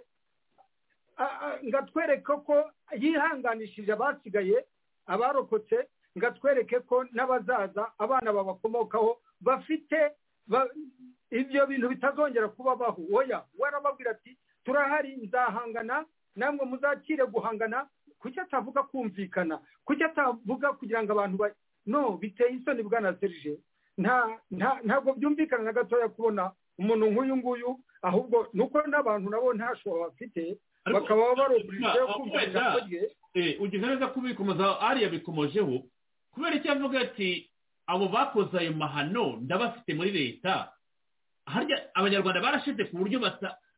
ngo atwereke ko yihanganishije abasigaye abarokotse ngo atwereke ko n'abazaza abana babakomokaho bafite ibyo bintu bitazongera kubabaho woya warababwira ati turahari nzahangana namwe muzakire guhangana kuki atavuga kumvikana kuki atavuga kugira ngo abantu ba no biteye isoni bwa na serije ntabwo byumvikana na gatoya kubona umuntu nk'uyu nguyu ahubwo ni uko n'abantu nabo ntashobo bafite bakaba barobuje kumva ijambo rye ugize neza kubikomoza ariya bikomojeho kubera icyo avuga ati abo bakoze ayo mahano ndabafite muri leta harya abanyarwanda barashize ku buryo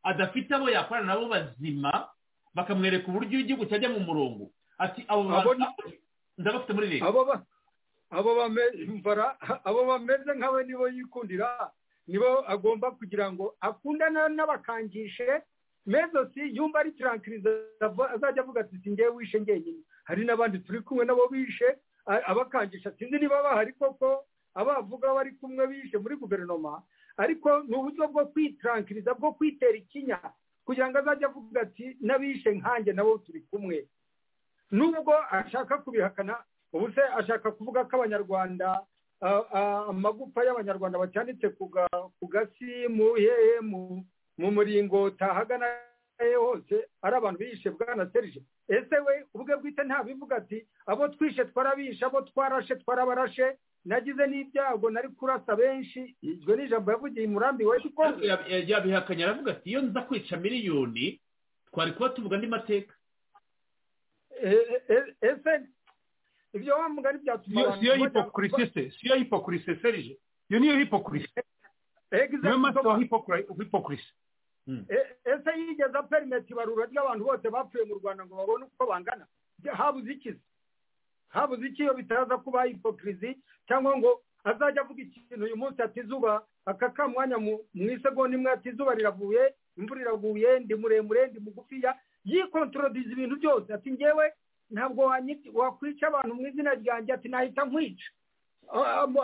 adafite abo yakorana nabo bazima bakamwereka uburyo igihugu cyajya mu murongo ati abo bantu ndabafite muri leta abo bameze nkawe nibo yikundira nibo agomba kugira ngo akundane n'abakangishe mezosi yumva ari tarankiriza azajya avuga ati singewe wishe ngenyine hari n'abandi turi kumwe nabo bishe abakangisha sinzi niba bahari koko abavuga bari kumwe bishe muri guverinoma ariko ni uburyo bwo kwitarankiriza bwo kwitera ikinya kugira ngo azajye avuga ati n'abishe nkanjye nabo turi kumwe nubwo ashaka kubihakana ubu se ashaka kuvuga ko abanyarwanda amagufa y'abanyarwanda bacyanitse ku gasi mu hehe mu muringoti ahagana hose ari abantu bishe bwana serije ese we ubwe bwite ntabivuga ati abo twishe twarabishe abo twarashe twarabarashe nagize n'ibyago nari kurasa benshi iryo ni ijambo yavugiye umurambi we kuko yabihakanye aravuga ati iyo nza kwica miliyoni twari kuba tuvuga andi mateka ese ibyo wa mugari byatuma abantu siyo hipokurisi se siyo hipokurisi serije iyo niyo hipokurisi niyo maso wa hipokurisi ese yigeze aperimeti ibarura ry'abantu bose bapfuye mu rwanda ngo babone uko bangana habuze ikizi habuze iki iyo bitaza kuba hipokirizi cyangwa ngo azajya avuga ikintu uyu munsi ati izuba aka ka mwanya mu isegonda imwe ati izuba riravuye imvura iraguye ndi muremure ndi mugufiya yikontorodiza ibintu byose ati ngewe ntabwo wakwica abantu mu izina ryanjye ati nahita nkwica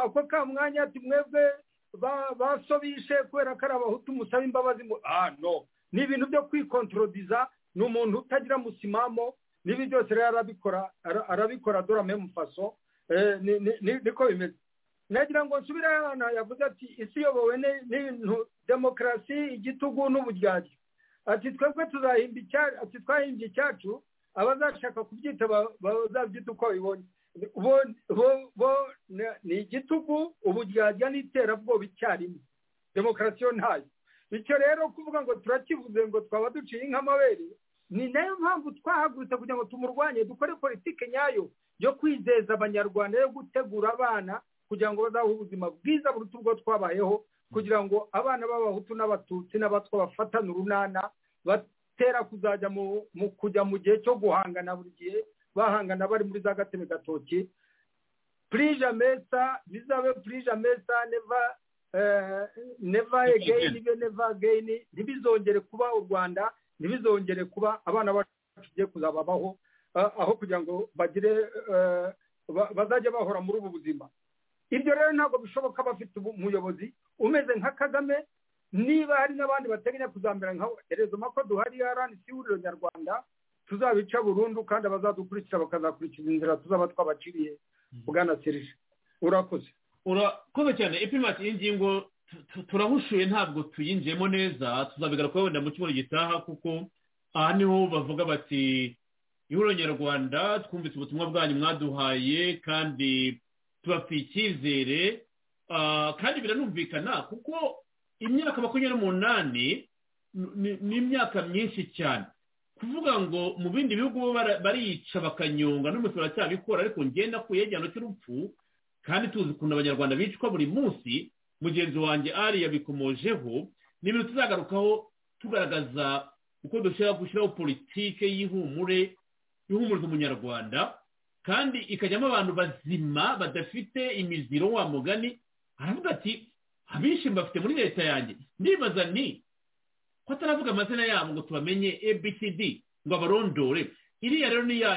ako ka mwanya ati mwebwe basobishe kubera ko ari abahutu musaba imbabazi ah no ni ibintu byo kwikontorodiza ni umuntu utagira musimamo n'ibi byose rero arabikora arabikora dore memu faso niko bimeze nagira ngo nsubire ahantu yavuze ati isi iyobowe n'ibintu demokarasi igitugu n'uburyarya ati twebwe tuzahimba icyacu ati twahimbye icyacu abazashaka kubyita bazabyita uko babibonye bo ni igitugu uburyarya n'iterabwoba icyarimwe demokarasi yo ntayo icyo rero kuvuga ngo turakivuze ngo twaba duciye nk'amabere ni nayo mpamvu twahagurutse kugira ngo tumurwanye dukore politiki nyayo yo kwizeza abanyarwanda yo gutegura abana kugira ngo bazabe ubuzima bwiza buruta ubwo twabayeho kugira ngo abana b'abahutu n'abatutsi n'abatwa bafatane urunana batera kuzajya mu kujya mu gihe cyo guhangana buri gihe bahangana bari muri za gateme gatoki purije mesa bizabe purije mesa neva neva egeyini neva egeyini ntibizongere kuba u rwanda ntibizongere kuba abana bacu tugiye kuzababaho aho kugira ngo bagire bazajya bahora muri ubu buzima ibyo rero ntabwo bishoboka bafite umuyobozi umeze nka kagame niba hari n'abandi bateganya kuzamera nka rezo mako duhari aranisi ihuriro nyarwanda tuzabica burundu kandi abazadukurikira bakazakurikiza inzira tuzaba twabaciriye bwana serije urakoze urakoze cyane ipima iyi ngingo turahushuye ntabwo tuyinjiyemo neza tuzabigarukaho wenda mu cyumweru gitaha kuko aha niho bavuga bati ihuriro nyarwanda twumvise ubutumwa bwanyu mwaduhaye kandi tubafitiye icyizere kandi biranumvikana kuko imyaka makumyabiri n'umunani ni imyaka myinshi cyane kuvuga ngo mu bindi bihugu bariyica bakanyonga n'umutwe baracyabikora ariko ngenda ku yegihano cy'urupfu kandi tuzi ukuntu abanyarwanda bicwa buri munsi mugenzi wanjye ari yabikomojeho ni ibintu tuzagarukaho tugaragaza uko dushobora gushyiraho politike y'ihumure ihumuriza umunyarwanda kandi ikajyamo abantu bazima badafite imiziro wa mugani aravuga ati abenshi bafite muri leta yanjye ndibaza ni ko ataravuga amazina yabo ngo tubamenye abcd ngo abarondore iriya rero ni ya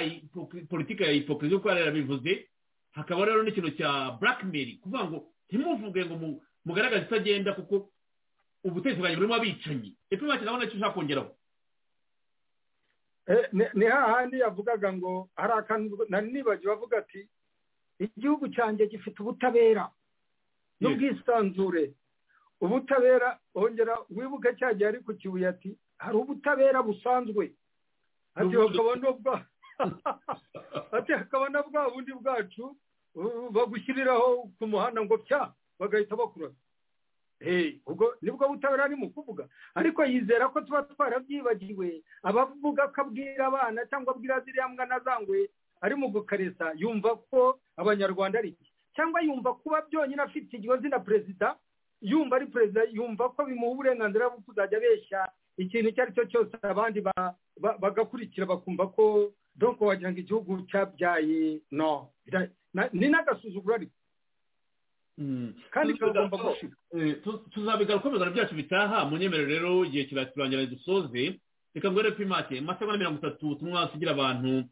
politiki ya hipokirizi kuko yarabivuze hakaba rero n'ikintu cya blackmail kuvuga ngo ntimuvuge ngo mugaragaze itagenda kuko ubutegetsi bwanjye burimo abicanyi epfo bakina abona icyo ushaka kongeraho ni hahandi yavugaga ngo hari akantu nari nibagiwe avuga ati igihugu cyanjye gifite ubutabera n'ubwisanzure ubutabera wongera wibuke cya gihe ari ku kibuye ati hari ubutabera busanzwe ati hakaba n'ubwa ati hakaba na bwa bundi bwacu bagushyiriraho ku muhanda ngo pya bagahita bakurasa ubwo nibwo butabera ari mu kuvuga ariko yizera ko tuba twarabyibagiwe abavuga ko abwira abana cyangwa abwira ziriya mbwa na zangwe ari mu gukaresa yumva ko abanyarwanda ari cyangwa yumva kuba byonyine afite iryo zina perezida yumva ari perezida yumva ko bimuha uburenganzira bwo kuzajya abeshya ikintu icyo ari cyo cyose abandi bagakurikira bakumva ko doko wagira ngo igihugu cyabyaye no ni n'agasuzuguro ariko kandi tuzabigaruka ibiganiro byacu bitaha mu nyemerero rero igihe kiraturangira dusoze reka ngwere ko imate amasaha na mirongo itatu tumwase ugira abantu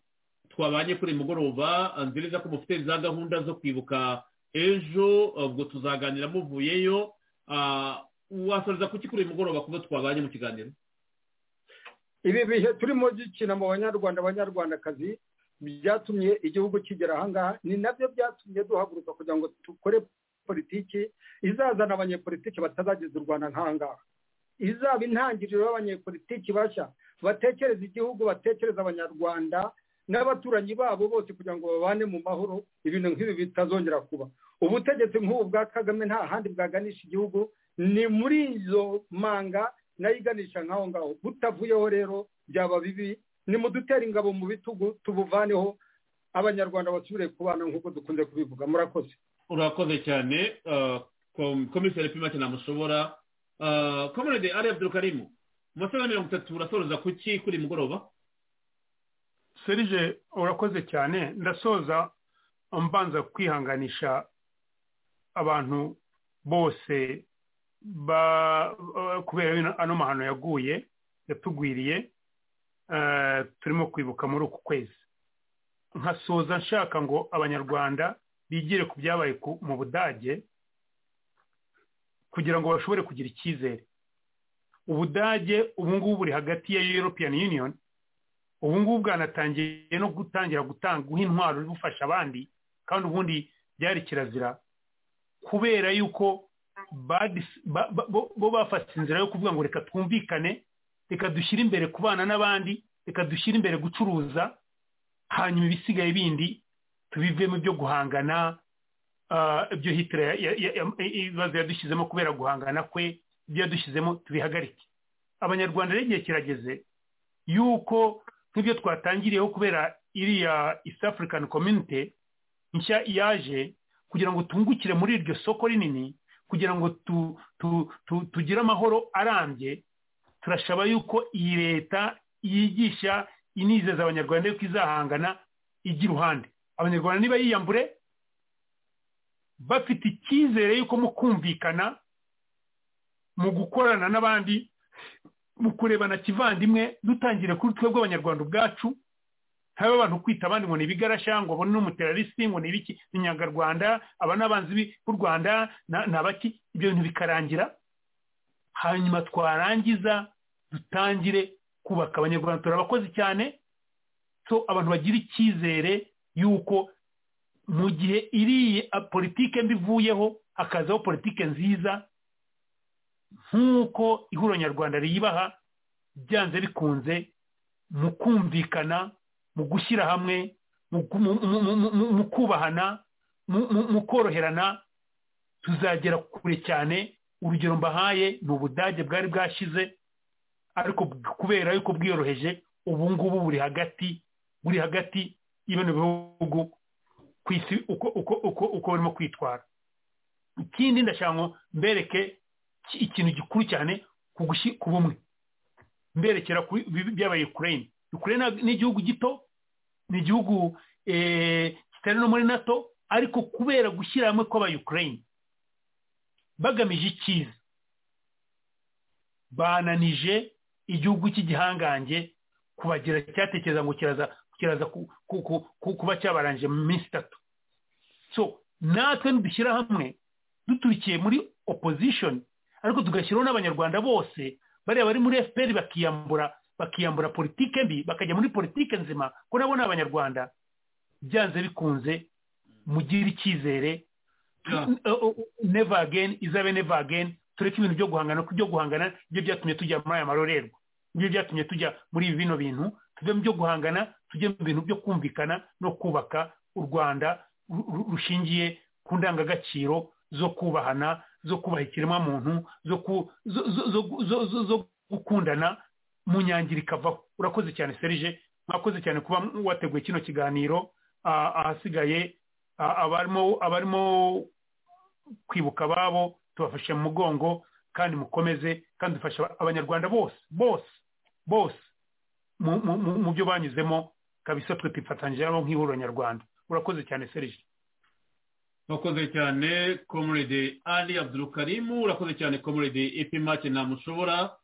twabanye kuri uyu mugoroba nziza ko mufite za gahunda zo kwibuka ejo ubwo tuzaganira muvuyeyo wasoreza kuki kuri uyu mugoroba kuba twabanye mu kiganiro ibi bihe turimo gikina mu banyarwanda abanyarwandakazi byatumye igihugu kigera ahangaha ni nabyo byatumye duhaguruka kugira ngo dukore politiki izazana abanyepolitiki batazageza u rwanda nk'ahangaha izaba intangiriro y'abanyepolitiki bashya batekereza igihugu batekereza abanyarwanda n'abaturanyi babo bose kugira ngo babane mu mahoro ibintu nk'ibi bitazongera kuba ubutegetsi nk'ubu bwa kagame nta handi bwaganisha igihugu ni muri izo manga nayo iganisha nk'aho ngaho butavuyeho rero byaba bibi nimudutera ingabo mu bitugu tubuvaneho abanyarwanda basubire kubana nk'uko dukunze kubivuga murakoze urakoze cyane komiseri pimake namushobora komerede ari abdurukarimu umusore wa mirongo itatu urasoza kuki kuri mugoroba serije urakoze cyane ndasoza mbanza kwihanganisha abantu bose kubera ano mahano yaguye yatugwiriye turimo kwibuka muri uku kwezi nkasoza nshaka ngo abanyarwanda bigire ku byabaye mu budage kugira ngo bashobore kugira icyizere ubudage ubu ngubu buri hagati ya european union ubu ngubu bwanatangiye no gutangira guha intwaro bufasha abandi kandi ubundi byari kirazira kubera yuko bo bafashe inzira yo kuvuga ngo reka twumvikane reka dushyire imbere kubana n'abandi reka dushyire imbere gucuruza hanyuma ibisigaye bindi tubivemo ibyo guhangana ibyo hitira ibibazo yadushyizemo kubera guhangana kwe ibyo yadushyizemo tubihagarike abanyarwanda rero igihe kirageze yuko nk'ibyo twatangiriyeho kubera iriya east african community nshya yaje kugira ngo tungukire muri iryo soko rinini kugira ngo tugire amahoro arambye turashaba yuko iyi leta yigisha inizeza abanyarwanda yuko izahangana ijya iruhande abanyarwanda niba yiyambure bafite icyizere yuko mu kumvikana mu gukorana n'abandi mu kurebana kivandimwe dutangire kuri twe bw'abanyarwanda ubwacu haba abantu kwita abandi ngo ni ibigarasha ngo ni umuterarisi ngo ni ibiki inyangarwanda aba n'abanzi b'u rwanda ni abaki ibyo bintu bikarangira hanyuma twarangiza dutangire kubaka abanyarwanda turabakozi cyane so abantu bagira icyizere yuko mu gihe iriya politike mbi ivuyeho hakazaho politike nziza nk'uko ihuriro nyarwanda riyibaha byanze bikunze mu kumvikana mu gushyira hamwe mu kubahana mu koroherana tuzagera kure cyane urugero mbahaye ni ubudage bwari bwashize ariko kubera yuko bwiyoroheje ubu ngubu buri hagati buri hagati y'ibintu bihugu ku isi uko uko uko uko barimo kwitwara ikindi ndashaka ngo mbereke ikintu gikuru cyane ku bumwe mberekera byabaye ukraine ukraine ni igihugu gito ni igihugu kitari no muri nato ariko kubera gushyira hamwe kw'abayukurayini bagamije icyiza bananije igihugu cy'igihangange kubagira cyatekereza ngo kiraza kiraza kuba cyabarangije mu minsi itatu so natwe nidushyira hamwe duturikiye muri opozishoni ariko tugashyiraho n'abanyarwanda bose bariya bari muri fpr bakiyambura bakiyambura politike mbi bakajya muri politike nzima ko nabo ni abanyarwanda byanze bikunze mugire icyizere neva ageni izabe neva ageni tureke ibintu byo guhangana kuko ibyo guhangana byo byatumye tujya muri aya marorerwa nibyo byatumye tujya muri ibi bino bintu tujye mu byo guhangana tujye mu bintu byo kumvikana no kubaka u rwanda rushingiye ku ndangagaciro zo kubahana zo kubaha ikiremwamuntu zo gukundana mu nyangiro ikavaho urakoze cyane serije mwakoze cyane kuba wateguye kino kiganiro ahasigaye abarimo kwibuka ababo tubafashe mu mugongo kandi mukomeze kandi dufasha abanyarwanda bose bose bose mu byo banyuzemo kabisa twe twifatanyije nabo nk'ihuriro nyarwanda urakoze cyane serije urakoze cyane komurede ali abdurukarimu urakoze cyane komurede epi make ntamushobora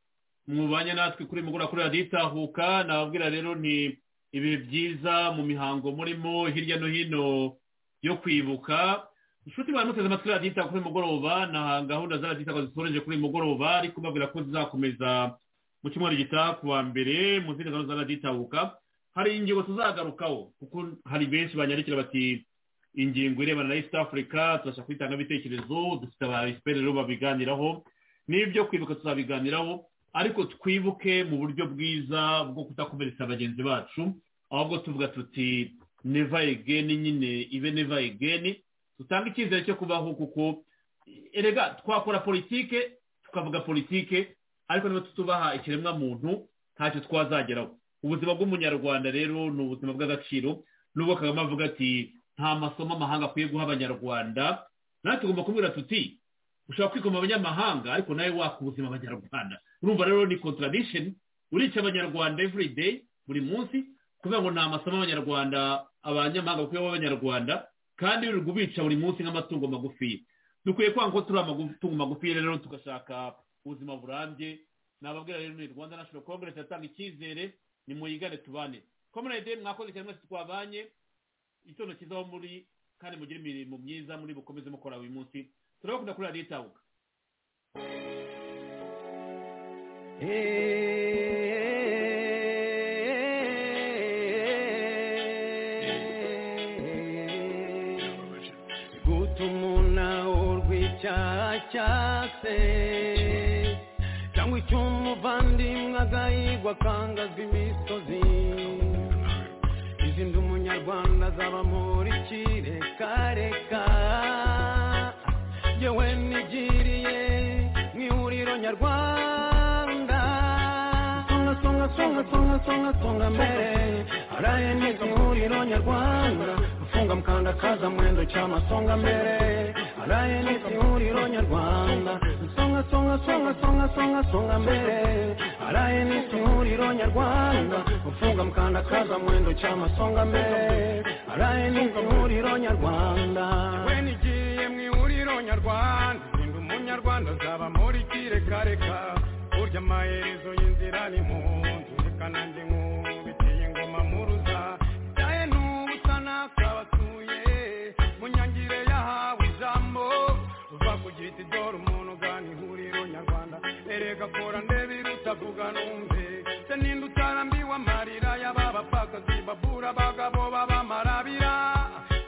mwubanye natwe kuri mugura kuri radiyo itahuka nababwira rero ni ibihe byiza mu mihango murimo hirya no hino yo kwibuka inshuti baramuteze amatwi radiyo itahuka kuri mugoroba na gahunda za radiyo itahuka zisoreje kuri mugoroba ariko mbabwira ko zizakomeza mu cyumweru gitaha ku wa mbere mu zindi gahunda za radiyo itahuka hari ingingo tuzagarukaho kuko hari benshi banyandikira bati ingingo irebana na east africa tubasha kwitanga ibitekerezo dufite aba rero babiganiraho n'ibyo kwibuka tuzabiganiraho ariko twibuke mu buryo bwiza bwo kudakomeretsa bagenzi bacu ahubwo tuvuga tuti neva egeni nyine ibe neva egeni tutanga icyizere cyo kubaho kuko erega twakora politike tukavuga politike ariko niba tutubaha ikiremwamuntu ntacyo twazageraho ubuzima bw'umunyarwanda rero ni ubuzima bw'agaciro nubwo kagame avuga ati nta masomo amahanga akwiye guha abanyarwanda natwe tugomba kubwira tuti ushobora kwikoma abanyamahanga ariko nawe waka ubuzima abanyarwanda urumva rero ni contradiction urica abanyarwanda every day buri munsi kubera ngo nta masomo abanyarwanda abanyamahanga bakwiye guha abanyarwanda kandi uri kubica buri munsi nk'amatungo magufi dukwiye kwanga ko turi amatungo magufi rero tugashaka ubuzima burambye nababwira rero ni rwanda national congress yatanga icyizere ni muyigane tubane komerede mwakoze cyane mwese twabanye itondo cyizaho muri kandi mugire imirimo myiza muri bukomeze mukora buri munsi turabakunda kuri radiyo itabuka gutuma urw'icyaha cyase cyangwa icyo umuvandimwe agahigwa akangazwa imisozi izindi umunyarwanda azaba muri kireka yewe nigiriye mu ihuriro nyarwanda songa songa songa songa songa songa mbere haraye neza ihuriro nyarwanda gufunga mukanda kaza mwendo cyama songa mbere haraye neza ihuriro nyarwanda songa songa songa songa songa mbere haraye n'ihuriro nyarwanda ufunga mukanda kaza mwendo cyama songa mbere haraye n'ihuriro nyarwanda we nigiye mu ihuriro nyarwanda ndi umunyarwanda azaba muri kirekareka burya amaherezo y'inzira ni mu nzu reka nanjye nkubitiye ingoma mu ruza byaye n'ubusana kabatuye mu nyangire yahawe ijambo uva ku giti dore umuntu gakora ndebe irutavuga numve se ninde utarambiwe amarira y'ababapfakazi babura abagabo babamarabira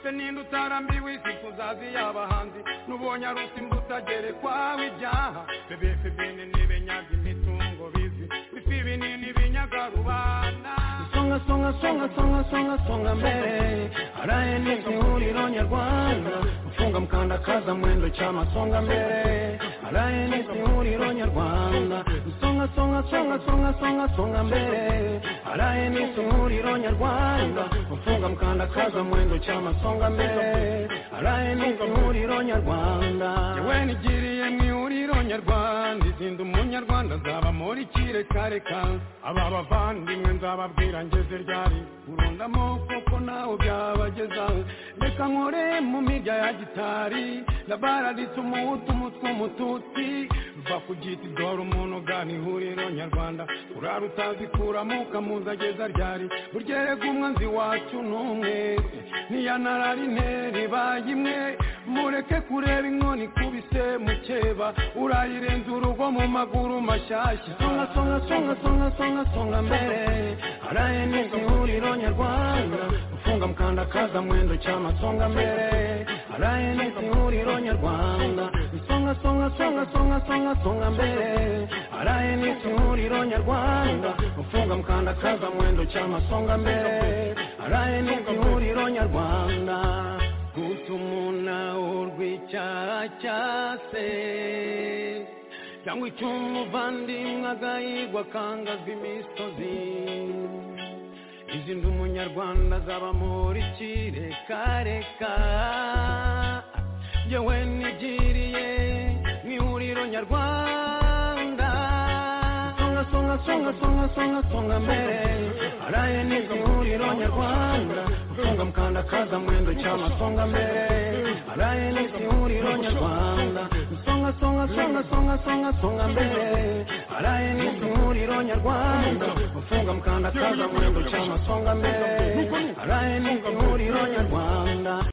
se ninde utarambiwe isi kuzazi y'abahanzi n'ubu ubonye ari usimbuka gerekwaho ibyaha bebese binini binyaga imitungo bizi bifi binini binyaga rubanda songa songa songa songa songa songa mbere araye n'izi huriro nyarwanda ufunga mkanda kaza mwendo chama songa mbele alaye ni simuliru nyarwanda songa songa songa songa songa songa mbele alaye ni simuliru nyarwanda ufunga mkanda kaza mwendo chama songa mbele alaye ni simuliru nyarwanda yewe nigiriye mwihuriro nyarwanda izindi umunyarwanda nzaba muri kirekareka aba bavandimwe nzababwira ngeze ryari urundamo kuko nawe byabageza reka nkore mu mirya ya gitari ndabaralitse umuhutu umutwe umututsi ruva ku giti dore umuntu ugana ihuriro nyarwanda urara utazi kuramo ukamuzageza ryari buryerega umwanzi wacu n'umwe niya nararineri baye imwe mureke kureba inkoni kubise mukeba urayirenza urugo mu maguru mashyashya songa songa songa songa songa songa mbere araye n'izi huriro nyarwanda ufunga mkanda kaza mwendo cyama songa mbere araye n'izi huriro nyarwanda songa songa songa songa songa songa mbere araye n'izi huriro nyarwanda ufunga mkanda kaza mwendo cyama songa mbere araye n'izi huriro nyarwanda gutumuna urwicyacase cyangwa icyo umuvandimwe agahigwa akangazwa imisozi izi ndi umunyarwanda zaba muri kirekareka yewe nigiriye mu ihuriro nyarwanda songa songa songa songa songa songa mbere araye n'izi ihuriro nyarwanda songa mkanda kaza mwendo chama songa mbele alaye nisiuliro nyarwanda songa songa songa songa songa songa mbele alaye nisiuliro nyarwanda ufunga mkanda kaza mwendo chama songa mbele alaye nisiuliro nyarwanda